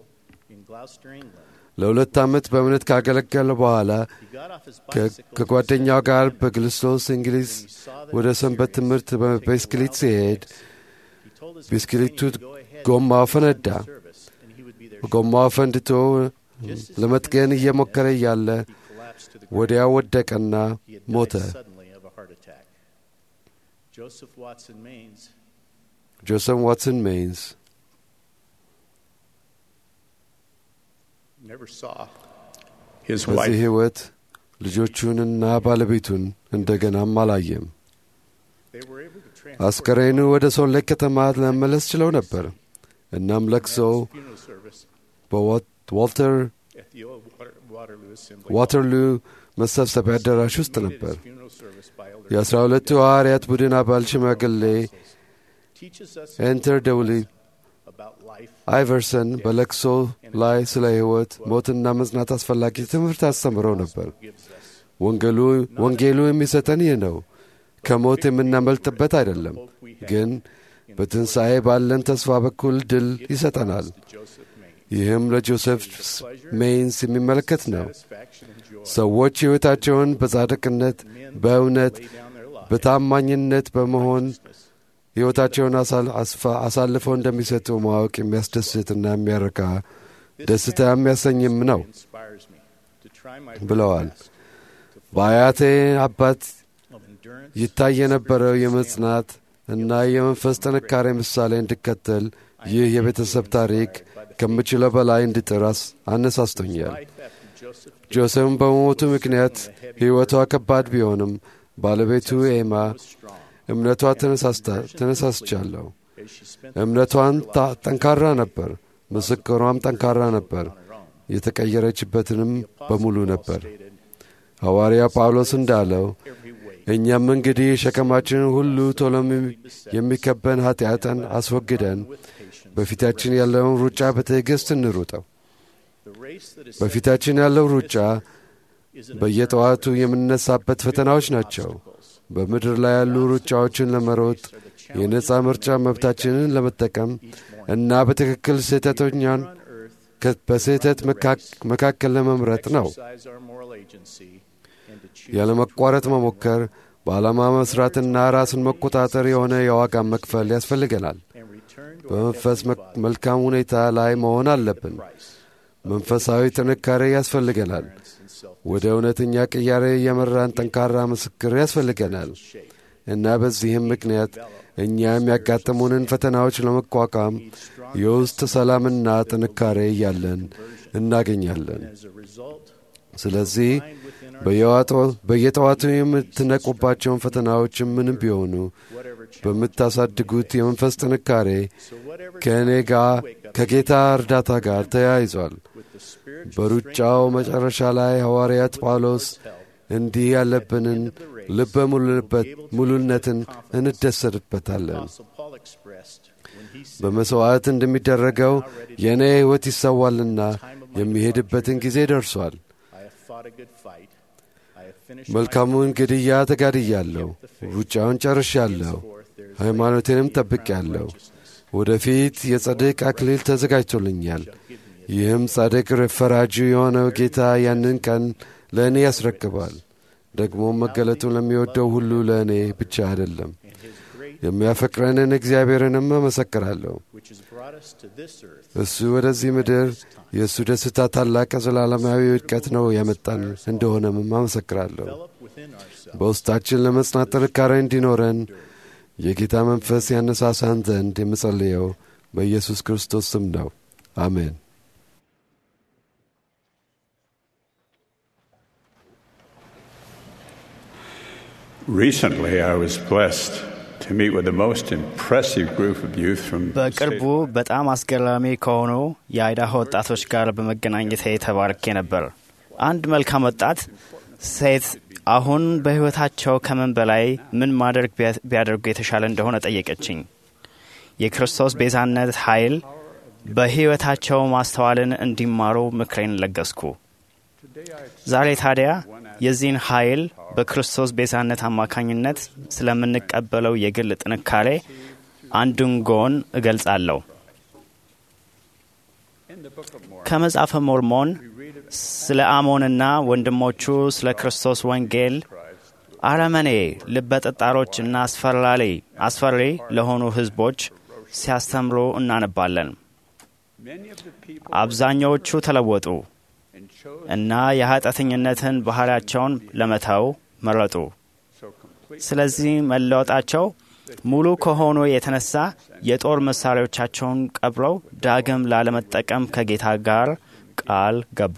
ለሁለት ዓመት በእምነት ካገለገለ በኋላ ከጓደኛው ጋር በግልስቶስ እንግሊዝ ወደ ሰንበት ትምህርት በብስክሌት ሲሄድ ብስክሌቱ ጎማው ፈነዳ። ጎማው ፈንድቶ ለመጥገን እየሞከረ እያለ ወዲያው ወደቀና ሞተ። ጆሰፍ ዋትሰን ሜይንስ በዚህ ሕይወት ልጆቹንና ባለቤቱን እንደገናም አላየም። አስከሬኑ ወደ ሶሌክ ከተማ ለመመለስ ችለው ነበር። እናም ለቅሶ በዋልተር ዋተርሉ መሰብሰቢያ አዳራሽ ውስጥ ነበር። የአስራ ሁለቱ ሐዋርያት ቡድን አባል ሽማግሌ ኤንተር ደውሊ አይቨርሰን በለቅሶ ላይ ስለ ሕይወት ሞትና መጽናት አስፈላጊ ትምህርት አስተምረው ነበር። ወንጌሉ የሚሰጠን ይህ ነው። ከሞት የምናመልጥበት አይደለም፣ ግን በትንሣኤ ባለን ተስፋ በኩል ድል ይሰጠናል። ይህም ለጆሴፍ ሜይንስ የሚመለከት ነው። ሰዎች ሕይወታቸውን በጻድቅነት፣ በእውነት፣ በታማኝነት በመሆን ሕይወታቸውን አሳልፈው እንደሚሰጡ ማወቅ የሚያስደስትና የሚያረካ ደስታ የሚያሰኝም ነው ብለዋል። በአያቴ አባት ይታይ የነበረው የመጽናት እና የመንፈስ ጥንካሬ ምሳሌ እንድከተል ይህ የቤተሰብ ታሪክ ከምችለው በላይ እንድጥር አነሳስቶኛል። ጆሴፍም በመሞቱ ምክንያት ሕይወቷ ከባድ ቢሆንም ባለቤቱ ኤማ እምነቷ ተነሳስቻለሁ። እምነቷን ጠንካራ ነበር፣ ምስክሯም ጠንካራ ነበር። የተቀየረችበትንም በሙሉ ነበር። ሐዋርያ ጳውሎስ እንዳለው እኛም እንግዲህ ሸከማችንን ሁሉ ቶሎም የሚከበን ኃጢአትን አስወግደን በፊታችን ያለውን ሩጫ በትዕግሥት እንሩጠው። በፊታችን ያለው ሩጫ በየጠዋቱ የምንነሳበት ፈተናዎች ናቸው። በምድር ላይ ያሉ ሩጫዎችን ለመሮጥ የነፃ ምርጫ መብታችንን ለመጠቀም እና በትክክል ስህተተኛን በስህተት መካከል ለመምረጥ ነው። ያለመቋረጥ መሞከር፣ በዓላማ መሥራትና ራስን መቆጣጠር የሆነ የዋጋ መክፈል ያስፈልገናል። በመንፈስ መልካም ሁኔታ ላይ መሆን አለብን። መንፈሳዊ ጥንካሬ ያስፈልገናል። ወደ እውነተኛ ቅያሬ የመራን ጠንካራ ምስክር ያስፈልገናል እና በዚህም ምክንያት እኛ የሚያጋጥሙንን ፈተናዎች ለመቋቋም የውስጥ ሰላምና ጥንካሬ እያለን እናገኛለን። ስለዚህ በየጠዋቱ የምትነቁባቸውን ፈተናዎች ምንም ቢሆኑ በምታሳድጉት የመንፈስ ጥንካሬ ከእኔ ጋር ከጌታ እርዳታ ጋር ተያይዟል። በሩጫው መጨረሻ ላይ ሐዋርያት ጳውሎስ እንዲህ ያለብንን ልበ ሙሉነትን እንደሰድበታለን። በመሥዋዕት እንደሚደረገው የእኔ ሕይወት ይሰዋልና የሚሄድበትን ጊዜ ደርሷል። መልካሙን ግድያ ተጋድያለሁ፣ ሩጫውን ጨርሻለሁ፣ ሃይማኖቴንም ጠብቄአለሁ። ወደፊት የጸድቅ አክሊል ተዘጋጅቶልኛል። ይህም ጻድቅ ፈራጁ የሆነው ጌታ ያንን ቀን ለእኔ ያስረክባል። ደግሞም መገለጡን ለሚወደው ሁሉ ለእኔ ብቻ አይደለም። የሚያፈቅረንን እግዚአብሔርንም እመሰክራለሁ። እሱ ወደዚህ ምድር የእሱ ደስታ ታላቅ ዘላለማዊ ውድቀት ነው ያመጣን እንደሆነም አመሰክራለሁ። በውስጣችን ለመጽናት ጥንካሬ እንዲኖረን የጌታ መንፈስ ያነሳሳን ዘንድ የምጸልየው በኢየሱስ ክርስቶስ ስም ነው። አሜን። Recently, I was blessed to meet with the most impressive group of youth from በቅርቡ በጣም አስገራሚ ከሆኑ የአይዳሆ ወጣቶች ጋር በመገናኘት ተባርኬ ነበር። አንድ መልካም ወጣት ሴት አሁን በሕይወታቸው ከምን በላይ ምን ማድረግ ቢያደርጉ የተሻለ እንደሆነ ጠየቀችኝ። የክርስቶስ ቤዛነት ኃይል በሕይወታቸው ማስተዋልን እንዲማሩ ምክሬን ለገስኩ። ዛሬ ታዲያ የዚህን ኃይል በክርስቶስ ቤዛነት አማካኝነት ስለምንቀበለው የግል ጥንካሬ አንዱን ጎን እገልጻለሁ። ከመጽሐፈ ሞርሞን ስለ አሞንና ወንድሞቹ ስለ ክርስቶስ ወንጌል አረመኔ ልበጠጣሮች እና አስፈራሪ አስፈሪ ለሆኑ ሕዝቦች ሲያስተምሩ እናነባለን። አብዛኛዎቹ ተለወጡ እና የኃጢአተኝነትን ባህሪያቸውን ለመተው መረጡ። ስለዚህ መለወጣቸው ሙሉ ከሆኑ የተነሳ የጦር መሳሪያዎቻቸውን ቀብረው ዳግም ላለመጠቀም ከጌታ ጋር ቃል ገቡ።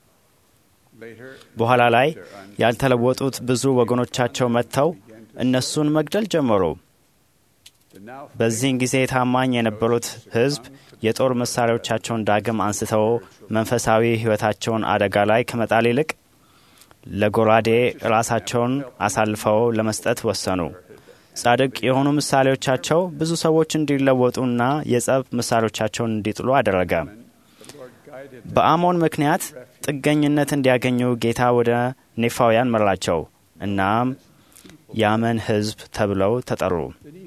በኋላ ላይ ያልተለወጡት ብዙ ወገኖቻቸው መጥተው እነሱን መግደል ጀመሩ። በዚህን ጊዜ ታማኝ የነበሩት ሕዝብ የጦር መሳሪያዎቻቸውን ዳግም አንስተው መንፈሳዊ ሕይወታቸውን አደጋ ላይ ከመጣል ይልቅ ለጎራዴ ራሳቸውን አሳልፈው ለመስጠት ወሰኑ። ጻድቅ የሆኑ ምሳሌዎቻቸው ብዙ ሰዎች እንዲለወጡና የጸብ ምሳሌዎቻቸውን እንዲጥሉ አደረገ። በአሞን ምክንያት ጥገኝነት እንዲያገኙ ጌታ ወደ ኔፋውያን መራቸው። እናም የአመን ሕዝብ ተብለው ተጠሩ።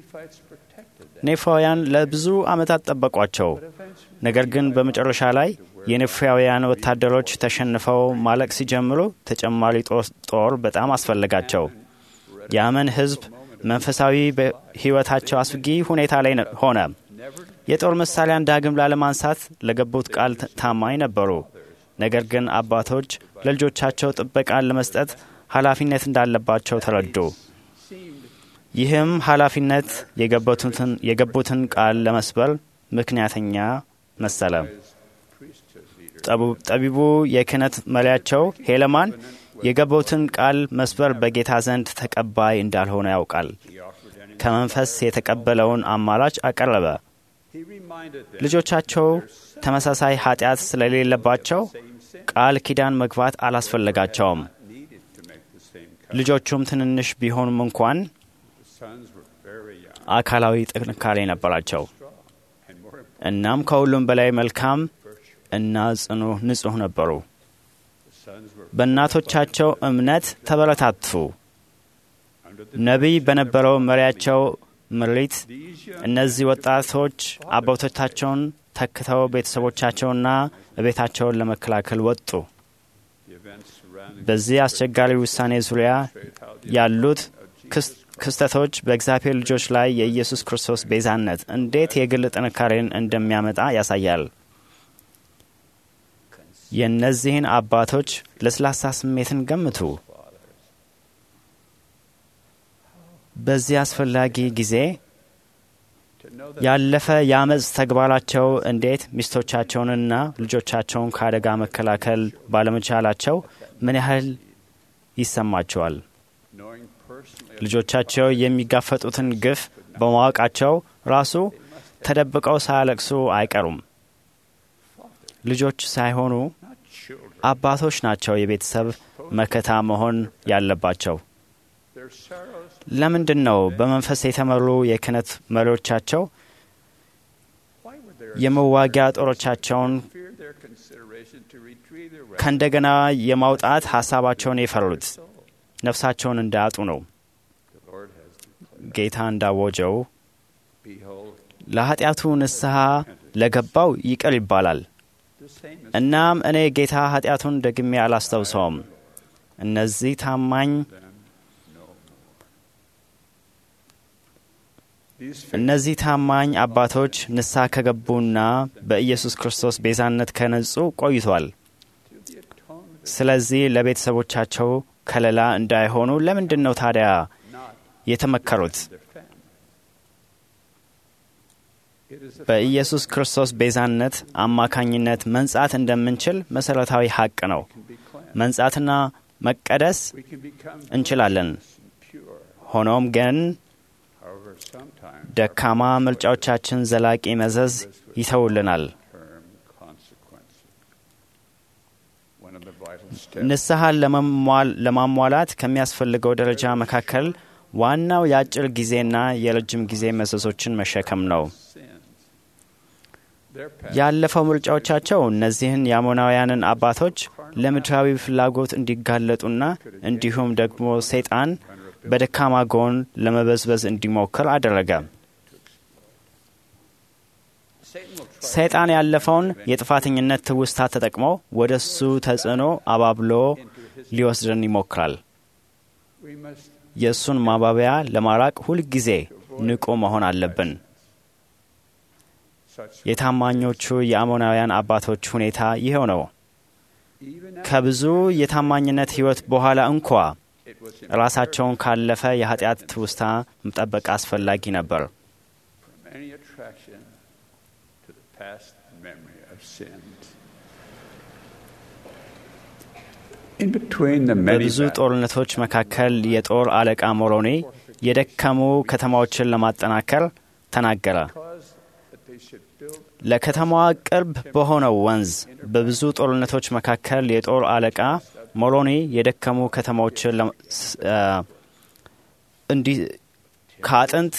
ኔፋውያን ለብዙ ዓመታት ጠበቋቸው። ነገር ግን በመጨረሻ ላይ የኔፋውያን ወታደሮች ተሸንፈው ማለቅ ሲጀምሩ ተጨማሪ ጦር በጣም አስፈለጋቸው። የአመን ሕዝብ መንፈሳዊ ሕይወታቸው አስጊ ሁኔታ ላይ ሆነ። የጦር መሳሪያን ዳግም ላለማንሳት ለገቡት ቃል ታማኝ ነበሩ። ነገር ግን አባቶች ለልጆቻቸው ጥበቃን ለመስጠት ኃላፊነት እንዳለባቸው ተረዱ። ይህም ኃላፊነት የገቡትን ቃል ለመስበር ምክንያተኛ መሰለ። ጠቢቡ የክህነት መሪያቸው ሄለማን የገቡትን ቃል መስበር በጌታ ዘንድ ተቀባይ እንዳልሆነ ያውቃል። ከመንፈስ የተቀበለውን አማራጭ አቀረበ። ልጆቻቸው ተመሳሳይ ኃጢአት ስለሌለባቸው ቃል ኪዳን መግባት አላስፈለጋቸውም። ልጆቹም ትንንሽ ቢሆኑም እንኳን አካላዊ ጥንካሬ ነበራቸው። እናም ከሁሉም በላይ መልካም እና ጽኑ ንጹሕ ነበሩ። በእናቶቻቸው እምነት ተበረታቱ። ነቢይ በነበረው መሪያቸው ምሪት እነዚህ ወጣቶች አባቶቻቸውን ተክተው ቤተሰቦቻቸውና ቤታቸውን ለመከላከል ወጡ። በዚህ አስቸጋሪ ውሳኔ ዙሪያ ያሉት ክስተቶች በእግዚአብሔር ልጆች ላይ የኢየሱስ ክርስቶስ ቤዛነት እንዴት የግል ጥንካሬን እንደሚያመጣ ያሳያል። የእነዚህን አባቶች ለስላሳ ስሜትን ገምቱ። በዚህ አስፈላጊ ጊዜ ያለፈ የአመፅ ተግባራቸው እንዴት ሚስቶቻቸውንና ልጆቻቸውን ከአደጋ መከላከል ባለመቻላቸው ምን ያህል ይሰማቸዋል? ልጆቻቸው የሚጋፈጡትን ግፍ በማወቃቸው ራሱ ተደብቀው ሳያለቅሱ አይቀሩም። ልጆች ሳይሆኑ አባቶች ናቸው የቤተሰብ መከታ መሆን ያለባቸው። ለምንድን ነው በመንፈስ የተመሩ የክህነት መሪዎቻቸው የመዋጊያ ጦሮቻቸውን ከእንደገና የማውጣት ሀሳባቸውን የፈሩት? ነፍሳቸውን እንዳያጡ ነው። ጌታ እንዳወጀው ለኃጢአቱ ንስሐ ለገባው ይቅር ይባላል። እናም እኔ ጌታ ኃጢአቱን ደግሜ አላስታውሰውም። እነዚህ ታማኝ እነዚህ ታማኝ አባቶች ንስሐ ከገቡና በኢየሱስ ክርስቶስ ቤዛነት ከነጹ ቆይቷል። ስለዚህ ለቤተሰቦቻቸው ከለላ እንዳይሆኑ ለምንድን ነው ታዲያ የተመከሩት? በኢየሱስ ክርስቶስ ቤዛነት አማካኝነት መንጻት እንደምንችል መሠረታዊ ሐቅ ነው። መንጻትና መቀደስ እንችላለን። ሆኖም ግን ደካማ ምርጫዎቻችን ዘላቂ መዘዝ ይተውልናል። ንስሐን ለማሟላት ከሚያስፈልገው ደረጃ መካከል ዋናው የአጭር ጊዜና የረጅም ጊዜ መዘዞችን መሸከም ነው። ያለፈው ምርጫዎቻቸው እነዚህን የአሞናውያንን አባቶች ለምድራዊ ፍላጎት እንዲጋለጡና እንዲሁም ደግሞ ሰይጣን በደካማ ጎን ለመበዝበዝ እንዲሞክር አደረገ። ሰይጣን ያለፈውን የጥፋተኝነት ትውስታ ተጠቅሞ ወደ እሱ ተጽዕኖ አባብሎ ሊወስድን ይሞክራል። የእሱን ማባቢያ ለማራቅ ሁልጊዜ ንቁ መሆን አለብን። የታማኞቹ የአሞናውያን አባቶች ሁኔታ ይኸው ነው። ከብዙ የታማኝነት ሕይወት በኋላ እንኳ ራሳቸውን ካለፈ የኃጢአት ትውስታ መጠበቅ አስፈላጊ ነበር። በብዙ ጦርነቶች መካከል የጦር አለቃ ሞሮኒ የደከሙ ከተማዎችን ለማጠናከር ተናገረ። ለከተማዋ ቅርብ በሆነው ወንዝ በብዙ ጦርነቶች መካከል የጦር አለቃ ሞሮኒ የደከሙ ከተማዎችን እንዲህ ከአጥንት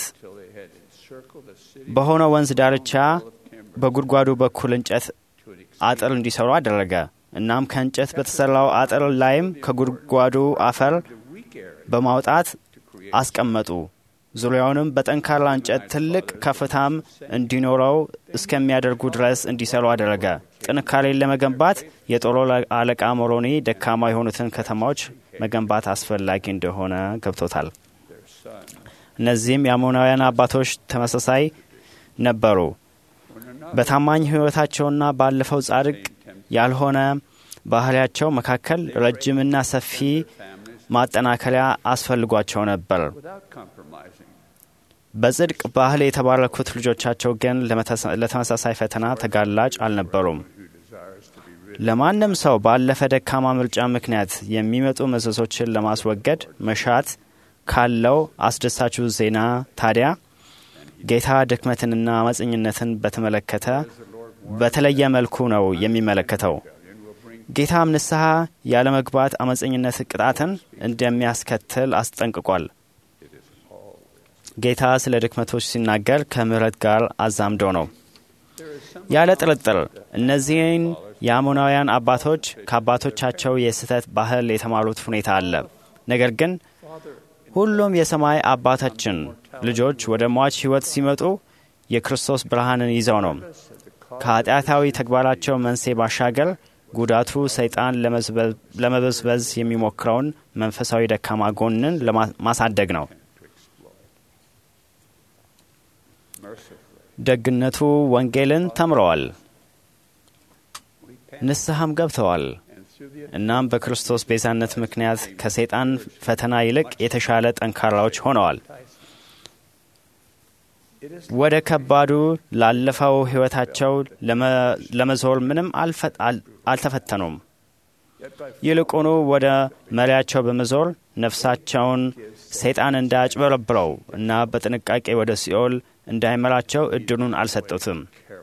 በሆነ ወንዝ ዳርቻ በጉድጓዱ በኩል እንጨት አጥር እንዲሰሩ አደረገ። እናም ከእንጨት በተሰራው አጥር ላይም ከጉድጓዱ አፈር በማውጣት አስቀመጡ። ዙሪያውንም በጠንካራ እንጨት ትልቅ ከፍታም እንዲኖረው እስከሚያደርጉ ድረስ እንዲሰሩ አደረገ። ጥንካሬን ለመገንባት የጦር አለቃ ሞሮኒ ደካማ የሆኑትን ከተማዎች መገንባት አስፈላጊ እንደሆነ ገብቶታል። እነዚህም የአሞናውያን አባቶች ተመሳሳይ ነበሩ። በታማኝ ሕይወታቸውና ባለፈው ጻድቅ ያልሆነ ባህሪያቸው መካከል ረጅምና ሰፊ ማጠናከሪያ አስፈልጓቸው ነበር። በጽድቅ ባህል የተባረኩት ልጆቻቸው ግን ለተመሳሳይ ፈተና ተጋላጭ አልነበሩም። ለማንም ሰው ባለፈ ደካማ ምርጫ ምክንያት የሚመጡ መዘዞችን ለማስወገድ መሻት ካለው አስደሳቹ ዜና ታዲያ ጌታ ድክመትንና አመፀኝነትን በተመለከተ በተለየ መልኩ ነው የሚመለከተው። ጌታም ንስሐ ያለመግባት አመፀኝነት ቅጣትን እንደሚያስከትል አስጠንቅቋል። ጌታ ስለ ድክመቶች ሲናገር ከምሕረት ጋር አዛምዶ ነው። ያለ ጥርጥር እነዚህን የአሞናውያን አባቶች ከአባቶቻቸው የስህተት ባህል የተማሩት ሁኔታ አለ። ነገር ግን ሁሉም የሰማይ አባታችን ልጆች ወደ ሟች ሕይወት ሲመጡ የክርስቶስ ብርሃንን ይዘው ነው። ከኃጢአታዊ ተግባራቸው መንስኤ ባሻገር ጉዳቱ ሰይጣን ለመበዝበዝ የሚሞክረውን መንፈሳዊ ደካማ ጎንን ማሳደግ ነው። ደግነቱ ወንጌልን ተምረዋል፣ ንስሐም ገብተዋል። እናም በክርስቶስ ቤዛነት ምክንያት ከሰይጣን ፈተና ይልቅ የተሻለ ጠንካራዎች ሆነዋል። ወደ ከባዱ ላለፈው ሕይወታቸው ለመዞር ምንም አልተፈተኑም። ይልቁኑ ወደ መሪያቸው በመዞር ነፍሳቸውን ሰይጣን እንዳያጭበረብረው እና በጥንቃቄ ወደ ሲኦል እንዳይመራቸው እድሉን አልሰጡትም።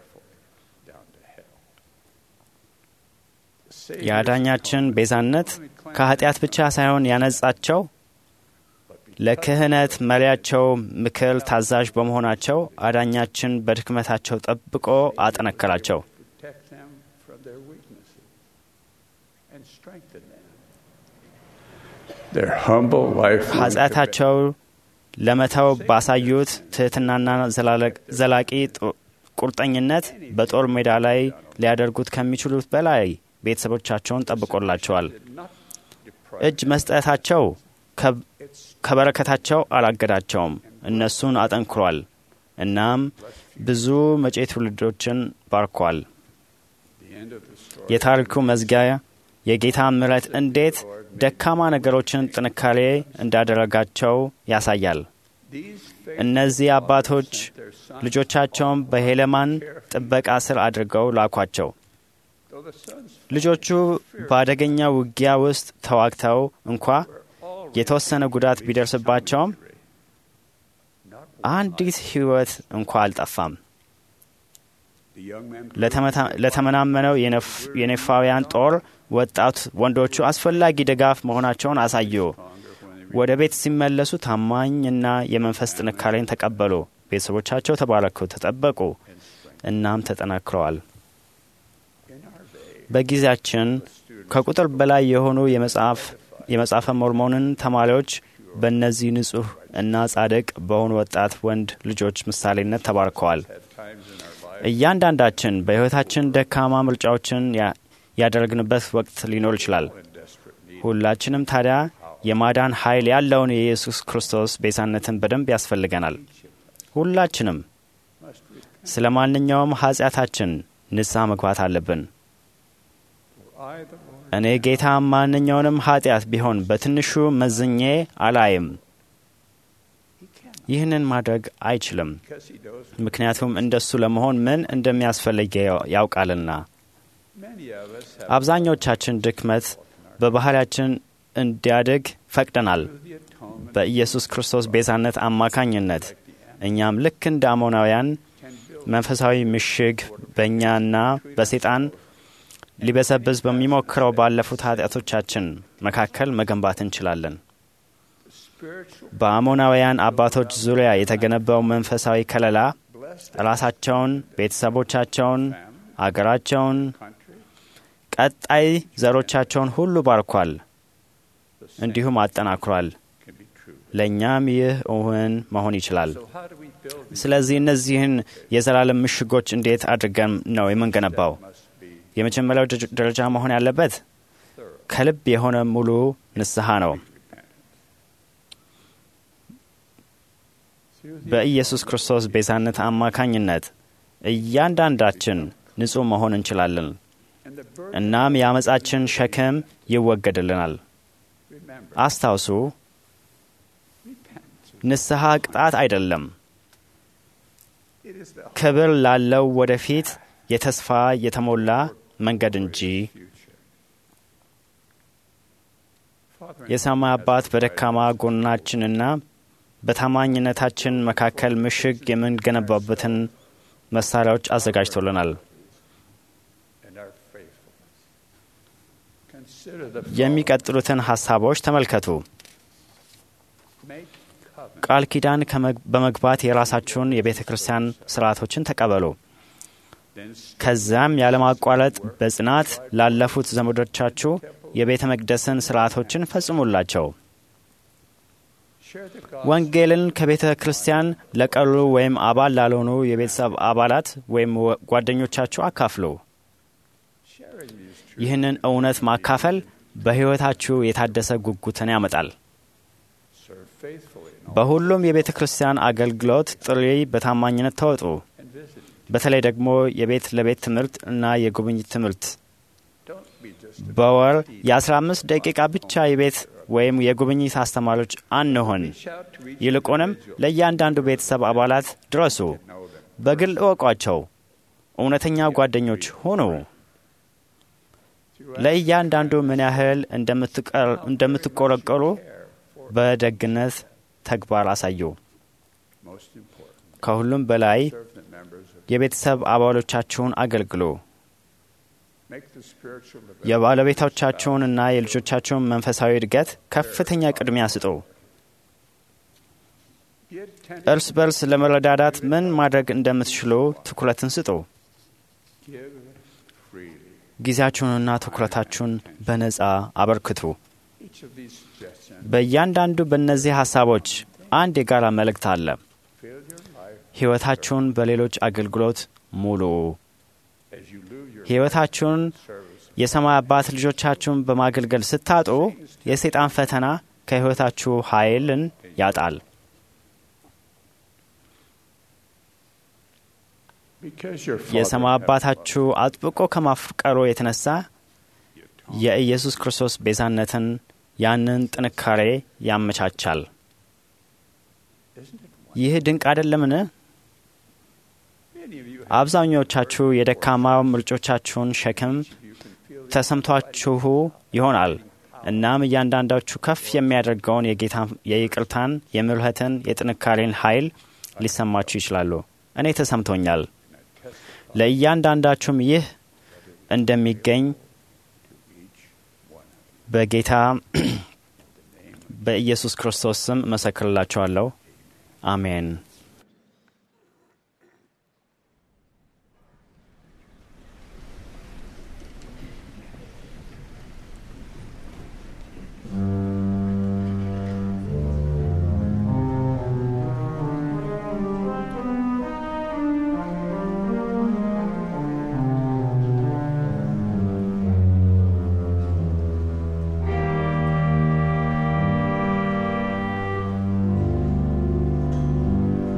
የአዳኛችን ቤዛነት ከኃጢአት ብቻ ሳይሆን ያነጻቸው ለክህነት መሪያቸው ምክር ታዛዥ በመሆናቸው አዳኛችን በድክመታቸው ጠብቆ አጠነከራቸው። ኃጢአታቸው ለመተው ባሳዩት ትሕትናና ዘላቂ ቁርጠኝነት በጦር ሜዳ ላይ ሊያደርጉት ከሚችሉት በላይ ቤተሰቦቻቸውን ጠብቆላቸዋል። እጅ መስጠታቸው ከበረከታቸው አላገዳቸውም፣ እነሱን አጠንክሯል። እናም ብዙ መጪ ትውልዶችን ባርኳል። የታሪኩ መዝጊያ የጌታ ምሕረት እንዴት ደካማ ነገሮችን ጥንካሬ እንዳደረጋቸው ያሳያል። እነዚህ አባቶች ልጆቻቸውን በሄለማን ጥበቃ ስር አድርገው ላኳቸው። ልጆቹ በአደገኛ ውጊያ ውስጥ ተዋግተው እንኳ የተወሰነ ጉዳት ቢደርስባቸውም አንዲት ሕይወት እንኳ አልጠፋም። ለተመናመነው የኔፋውያን ጦር ወጣት ወንዶቹ አስፈላጊ ድጋፍ መሆናቸውን አሳዩ። ወደ ቤት ሲመለሱ ታማኝና የመንፈስ ጥንካሬን ተቀበሉ። ቤተሰቦቻቸው ተባረኩ፣ ተጠበቁ፣ እናም ተጠናክረዋል። በጊዜያችን ከቁጥር በላይ የሆኑ የመጽሐፈ ሞርሞንን ተማሪዎች በእነዚህ ንጹሕ እና ጻድቅ በሆኑ ወጣት ወንድ ልጆች ምሳሌነት ተባርከዋል። እያንዳንዳችን በሕይወታችን ደካማ ምርጫዎችን ያደረግንበት ወቅት ሊኖር ይችላል። ሁላችንም ታዲያ የማዳን ኃይል ያለውን የኢየሱስ ክርስቶስ ቤዛነትን በደንብ ያስፈልገናል። ሁላችንም ስለ ማንኛውም ኃጢአታችን ንስሐ መግባት አለብን። እኔ ጌታ ማንኛውንም ኃጢአት ቢሆን በትንሹ መዝኜ አላይም። ይህንን ማድረግ አይችልም፣ ምክንያቱም እንደሱ ለመሆን ምን እንደሚያስፈልግ ያውቃልና። አብዛኞቻችን ድክመት በባህሪያችን እንዲያድግ ፈቅደናል። በኢየሱስ ክርስቶስ ቤዛነት አማካኝነት እኛም ልክ እንደ አሞናውያን መንፈሳዊ ምሽግ በእኛና በሴጣን ሊበሰብስ በሚሞክረው ባለፉት ኃጢአቶቻችን መካከል መገንባት እንችላለን። በአሞናውያን አባቶች ዙሪያ የተገነባው መንፈሳዊ ከለላ ራሳቸውን፣ ቤተሰቦቻቸውን፣ አገራቸውን፣ ቀጣይ ዘሮቻቸውን ሁሉ ባርኳል፣ እንዲሁም አጠናክሯል። ለእኛም ይህ እውን መሆን ይችላል። ስለዚህ እነዚህን የዘላለም ምሽጎች እንዴት አድርገን ነው የምንገነባው? የመጀመሪያው ደረጃ መሆን ያለበት ከልብ የሆነ ሙሉ ንስሐ ነው። በኢየሱስ ክርስቶስ ቤዛነት አማካኝነት እያንዳንዳችን ንጹሕ መሆን እንችላለን። እናም የአመፃችን ሸክም ይወገድልናል። አስታውሱ፣ ንስሐ ቅጣት አይደለም፣ ክብር ላለው ወደፊት የተስፋ የተሞላ መንገድ እንጂ። የሰማይ አባት በደካማ ጎናችንና በታማኝነታችን መካከል ምሽግ የምንገነባበትን መሳሪያዎች አዘጋጅቶልናል። የሚቀጥሉትን ሐሳቦች ተመልከቱ። ቃል ኪዳን በመግባት የራሳችሁን የቤተ ክርስቲያን ስርዓቶችን ተቀበሉ። ከዚያም ያለማቋረጥ በጽናት ላለፉት ዘመዶቻችሁ የቤተ መቅደስን ስርዓቶችን ፈጽሙላቸው። ወንጌልን ከቤተ ክርስቲያን ለቀሩ ወይም አባል ላልሆኑ የቤተሰብ አባላት ወይም ጓደኞቻችሁ አካፍሉ። ይህንን እውነት ማካፈል በሕይወታችሁ የታደሰ ጉጉትን ያመጣል። በሁሉም የቤተ ክርስቲያን አገልግሎት ጥሪ በታማኝነት ተወጡ። በተለይ ደግሞ የቤት ለቤት ትምህርት እና የጉብኝት ትምህርት በወር የ15 ደቂቃ ብቻ የቤት ወይም የጉብኝት አስተማሪዎች አንሆን። ይልቁንም ለእያንዳንዱ ቤተሰብ አባላት ድረሱ። በግል እወቋቸው። እውነተኛ ጓደኞች ሁኑ። ለእያንዳንዱ ምን ያህል እንደምትቆረቆሩ በደግነት ተግባር አሳዩ። ከሁሉም በላይ የቤተሰብ አባሎቻችሁን አገልግሉ። የባለቤቶቻችሁንና የልጆቻችሁን መንፈሳዊ እድገት ከፍተኛ ቅድሚያ ስጡ። እርስ በርስ ለመረዳዳት ምን ማድረግ እንደምትችሉ ትኩረትን ስጡ። ጊዜያችሁንና ትኩረታችሁን በነጻ አበርክቱ። በእያንዳንዱ በእነዚህ ሐሳቦች አንድ የጋራ መልእክት አለ። ሕይወታችሁን በሌሎች አገልግሎት ሙሉ። ሕይወታችሁን የሰማይ አባት ልጆቻችሁን በማገልገል ስታጡ የሰይጣን ፈተና ከሕይወታችሁ ኃይልን ያጣል። የሰማይ አባታችሁ አጥብቆ ከማፍቀሩ የተነሳ የኢየሱስ ክርስቶስ ቤዛነትን ያንን ጥንካሬ ያመቻቻል። ይህ ድንቅ አይደለምን? አብዛኞቻችሁ የደካማ ምርጮቻችሁን ሸክም ተሰምቷችሁ ይሆናል። እናም እያንዳንዳችሁ ከፍ የሚያደርገውን የጌታ የይቅርታን፣ የምሕረትን፣ የጥንካሬን ኃይል ሊሰማችሁ ይችላሉ። እኔ ተሰምቶኛል። ለእያንዳንዳችሁም ይህ እንደሚገኝ በጌታ በኢየሱስ ክርስቶስ ስም እመሰክርላችኋለሁ። አሜን። Thank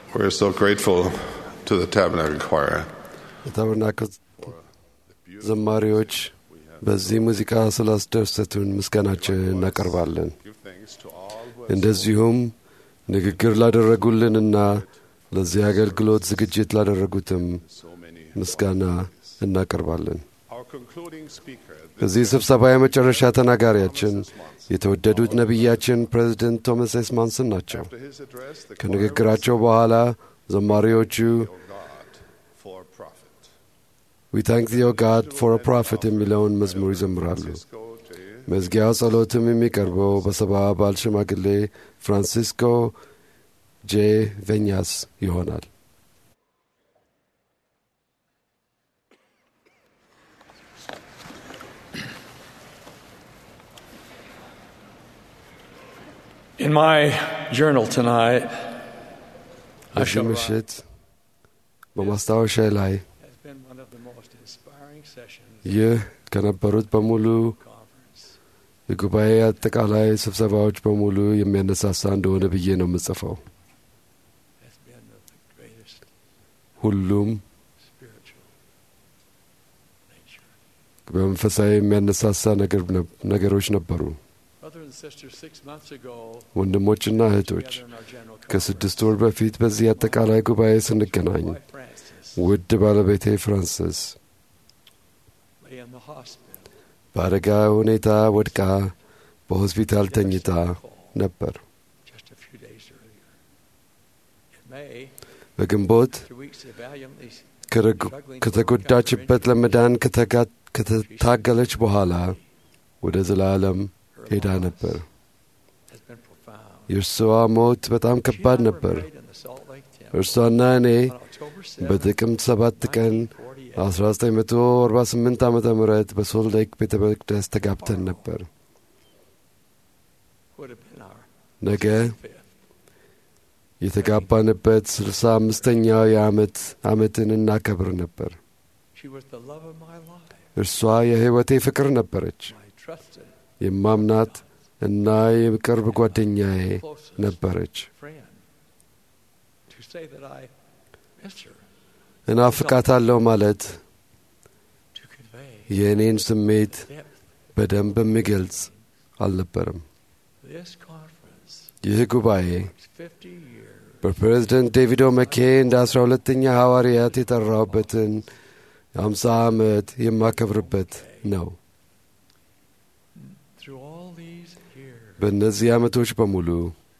We're so grateful to the Tabernacle Choir. የታበርናክል ዘማሪዎች በዚህ ሙዚቃ ስላስደሰቱን ምስጋናችን እናቀርባለን። እንደዚሁም ንግግር ላደረጉልንና ለዚህ አገልግሎት ዝግጅት ላደረጉትም ምስጋና እናቀርባለን። በዚህ ስብሰባ የመጨረሻ ተናጋሪያችን የተወደዱት ነቢያችን ፕሬዚደንት ቶማስ ኤስ ማንሰን ናቸው። ከንግግራቸው በኋላ ዘማሪዎቹ ዊ ታንክ ዮ ጋድ ፎር አ ፕሮፌት የሚለውን መዝሙር ይዘምራሉ። መዝጊያው ጸሎትም የሚቀርበው በሰባ አባል ሽማግሌ ፍራንሲስኮ ጄ ቬኛስ ይሆናል። In my journal tonight, I በዚህ shall write, ምሽት በማስታወሻ ላይ has been one of the most inspiring sessions ይህ ከነበሩት በሙሉ የጉባኤ አጠቃላይ ስብሰባዎች በሙሉ የሚያነሳሳ እንደሆነ ብዬ ነው የምጽፈው። has been of the greatest ሁሉም spiritual nature. በመንፈሳዊ የሚያነሳሳ ነገር ነ- ነገሮች ነበሩ። Brother and sister, six months ago, ወንድሞችና እህቶች together in our general ከስድስት ወር በፊት በዚህ አጠቃላይ ጉባኤ ስንገናኝ wife Frances ውድ ባለቤቴ ፍራንስስ lay in the hospital. በአደጋ ሁኔታ ወድቃ በሆስፒታል ተኝታ ነበር። just a few days earlier. In May, በግንቦት after weeks of valiantly ከረግ- ከተጎዳችበት ለመዳን ከተጋ- ከተታገለች በኋላ ወደ ዘላለም ሄዳ ነበር። has been profound. የእርሷ ሞት በጣም ከባድ ነበር። Prayed in the Salt Lake Temple እርሷና እኔ on October 7th, በጥቅምት ሰባት ቀን 1948 ዓ ም በሶልት ሌክ ቤተ መቅደስ ተጋብተን ነበር። would have been our ነገ fifth. የተጋባንበት ስልሳ አምስተኛው የዓመት ዓመትን እናከብር ነበር። She was the love of my life, እርሷ የሕይወቴ ፍቅር ነበረች። my trusted, የማምናት እና የቅርብ ጓደኛዬ closest ነበረች። friend. To say that I miss her, እናፍቃታለሁ ማለት to convey የእኔን ስሜት depth. በደንብ የሚገልጽ አልነበረም። This conference ይህ ጉባኤ is 50 years በፕሬዝደንት ዴቪድ ኦመኬ እንደ አስራ ሁለተኛ ሐዋርያት የጠራውበትን የአምሳ ዓመት የማከብርበት ነው። through all these years. በእነዚህ ዓመቶች በሙሉ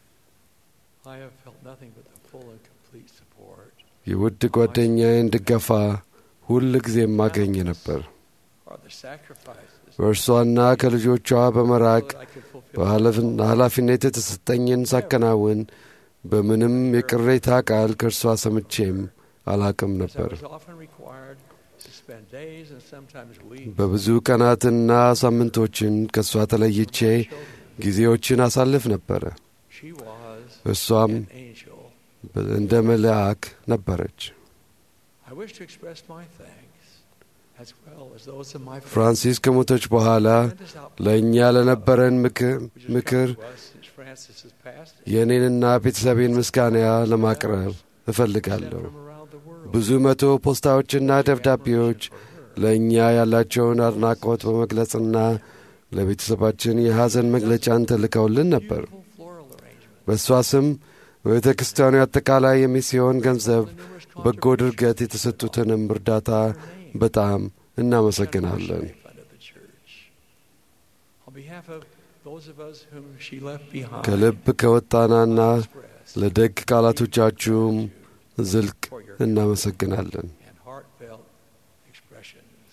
I have felt nothing but the full and complete support የውድ ጓደኛዬን ድጋፋ ሁል ጊዜ የማገኝ ነበር። or the sacrifices በእርሷና ከልጆቿ በመራቅ that I could fulfill. በኃላፊ- ኃላፊነት የተሰጠኝን ሳከናውን በምንም የቅሬታ ቃል ከእርሷ ሰምቼም አላቅም As I ነበር። was often required to spend days and sometimes weeks በብዙ ቀናትና ሳምንቶችን ከእሷ ተለይቼ ጊዜዎችን አሳልፍ ነበረ። she was እሷም an angel. እንደ መልአክ ነበረች። I wish to express my thanks as well as those of my friends. ፍራንሲስ ከሞተች በኋላ Tremendous outpouring ለእኛ ለነበረን ምክር which has ምክር come to us since Francis has passed. የእኔንና ቤተሰቤን ምስጋና ለማቅረብ እፈልጋለሁ። From around the world. ብዙ መቶ ፖስታዎችና ደብዳቤዎች ለእኛ ያላቸውን አድናቆት በመግለጽና ለቤተሰባችን የሐዘን መግለጫን ተልከውልን ነበር። Beautiful floral arrangement. በእሷ ስም በቤተ ክርስቲያኑ አጠቃላይ የሚስዮን ገንዘብ በጎ ድርገት የተሰጡትንም እርዳታ በጣም እናመሰግናለን። Fund of the church. On behalf of those of us whom she left behind, ከልብ ከወጣናና express ለደግ ቃላቶቻችሁም ዝልቅ እናመሰግናለን። and heartfelt expressions.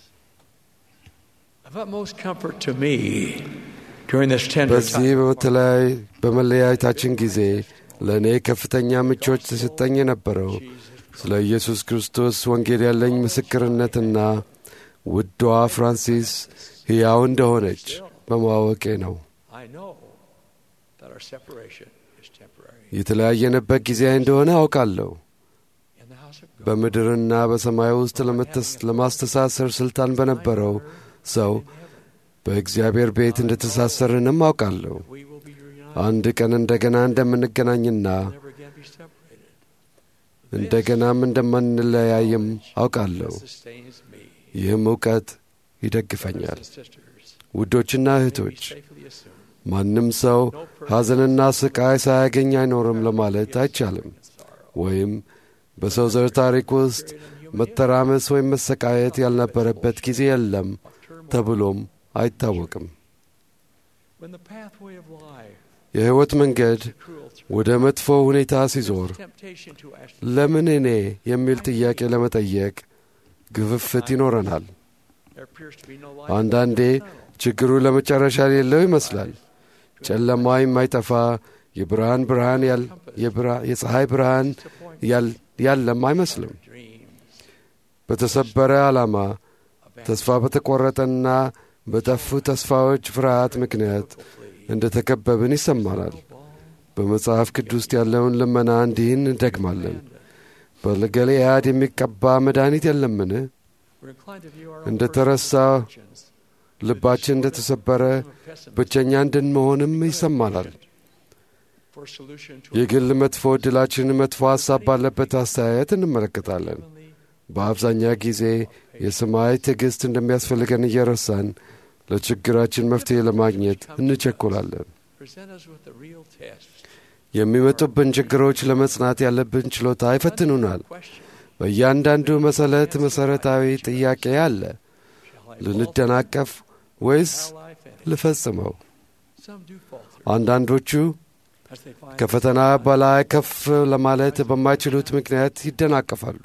Of utmost comfort to me during this tender በዚህ time. በተለያይ በመለያየታችን ጊዜ ለእኔ ከፍተኛ ምቾት ተሰጠኝ የነበረው ስለ ኢየሱስ ክርስቶስ ወንጌል ያለኝ ምስክርነትና ውዷ ፍራንሲስ ሕያው እንደሆነች በማወቄ ነው። I know that our separation is temporary. የተለያየንበት ጊዜ እንደሆነ አውቃለሁ። In the house of God, በምድርና በሰማይ ውስጥ ለመተስ- ለማስተሳሰር ስልጣን በነበረው ሰው በእግዚአብሔር ቤት እንደተሳሰርንም አውቃለሁ። we will be reunited አንድ ቀን እንደገና እንደምንገናኝና never again be separated. እንደገናም እንደማንለያይም አውቃለሁ። ይህም እውቀት ይደግፈኛል። ውዶችና እህቶች ማንም ሰው ሐዘንና ስቃይ ሳያገኝ አይኖርም ለማለት አይቻልም። ወይም በሰው ዘር ታሪክ ውስጥ መተራመስ ወይም መሰቃየት ያልነበረበት ጊዜ የለም ተብሎም አይታወቅም። የሕይወት መንገድ ወደ መጥፎ ሁኔታ ሲዞር ለምን እኔ የሚል ጥያቄ ለመጠየቅ ግፍፍት ይኖረናል። አንዳንዴ ችግሩ ለመጨረሻ የሌለው ይመስላል። ጨለማ የማይጠፋ የብርሃን ብርሃን የፀሐይ ብርሃን ያለም አይመስልም። በተሰበረ ዓላማ ተስፋ በተቈረጠና በጠፉ ተስፋዎች ፍርሃት ምክንያት እንደ ተከበብን ይሰማናል። በመጽሐፍ ቅዱስ ያለውን ልመና እንዲህን እንደግማለን። በገለዓድ የሚቀባ መድኃኒት የለምን? እንደ ተረሳ ልባችን እንደ ተሰበረ ብቸኛ እንድንመሆንም ይሰማናል። የግል መጥፎ ዕድላችን መጥፎ ሐሳብ ባለበት አስተያየት እንመለከታለን። በአብዛኛው ጊዜ የሰማይ ትዕግሥት እንደሚያስፈልገን እየረሳን ለችግራችን መፍትሔ ለማግኘት እንቸኮላለን። የሚመጡብን ችግሮች ለመጽናት ያለብን ችሎታ ይፈትኑናል። በእያንዳንዱ መሰረት መሠረታዊ ጥያቄ አለ። ልንደናቀፍ ወይስ ልፈጽመው? አንዳንዶቹ ከፈተና በላይ ከፍ ለማለት በማይችሉት ምክንያት ይደናቀፋሉ።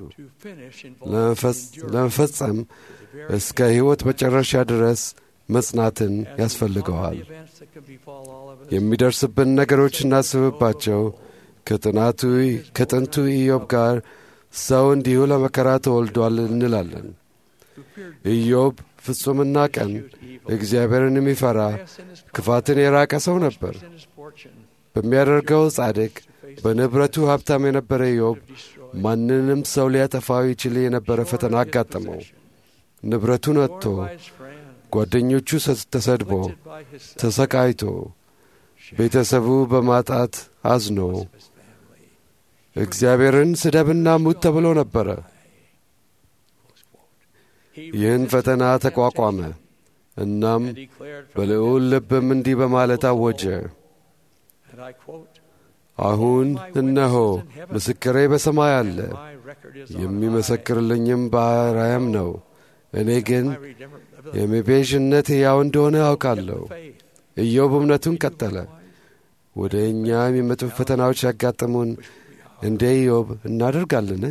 ለመፈጸም እስከ ሕይወት መጨረሻ ድረስ መጽናትን ያስፈልገዋል። የሚደርስብን ነገሮች እናስብባቸው። ከጥናቱ ከጥንቱ ኢዮብ ጋር ሰው እንዲሁ ለመከራ ተወልዷል እንላለን። ኢዮብ ፍጹምና ቀን እግዚአብሔርን የሚፈራ ክፋትን የራቀ ሰው ነበር። በሚያደርገው ጻድቅ፣ በንብረቱ ሀብታም የነበረ ኢዮብ ማንንም ሰው ሊያጠፋው ይችል የነበረ ፈተና አጋጠመው። ንብረቱን አጥቶ፣ ጓደኞቹ ተሰድቦ፣ ተሰቃይቶ፣ ቤተሰቡ በማጣት አዝኖ እግዚአብሔርን ስደብና ሙት ተብሎ ነበረ። ይህን ፈተና ተቋቋመ። እናም በልዑል ልብም እንዲህ በማለት አወጀ፣ አሁን እነሆ ምስክሬ በሰማይ አለ፣ የሚመሰክርልኝም በአርያም ነው። እኔ ግን የመቤዥነት ሕያው እንደሆነ አውቃለሁ። ኢዮብ እምነቱን ቀጠለ። ወደ እኛ የሚመጡ ፈተናዎች ያጋጥሙን እንደ ኢዮብ እናደርጋለን?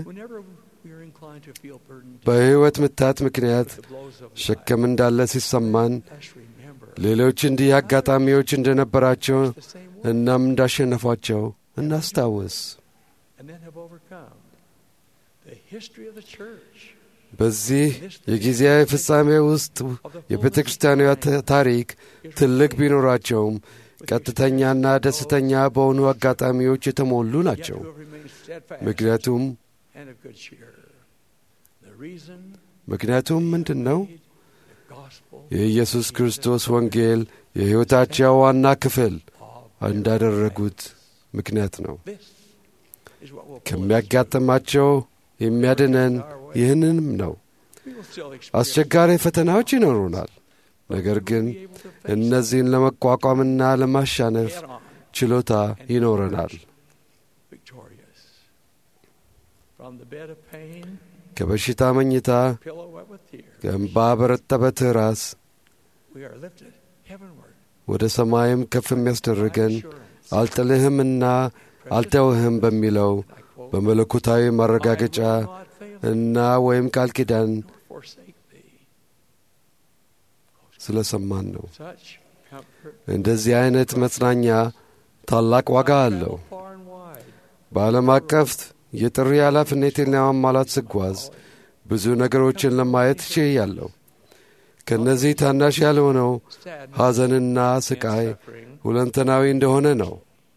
በሕይወት ምታት ምክንያት ሸክም እንዳለ ሲሰማን ሌሎች እንዲህ አጋጣሚዎች እንደነበራቸው እናም እንዳሸነፏቸው እናስታውስ። በዚህ የጊዜያዊ ፍጻሜ ውስጥ የቤተ ክርስቲያኗ ታሪክ ትልቅ ቢኖራቸውም ቀጥተኛና ደስተኛ በሆኑ አጋጣሚዎች የተሞሉ ናቸው። ምክንያቱም ምክንያቱም ምንድን ነው? የኢየሱስ ክርስቶስ ወንጌል የሕይወታቸው ዋና ክፍል እንዳደረጉት ምክንያት ነው። ከሚያጋጥማቸው የሚያድነን ይህንንም ነው። አስቸጋሪ ፈተናዎች ይኖሩናል። ነገር ግን እነዚህን ለመቋቋምና ለማሻነፍ ችሎታ ይኖረናል። ከበሽታ መኝታ ከእንባ በረጠበ ትራስ ወደ ሰማይም ከፍ የሚያስደርገን አልጥልህምና አልተውህም በሚለው በመለኮታዊ ማረጋገጫ እና ወይም ቃል ኪዳን ስለ ሰማን ነው። እንደዚህ አይነት መጽናኛ ታላቅ ዋጋ አለው። በዓለም አቀፍ የጥሪ ኃላፊነቴን ለማሟላት ስጓዝ ብዙ ነገሮችን ለማየት ችያለሁ። ከእነዚህ ታናሽ ያልሆነው ሐዘንና ስቃይ ሁለንተናዊ እንደሆነ ነው።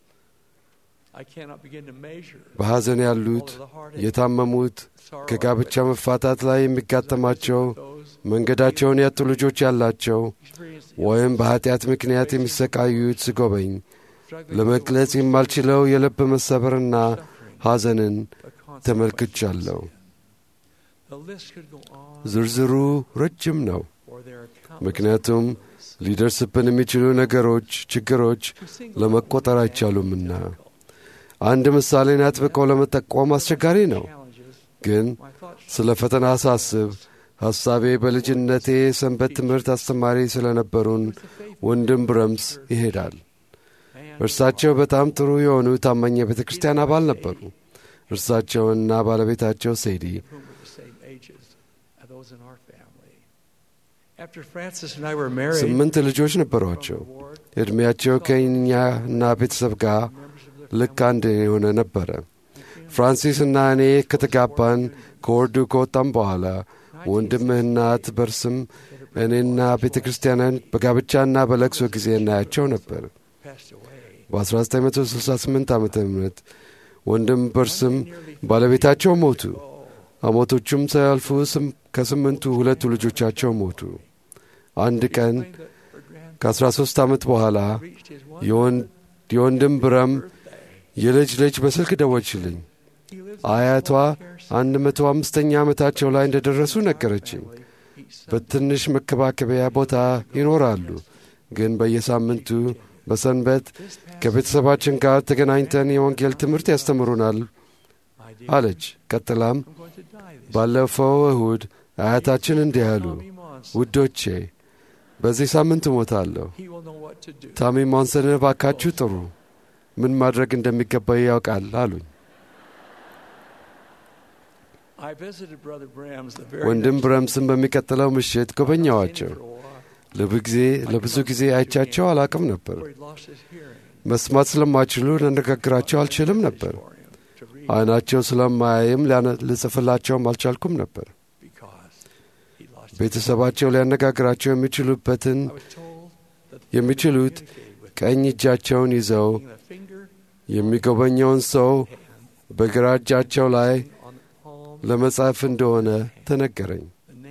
በሐዘን ያሉት የታመሙት፣ ከጋብቻ መፋታት ላይ የሚጋጠማቸው፣ መንገዳቸውን ያጡ ልጆች ያላቸው ወይም በኀጢአት ምክንያት የሚሰቃዩት ስጎበኝ ለመግለጽ የማልችለው የልብ መሰበርና ሐዘንን ተመልክቻለሁ። ዝርዝሩ ረጅም ነው፣ ምክንያቱም ሊደርስብን የሚችሉ ነገሮች፣ ችግሮች ለመቆጠር አይቻሉምና። አንድ ምሳሌን አጥብቀው ለመጠቆም አስቸጋሪ ነው፣ ግን ስለ ፈተና ሳስብ ሐሳቤ በልጅነቴ ሰንበት ትምህርት አስተማሪ ስለነበሩን ወንድም ብረምስ ይሄዳል። እርሳቸው በጣም ጥሩ የሆኑ ታማኝ የቤተ ክርስቲያን አባል ነበሩ። እርሳቸውና ባለቤታቸው ሴዲ ስምንት ልጆች ነበሯቸው። ዕድሜያቸው ከእኛና ቤተሰብ ጋር ልክ አንድ የሆነ ነበረ። ፍራንሲስ እና እኔ ከተጋባን ከወርዱ ከወጣም በኋላ ወንድምህና እህት በርስም እኔና ቤተ ክርስቲያንን በጋብቻና በለቅሶ ጊዜ እናያቸው ነበር። በ1968 ዓ ም ወንድም በርስም ባለቤታቸው ሞቱ። አሞቶቹም ሳያልፉ ከስምንቱ ሁለቱ ልጆቻቸው ሞቱ። አንድ ቀን ከ13 ዓመት በኋላ የወንድም ብረም የልጅ ልጅ በስልክ ደወችልኝ። አያቷ አንድ መቶ አምስተኛ ዓመታቸው ላይ እንደ ደረሱ ነገረችኝ። በትንሽ መከባከቢያ ቦታ ይኖራሉ፣ ግን በየሳምንቱ በሰንበት ከቤተሰባችን ጋር ተገናኝተን የወንጌል ትምህርት ያስተምሩናል አለች። ቀጥላም ባለፈው እሁድ አያታችን እንዲህ አሉ፣ ውዶቼ በዚህ ሳምንት እሞታለሁ። ታሚ ሞንሰንን እባካችሁ ጥሩ፣ ምን ማድረግ እንደሚገባ ያውቃል አሉኝ። ወንድም ብረምስን በሚቀጥለው ምሽት ጎበኛዋቸው። ለብዙ ጊዜ አይቻቸው አላቅም ነበር። መስማት ስለማይችሉ ልነጋግራቸው አልችልም ነበር። ዓይናቸው ስለማያይም ልጽፍላቸውም አልቻልኩም ነበር። ቤተሰባቸው ሊያነጋግራቸው የሚችሉበትን የሚችሉት ቀኝ እጃቸውን ይዘው የሚጎበኘውን ሰው በግራ እጃቸው ላይ ለመጻፍ እንደሆነ ተነገረኝ።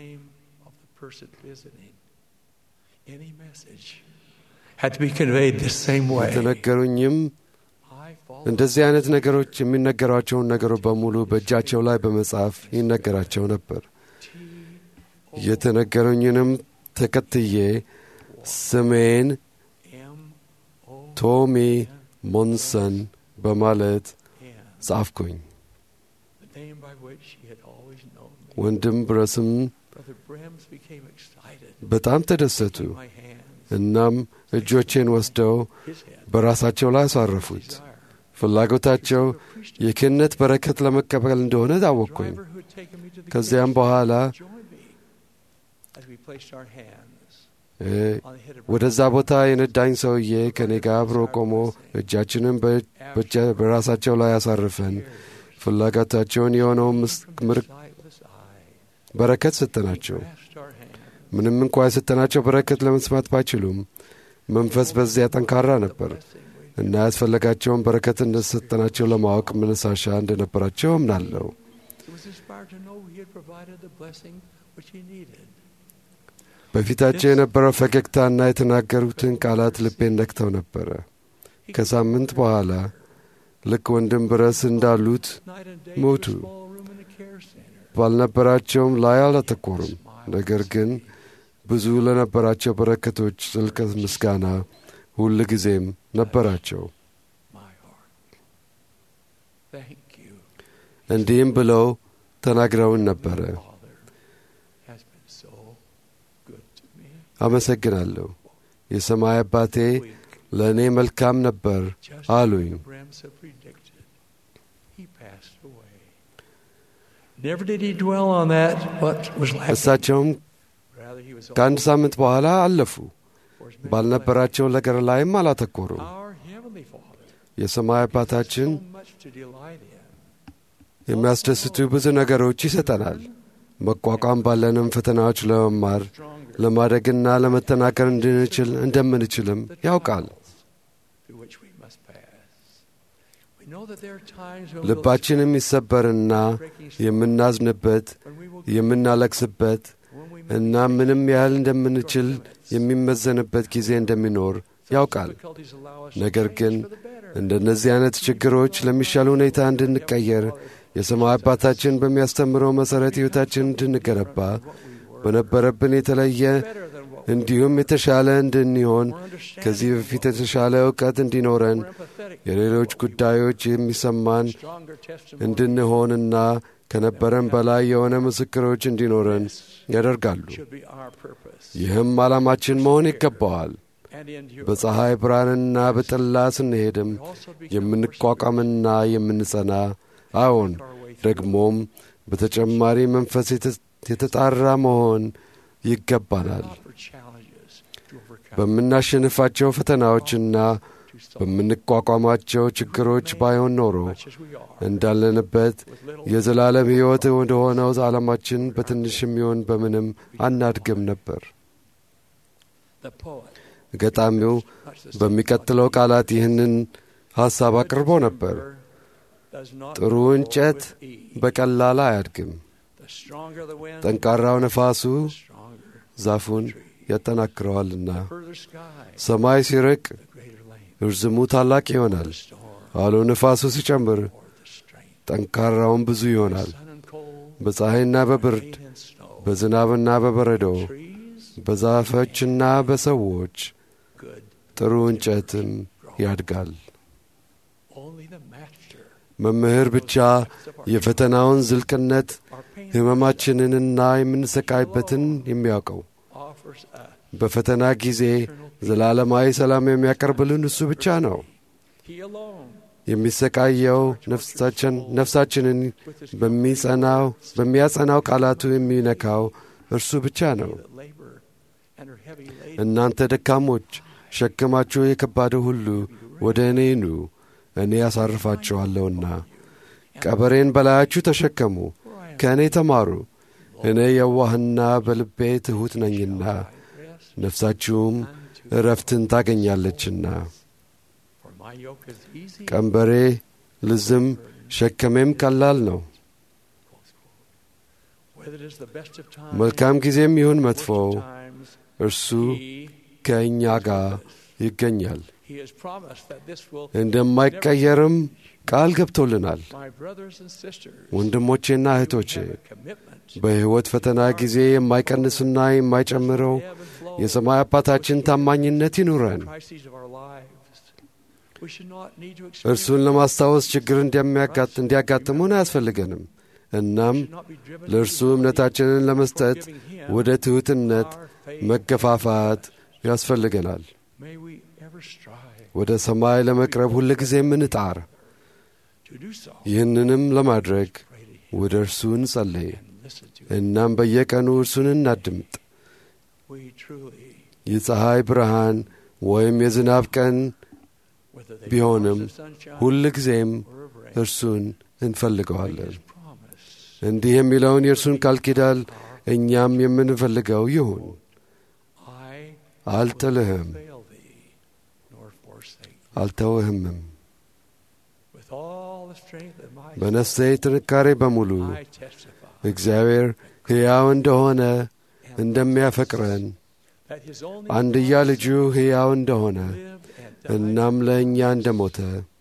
የተነገሩኝም እንደዚህ አይነት ነገሮች የሚነገሯቸውን ነገሮች በሙሉ በእጃቸው ላይ በመጻፍ ይነገራቸው ነበር። የተነገሩኝንም ተከትዬ ስሜን ቶሚ ሞንሰን በማለት ጻፍኩኝ። ወንድም ብረስም በጣም ተደሰቱ። እናም እጆቼን ወስደው በራሳቸው ላይ አሳረፉት። ፍላጎታቸው የክህነት በረከት ለመቀበል እንደሆነ ታወቅኩኝ። ከዚያም በኋላ ወደዛ ቦታ የነዳኝ ሰውዬ ከኔ ጋር አብሮ ቆሞ እጃችንን በራሳቸው ላይ አሳርፈን ፍላጎታቸውን የሆነውን በረከት ሰጠናቸው። ምንም እንኳ የሰጠናቸው በረከት ለመስማት ባይችሉም መንፈስ በዚያ ጠንካራ ነበር እና ያስፈለጋቸውን በረከት እንደሰጠናቸው ለማወቅ መነሳሻ እንደነበራቸው እምናለሁ። በፊታቸው የነበረው ፈገግታና የተናገሩትን ቃላት ልቤን ነክተው ነበረ። ከሳምንት በኋላ ልክ ወንድም ብረስ እንዳሉት ሞቱ። ባልነበራቸውም ላይ አላተኮሩም። ነገር ግን ብዙ ለነበራቸው በረከቶች ጥልቅ ምስጋና ሁል ጊዜም ነበራቸው። እንዲህም ብለው ተናግረውን ነበረ። አመሰግናለሁ። የሰማይ አባቴ ለእኔ መልካም ነበር አሉኝ። እሳቸውም ከአንድ ሳምንት በኋላ አለፉ። ባልነበራቸው ነገር ላይም አላተኮሩም። የሰማይ አባታችን የሚያስደስቱ ብዙ ነገሮች ይሰጠናል። መቋቋም ባለንም ፈተናዎች ለመማር ለማደግና ለመተናገር እንድንችል እንደምንችልም ያውቃል። ልባችን የሚሰበርና የምናዝንበት የምናለቅስበት እና ምንም ያህል እንደምንችል የሚመዘንበት ጊዜ እንደሚኖር ያውቃል። ነገር ግን እንደነዚህ አይነት ችግሮች ለሚሻል ሁኔታ እንድንቀየር የሰማይ አባታችን በሚያስተምረው መሠረት ሕይወታችን እንድንገነባ በነበረብን የተለየ እንዲሁም የተሻለ እንድንሆን ከዚህ በፊት የተሻለ እውቀት እንዲኖረን የሌሎች ጉዳዮች የሚሰማን እንድንሆንና ከነበረን በላይ የሆነ ምስክሮች እንዲኖረን ያደርጋሉ። ይህም ዓላማችን መሆን ይገባዋል። በፀሐይ ብርሃንና በጥላ ስንሄድም የምንቋቋምና የምንጸና አዎን፣ ደግሞም በተጨማሪ መንፈስ የተጣራ መሆን ይገባናል። በምናሸንፋቸው ፈተናዎችና በምንቋቋማቸው ችግሮች ባይሆን ኖሮ እንዳለንበት የዘላለም ሕይወት ወደ ሆነው ዓለማችን በትንሽ የሚሆን በምንም አናድግም ነበር። ገጣሚው በሚቀጥለው ቃላት ይህንን ሐሳብ አቅርቦ ነበር። ጥሩ እንጨት በቀላል አያድግም። ጠንካራው ነፋሱ ዛፉን ያጠናክረዋልና ሰማይ ሲርቅ እርዝሙ ታላቅ ይሆናል። አውሎ ነፋሱ ሲጨምር ጠንካራውን ብዙ ይሆናል። በፀሐይና በብርድ በዝናብና በበረዶ በዛፎችና በሰዎች ጥሩ እንጨትም ያድጋል። መምህር ብቻ የፈተናውን ዝልቅነት ሕመማችንንና የምንሰቃይበትን የሚያውቀው በፈተና ጊዜ ዘላለማዊ ሰላም የሚያቀርብልን እሱ ብቻ ነው። የሚሰቃየው ነፍሳችንን በሚጸናው በሚያጸናው ቃላቱ የሚነካው እርሱ ብቻ ነው። እናንተ ደካሞች ሸክማችሁ የከባደ ሁሉ ወደ እኔ ኑ፣ እኔ ያሳርፋችኋለሁና። ቀበሬን በላያችሁ ተሸከሙ፣ ከእኔ ተማሩ፣ እኔ የዋህና በልቤ ትሑት ነኝና ነፍሳችሁም እረፍትን ታገኛለችና። ቀንበሬ ልዝም ሸከሜም ቀላል ነው። መልካም ጊዜም ይሁን መጥፎው እርሱ ከእኛ ጋር ይገኛል። እንደማይቀየርም ቃል ገብቶልናል። ወንድሞቼና እህቶቼ በሕይወት ፈተና ጊዜ የማይቀንስና የማይጨምረው የሰማይ አባታችን ታማኝነት ይኑረን። እርሱን ለማስታወስ ችግር እንዲያጋጥሙን አያስፈልገንም። እናም ለእርሱ እምነታችንን ለመስጠት ወደ ትሑትነት መገፋፋት ያስፈልገናል። ወደ ሰማይ ለመቅረብ ሁል ጊዜ እንጣር። ይህንንም ለማድረግ ወደ እርሱ እንጸልይ። እናም በየቀኑ እርሱን እናድምጥ። የፀሐይ ብርሃን ወይም የዝናብ ቀን ቢሆንም ሁል ጊዜም እርሱን እንፈልገዋለን። እንዲህ የሚለውን የእርሱን ቃል ኪዳን እኛም የምንፈልገው ይሁን። አልጥልህም፣ አልተውህምም። በነፍሴ ጥንካሬ በሙሉ እግዚአብሔር ሕያው እንደሆነ እንደሚያፈቅረን አንድያ ልጁ ሕያው እንደሆነ እናም ለእኛ እንደ ሞተ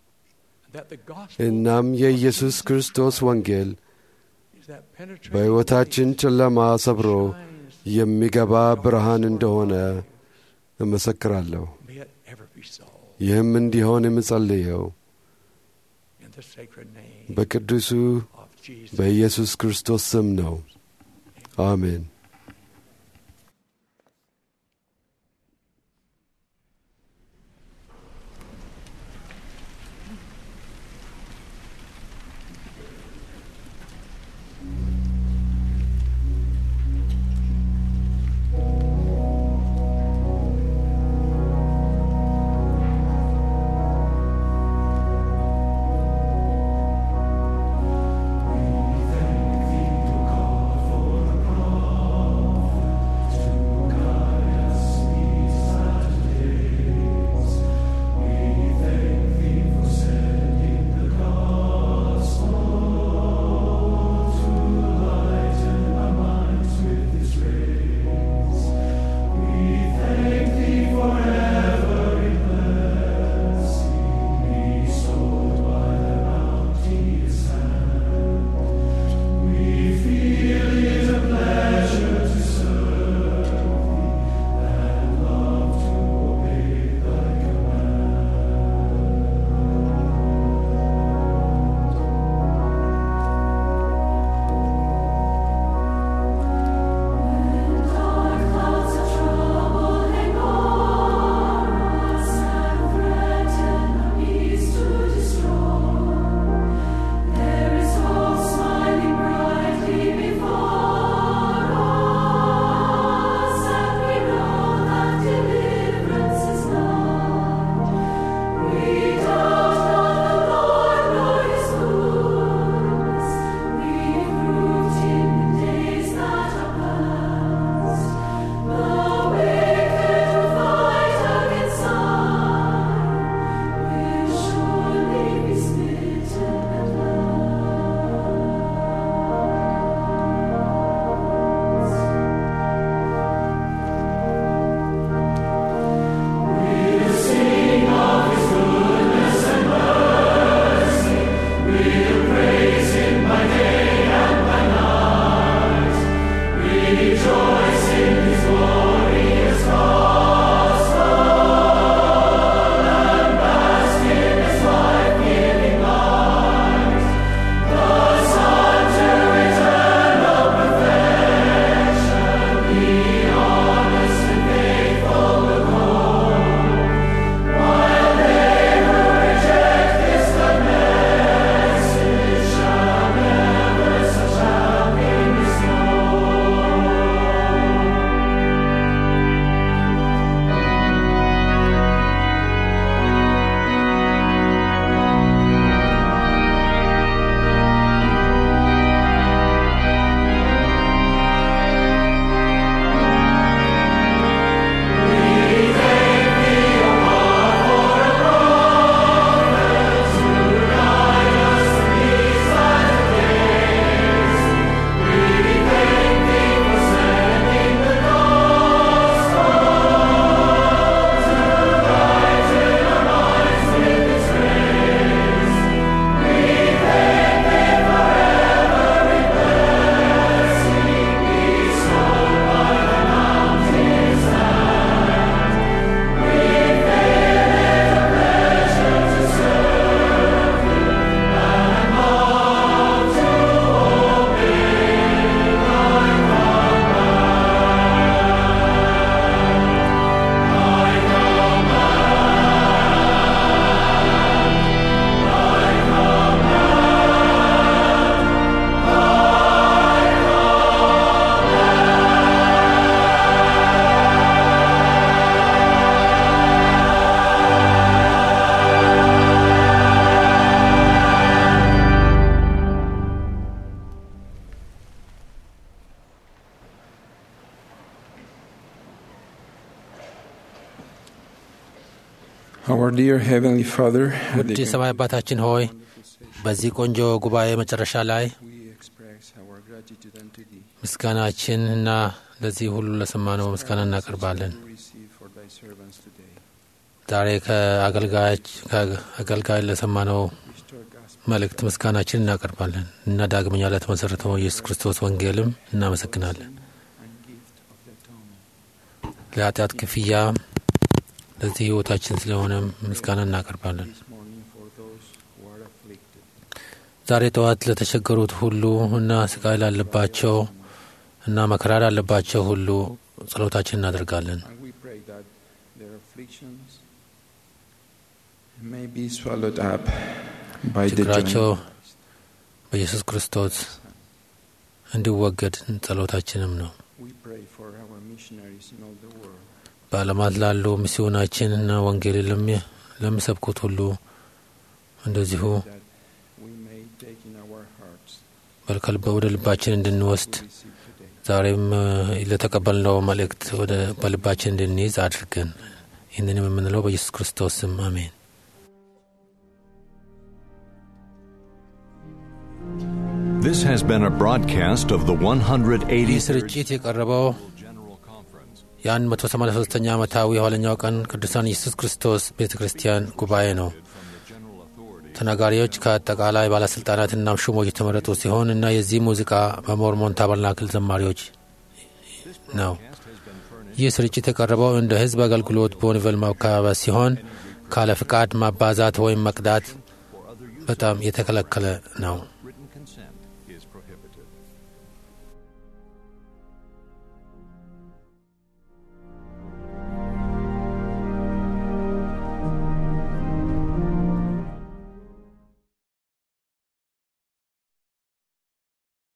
እናም የኢየሱስ ክርስቶስ ወንጌል በሕይወታችን ጨለማ ሰብሮ የሚገባ ብርሃን እንደሆነ እመሰክራለሁ። ይህም እንዲሆን የምጸልየው በቅዱሱ በኢየሱስ ክርስቶስ ስም ነው። አሜን። Thank you, God, for the promise. Our dear Heavenly Father, at ውድ the የሰማይ አባታችን ሆይ በዚህ ቆንጆ ጉባኤ መጨረሻ ላይ we express our gratitude unto Thee ምስጋናችን እና ለዚህ ሁሉ ለሰማነው ምስጋና እናቀርባለን። to receive for Thy servants today. ዛሬ ከአገልጋዮች ከአገልጋይ ለሰማነው መልእክት ምስጋናችን እናቀርባለን እና ዳግመኛ ለተመሰረተው ኢየሱስ ክርስቶስ ወንጌልም እናመሰግናለን። ለኃጢአት ክፍያ ለዚህ ሕይወታችን ስለሆነ ምስጋና እናቀርባለን። This morning for those who are afflicted. ዛሬ ጠዋት ለተቸገሩት ሁሉ እና ስቃይ ላለባቸው እና መከራ ላለባቸው ሁሉ ጸሎታችን እናደርጋለን። And we pray that their afflictions may be swallowed up by the ችግራቸው joy. በኢየሱስ ክርስቶስ እንዲወገድ ጸሎታችንም ነው። We pray for our missionaries in all the world. በዓለማት ላሉ ሚስዮናችን እና ወንጌል ለሚ- ለሚሰብኩት ሁሉ እንደዚሁ that we may take in our hearts በልከልበ ወደ ልባችን እንድንወስድ to receive today. ዛሬም እ፣ ለተቀበልነው መልእክት ወደ በልባችን እንድንይዝ አድርገን ይህንንም የምንለው በኢየሱስ ክርስቶስ ስም አሜን። This has been a broadcast of the ይህ 183rd ስርጭት የቀረበው General Conference. የ183ኛ ዓመታዊ የኋለኛው ቀን ቅዱሳን ኢየሱስ ክርስቶስ ቤተ ክርስቲያን ጉባኤ ነው። ተናጋሪዎች ከአጠቃላይ ባለሥልጣናትና ሹሞች የተመረጡ ሲሆን እና የዚህ ሙዚቃ በሞርሞን ታበርናክል ዘማሪዎች ነው። ይህ ስርጭት የቀረበው እንደ ሕዝብ አገልግሎት በወንጌል ማካባቢያ ሲሆን ካለ ፍቃድ ማባዛት ወይም መቅዳት በጣም የተከለከለ ነው። Written consent is prohibited.